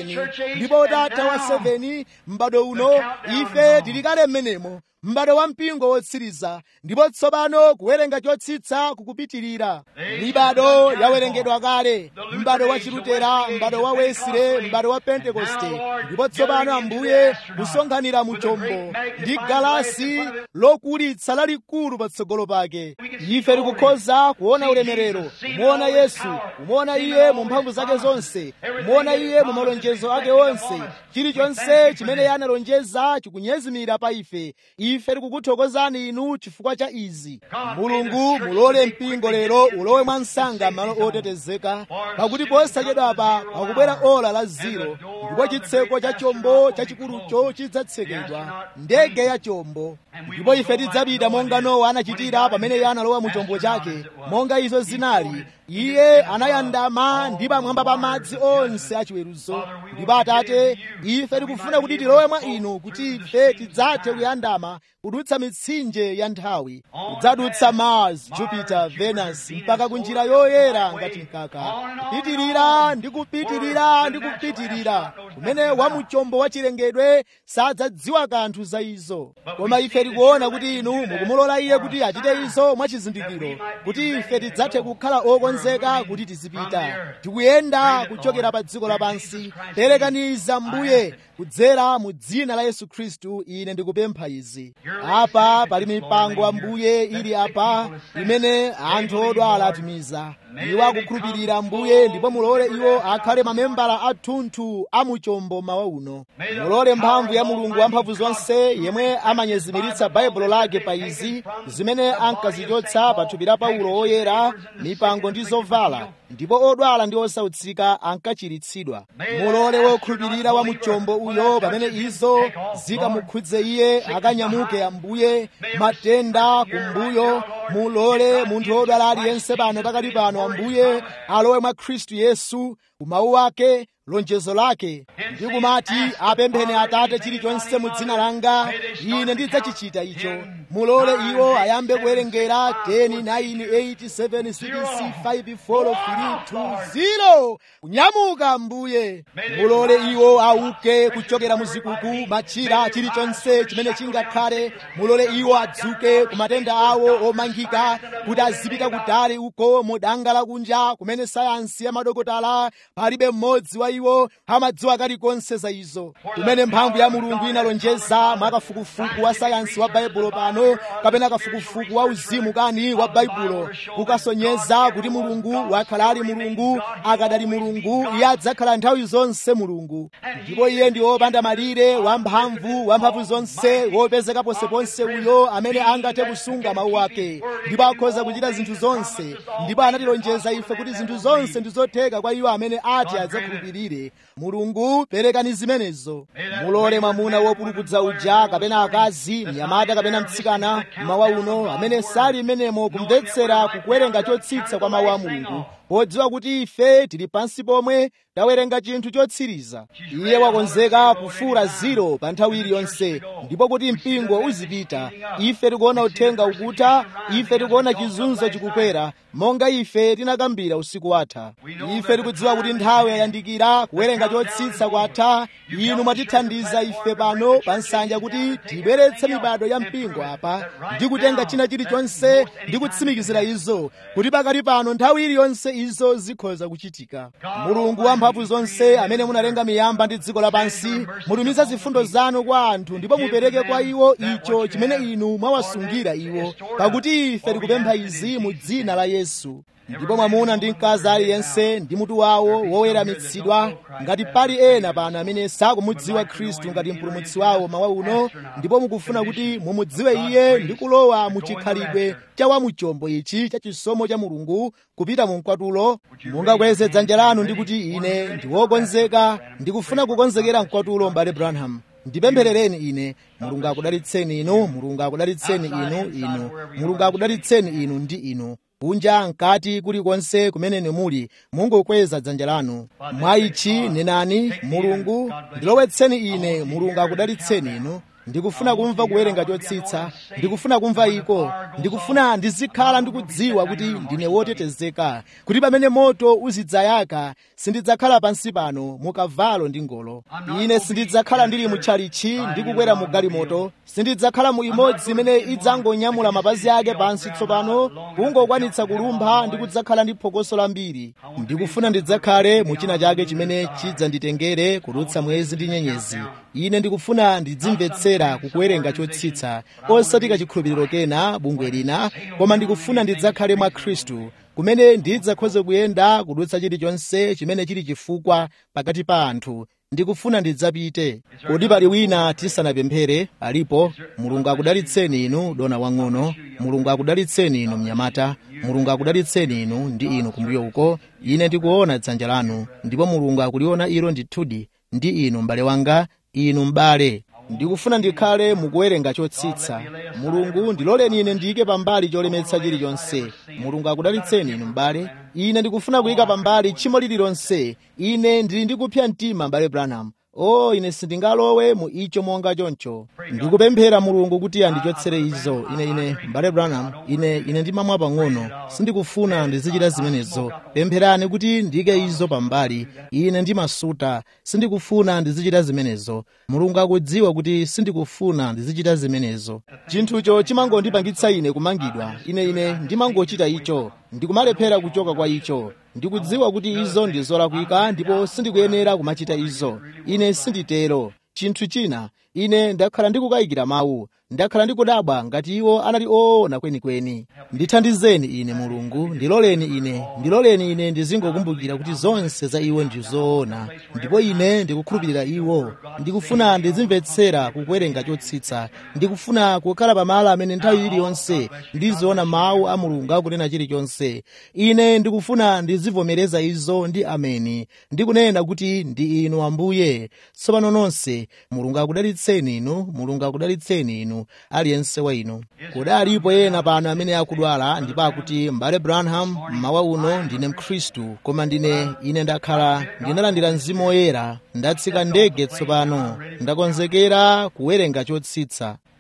7 ndipo utatha wa 7 m'bado uno ife tili kale m'menemo m'bado wa mpingo wotsiriza ndipo tsopano kuwerenga chotsitsa kukupitirira mibado yawerengedwa kale m'bado wa chilutera m'bado wa wesile m'bado wa pentekoste ndipo tsopano ambuye kusonkhanira mu chombo ndi galasi lokulitsa lalikulu patsogolo pake ife tikukhoza kuona ulemerero kumuona yesu kumuona iye mu mphamvu zake zonse kumuona iye mu malonjezo ake onse chilichonse chimene iye analonjeza chikunyezimira pa ife ife tikukuthokozani inu chifukwa cha izi mulungu mulole mpingo lero ulowe mwa msanga malo otetezeka pakuti posachedwapa pakubwera ola la ziro ndipo chitseko cha chombo chachikulucho chidzatsekedwa ndege ya chombo ndipo ife tidzapita monga nowa anachitira pamene iye analowa mu chombo chake monga izo zinali iye anayandama ndi pamwamba pa madzi onse achiweruzo ndipo atate ife tikufuna kuti tilowe mwa inu kuti ife tidzathe kuyandama kudutsa mitsinje ya nthawi kudzadutsa mars jupiter venus mpaka kunjira yoyera ngati mkaka kupitirira ndi kupitirira ndi kupitirira kumene wamuchombo wachilengedwe sadzadziwa kanthu za izo koma ife tikuona kuti inu mukumulola iye kuti achite izo mwachizindikiro kuti ife tidzathe kukhala okonzeka kuti tizipita tikuyenda kuchokera pa dziko lapansi perekaniza mbuye kudzera mu dzina la yesu khristu ine ndikupempha izi apa pali mipango ambuye ili apa imene anthu odwala atumiza iwo akukhulupirira mbuye ndipo mulole iwo akhale mamembala athunthu a muchombo mawa uno mulole mphamvu ya mulungu wamphamvu zonse yemwe amanyezimiritsa baibulo lake pa izi zimene ankazichotsa pa thupi la paulo oyera mipango ndi zovala ndipo odwala ndi osautsika ankachiritsidwa mulole wokhulupirira wa muchombo uyo pamene izo zikamukhudze iye akanyamuke ambuye matenda kumbuyo mulole munthu wodwala aliyense pano pakati pano ambuye alowe mwa khristu yesu umawu wake lonjezo lake ndi kumati apempheni atate chilichonse mu dzina langa ine ndidzachichita icho mulole iwo ayambe kuwerengera 10 9 8 7 6 5 4 3 2 0 kunyamuka mbuye mulole iwo auke kuchokera muzikuku machira chilichonse chimene chingakhale mulole iwo adzuke ku matenda awo omangika kuti azipita kutali uko mudanga lakunja kumene sayansi ya madokotala palibe mmodzi wa iwo amadziwa kalikonse za izo kumene mphamvu ya mulungu inalonjeza mwa kafukufuku wa sayansi wa baibulo pano kapena kafukufuku wa uzimu kani wa baibulo kukasonyeza kuti mulungu wakhala ali mulungu akadali mulungu iye adzakhala nthawi zonse mulungu ndipo iye ndi wopanda malire wamphamvu wamphamvu zonse wopezeka ponseponse uyo amene angathe kusunga mawu ake ndipo akhoza kuchita zinthu zonse ndipo anatilonjeza ife kuti zinthu zonse ndi zotheka kwa iwo amene ati adzakhulupirire mulungu perekani zimenezo mulole mwamuna wopulupudza uja kapena akazi mnyamata kapena mtsikana mawa uno amene sali menemo kumvetsera kukuwerenga chotsitsa kwa mawu a mulungu podziwa kuti ife tili pansi pomwe tawerenga chinthu chotsiriza iye wakonzeka kufura ziro pa nthawi iliyonse ndipo kuti mpingo uzipita ife tikuona uthenga ukutha ife tikuona chizunzo chikukwera monga ife tinakambira usiku watha ife tikudziwa kuti nthawi yayandikira kuwerenga chotsitsa kwatha inu mwatithandiza ife pano pa nsanja kuti tibweretse mibado ya mpingo apa ndi kutenga china chilichonse ndi kutsimikizira izo kuti pakati pano nthawi iliyonse izo zikhoza kuchitika mulungu wamphamvu zonse amene munalenga miyamba ndi dziko lapansi mutumiza zifundo zanu kwa anthu ndipo mupereke kwa iwo icho chimene inu mwawasungira iwo pakuti ife tikupempha izi mu dzina la yesu ndipo mwamuna ndi mkazi aliyense ndi mutu wawo woweramitsidwa ngati pali ena pano amene sakumudziwa khristu ngati mpulumutsi wawo mawa uno ndipo mukufuna kuti mumudziwe iye ndi kulowa mu chikhalidwe cha wamuchombo ichi cha chisomo cha mulungu kupita mu mkwatulo mungakweze dzanja lanu ndi kuti ine ndi wokonzeka ndikufuna kukonzekera mkwatulo mbale branham ndipempherereni ine mulungu akudalitseni inu mulungu akudalitseni inu inu mulungu akudalitseni inu ndi inu kunja mkati kulikonse kumene muli mungokweza dzanja lanu mwa ichi nenani mulungu ndilowetseni ine mulungu akudalitseni inu ndikufuna kumva kuwerenga chotsitsa ndikufuna kumva iko ndikufuna ndizikhala ndikudziwa kuti ndine wotetezeka kuti pamene moto uzidzayaka sindidzakhala pansi pano mukavalo ndi ngolo ine sindidzakhala ndili mutchalichi ndikukwera mu galimoto sindidzakhala mu imodzi imene idzangonyamula mapazi ake pansi tsopano kungokwanitsa kulumpha ndi kudzakhala ndi phokoso lambiri ndikufuna ndidzakhale mu china chake chimene chidzanditengere kudutsa mwezi ndi nyenyezi ine ndikufuna ndidzimvetsera kukuwerenga chotsitsa osati kachikhulupiriro kena bungwe lina koma ndikufuna ndidzakhale mwa khristu kumene ndidzakhoze kuyenda kudutsa chilichonse chimene chili chifukwa pakati pa anthu ndikufuna ndidzapite kodi pali wina tisanapemphere alipo mulungu akudalitseni inu dona wang'ono mulungu akudalitseni inu mnyamata mulungu akudalitseni inu ndi inu kumbuyo uko ine ndikuona dzanja lanu ndipo mulungu akuliona ilo ndithudi ndi inu m'bale wanga inu m'bale ndikufuna ndikhale mukuwerenga chotsitsa mulungu ndiloleni ine ndiyike pambali cholemetsa chilichonse mulungu akudalitseni inu m'bale ine ndikufuna kuyika pambali tchimo lililonse ine ndili ndikupsa mtima m'bale branham o oh, ine sindingalowe mu icho monga choncho ndikupemphera mulungu kuti andichotsere izo ine ine m'bale branham ine ine ndimamwa pang'ono sindikufuna ndizichita zimenezo pempherani kuti ndiyike izo pambali ine ndimasuta sindikufuna ndizichita zimenezo mulungu akudziwa kuti sindikufuna ndizichita zimenezo chinthucho chimangondipangitsa ine kumangidwa ine ine ndimangochita icho ndikumalephera kuchoka kwa icho ndikudziwa kuti izo ndi zolakwika ndipo sindikuyenera kumachita izo ine sinditero chinthu china ine ndakhala ndikukayikira mawu ndakhala ndikudabwa ngati iwo anali oona kwenikweni ndithandizeni ine mulungu ndiloleni ine ndiloleni ine ndizingokumbukira kuti zonse za iwo ndi zoona ndipo ine ndikukhulupirira iwo ndikufuna ndizimvetsera kukuwerenga chotsitsa ndikufuna kukhala pamalo amene nthawi iliyonse ndiziona mawu a mulungu akunena chilichonse ine ndikufuna ndizivomereza izo ndi ameni ndikunena kuti ndi inu ambuye tsopano nonse mulungu akudalitseni inu mulungu akudalitseni inu aliyense wa inu kodi alipo ena pano amene akudwala ndipo akuti m'bale branham mmawa uno ndine mkhristu koma ndine ine ndakhala ndinalandira mzimu woyera ndatsika ndege tsopano ndakonzekera kuwerenga chotsitsa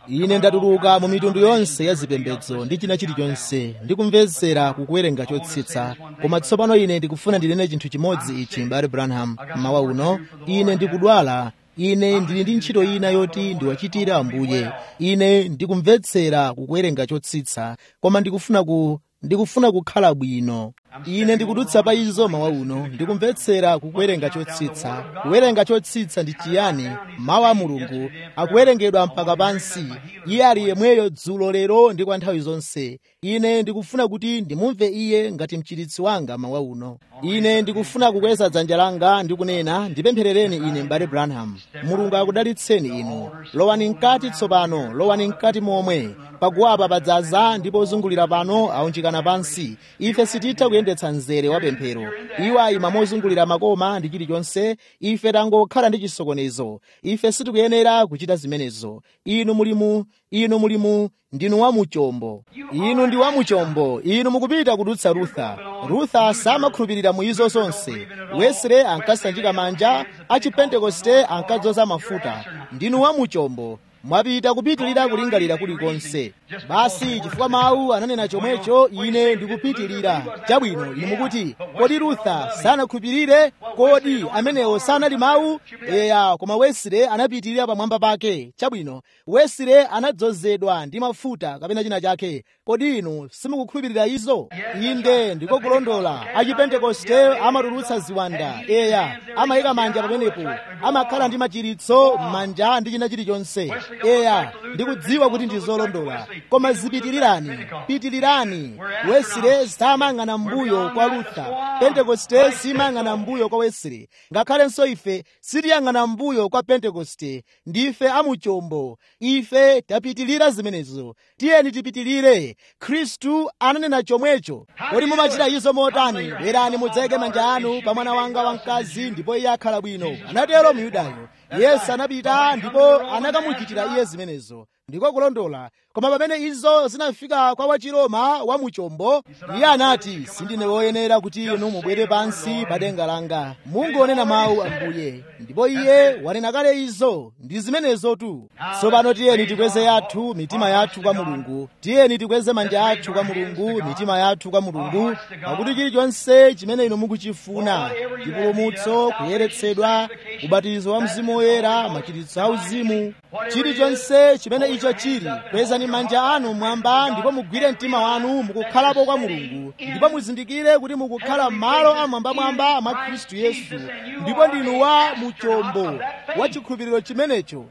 ine ndatuluka mu mitundu yonse ya zipembedzo ndi china chilichonse ndikumvetsera kukuwerenga chotsitsa koma tsopano ine ndikufuna ndinene chinthu chimodzi ichi mbale branham mmawa uno ine ndikudwala ine ndili ndi ntchito ina yoti ndiwachitire ambuye ine ndikumvetsera kukuwerenga chotsitsa koma ndikufuna ku ndikufuna kukhala bwino ine ndikudutsa pa izo mawa uno ndikumvetsera kukuwerenga chotsitsa kuwerenga chotsitsa ndi chiyani mawu a mulungu akuwerengedwa mpaka pansi iye ali yemweyo dzulo lero ndi kwa nthawi zonse ine ndikufuna kuti ndimumve iye ngati mchiritsi wanga mawa uno ine ndikufuna kukweza dzanja langa ndi kunena ndipempherereni ine mbale branham mulungu akudalitseni inu lowani mkati tsopano lowani mkati momwe paguwapa padzaza ndipo ozungulira pano aunjikana pansi ife sititha kuyendetsa mzere wa pemphero iwo ayima mozungulira makoma ndi chilichonse ife tangokhala ndi chisokonezo ife sitikuyenera kuchita zimenezo inu mulimu inu mulimu ndinu wamuchombo inu ndi wamuchombo inu mukupita kudutsa rutha rutha samakhulupirira mu izo zonse wesre ankasanjika manja achipentekoste ankadzoza mafuta ndinu wamuchombo mwapita kupitirira kulingalira kulikonse basi chifukwa mawu ananena chomwecho ine ndikupitirira chabwino inu mukuti kodi rutha sanakhulupirire kodi amenewo sanali mawu eya koma wesire anapitirira pamwamba pake chabwino wesire anadzozedwa ndi mafuta kapena china chake kodi inu simukukhulupirira izo inde ndiko kulondola achipentekoste amatulutsa ziwanda eya amayika manja pamenepo amakhala ndi machiritso m'manja ndi china chilichonse eya ndikudziwa kuti ndi zolondola koma zipitirirani pitirirani wesire samayang'ana mbuyo kwa lutha pentekoste simayang'ana mbuyo kwa wesire ngakhalenso ife sitiyang'ana mbuyo kwa pentekoste ndife amuchombo ife tapitirira zimenezo tiyeni tipitirire khristu ananena chomwecho kodi mumachita izo motani bwerani mudzayike manja anu pa mwana wanga wamkazi ndipo iye akhala bwino anatero myudayo yesu anapita ndipo anakamuchitira iye zimenezo ndiko kulondola koma pamene izo zinafika kwa wachiroma wamuchombo iye anati sindine woyenera kuti inu mubwere pansi pa denga langa mungonena mawu ambuye ndipo iye wanena kale izo ndi zimenezotu tsopano tiyeni tikweze yathu mitima yathu kwa mulungu tiyeni tikweze manja athu kwa mulungu mitima yathu kwa mulungu pakuti chilichonse chimene inu mukuchifuna chipulumutso kuyeretsedwa ubatizo wa mzimu woyera machiritso auzimu chilichonse chimene icho chili kwezani manja anu mwamba ndipo mugwire mtima wanu mukukhalapo kwa mulungu ndipo muzindikire kuti mukukhala m'malo amwambamwamba mwa khristu yesu ndipo ndinu wa muchombo wa chikhulupiriro chimenecho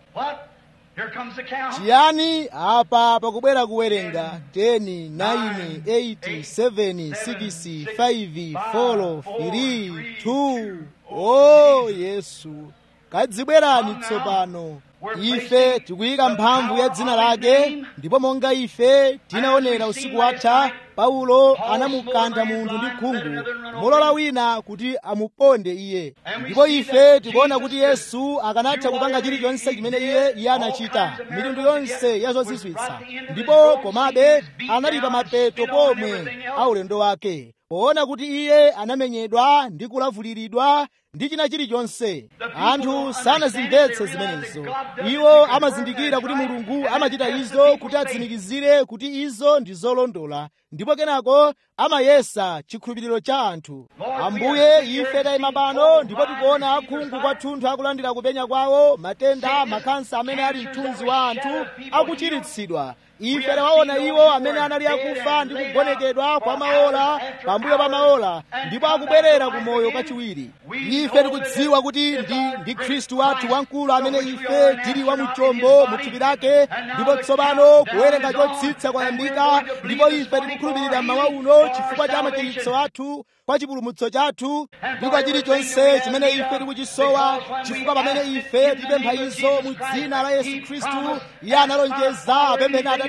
chiyani apa pakubwera kuwerenga 10 9 8 7 6 5 4 3 2 o yesu kadzibwerani tsopano ife tikuyika mphamvu ya dzina lake ndipo monga ife tinaonera usiku watha paulo anamukantha munthu ndi khungu molola wina kuti amuponde iye ndipo ife tikuona kuti yesu akanatha kupanga chilichonse chimene iye iye anachita mitundu yonse ya zozizwitsa ndipo komabe anali pa mapeto pomwe a ulendo wake poona kuti iye anamenyedwa ndi kulavuliridwa ndi china chilichonse anthu sanazimvetse zimenezo iwo amazindikira kuti mulungu amachita izo kuti atsimikizire kuti izo ndi zolondola ndipo kenako amayesa chikhulupiriro cha anthu ambuye ife tayima pano ndipo tikuona akhungu kwathunthu akulandira kupenya kwawo matenda makansa amene ali mthunzi wa anthu akuchiritsidwa ife tawaona iwo amene anali akufa ndi kugonekedwa kwa maola pambuyo pa maola ndipo akubwerera ku moyo kachiwiri ife tikudziwa kuti ndi ndi khristu wathu wamkulu amene ife tili wamuchombo mu thupi lake ndipo tsopano kuwerenga chotsitsa kwayambika ndipo ife tikukhulupirira mmawa uno chifukwa cha machiritso athu kwa chipulumutso chathu ndi kwa chilichonse chimene ife tikuchisowa chifukwa pamene ife tipempha izo mu dzina la yesu khristu iye analonjeza apempheni atate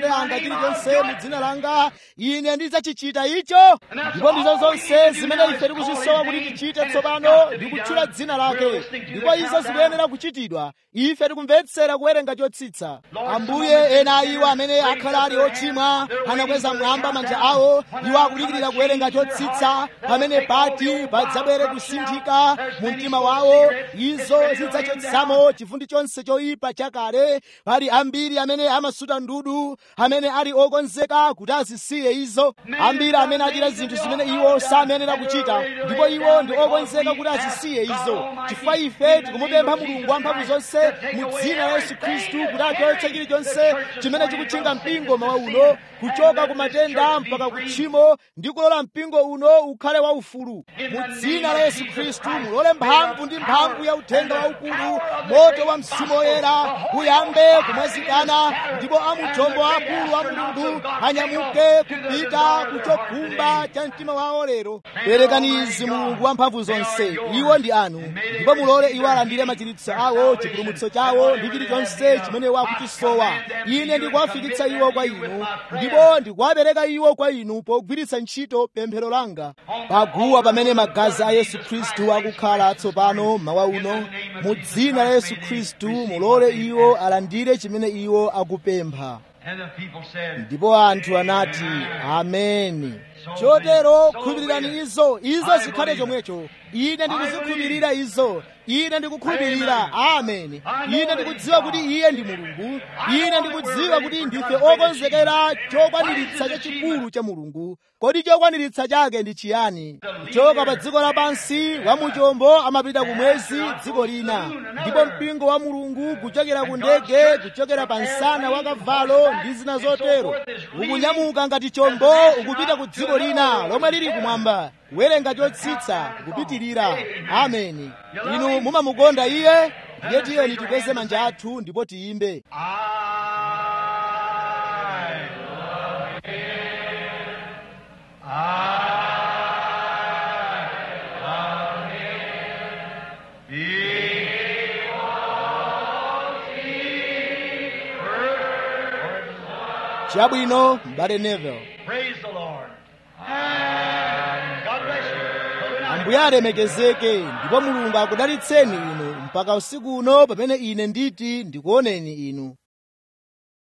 atate anga chilichonse mu dzina langa ine ndidzachichita icho ndipo ndizo zonse zimene ife tikuzisowa kuti tichite tsopano ndi kutchula dzina lake ndipo izo zikuyenera kuchitidwa ife tikumvetsera kuwerenga chotsitsa ambuye ena iwo amene akhala ali ochimwa anakweza mwamba manja awo iwo akudikirira kuwerenga chotsitsa pamene pati padzabwere kusinthika mu mtima wawo izo zidzachotsamo chifundi chonse choyipa chakale pali ambiri amene amasuta ndudu amene ali okonzeka kuti azisiye izo ambiri amene achita zinthu zimene iwo samenera kuchita ndipo iwo ndi okonzeka kuti azisiye izo chifukwa ife tikumupempha mulungu wamphamvu zonse mu dzina la yesu khristu kuti achotse chilichonse chimene chikutchinga mpingo mawa uno kuchoka ku matenda mpaka ku tchimo ndi kulola mpingo uno ukhale waufulu mu dzina la yesu khristu mulole mphamvu ndi mphamvu ya uthenga waukulu moto wa mzimu woyera uyambe kumwazikana ndipo amujombo akulu a mulungu anyamuke kupita kuchokhumba cha mtima wawo lero perekani izi mulungu wamphamvu zonse iwo ndi anu ndipo mulole iwo alandire machiritso awo chipulumutso chawo ndi chilichonse chimene wakuchisowa ine ndikuwafikitsa iwo kwa inu ndipo ndikuwapereka iwo kwa inu pogwiritsa ntchito pemphero langa paguwa pamene magazi a yesu khristu akukhala tsopano mawa uno mu dzina la yesu khristu mulole iwo alandire chimene iwo akupempha ndipo anthu anati ameni chotero khulupirirani izo izo zikhale chomwecho ine ndikuzikhulupirira izo ine ndikukhulupirira ameni ine ndikudziwa kuti iye ndi mulungu ine ndikudziwa kuti ndife okonzekera chokwaniritsa chachikulu cha mulungu kodi chokwaniritsa chake ndi chiyani kuchoka pa dziko lapansi wamuchombo amapita ku mwezi dziko lina ndipo mpingo wa mulungu kuchokera ku ndege kuchokera pa msana wa kavalo ndi zina zotero ukunyamuka ngati chombo ukupita ku dziko lina lomwe lili kumwamba kuwerenga chotsitsa kupitirira ameni inu mumamukonda iye ndiye tiyeni tikweze manja athu ndipo tiyimbe chabwino m'bale Neville Praise the Lord. And God bless you. ambuye alemekezeke ndipo mulungu akudalitseni inu mpaka usiku uno pamene ine nditi ndikuoneni inu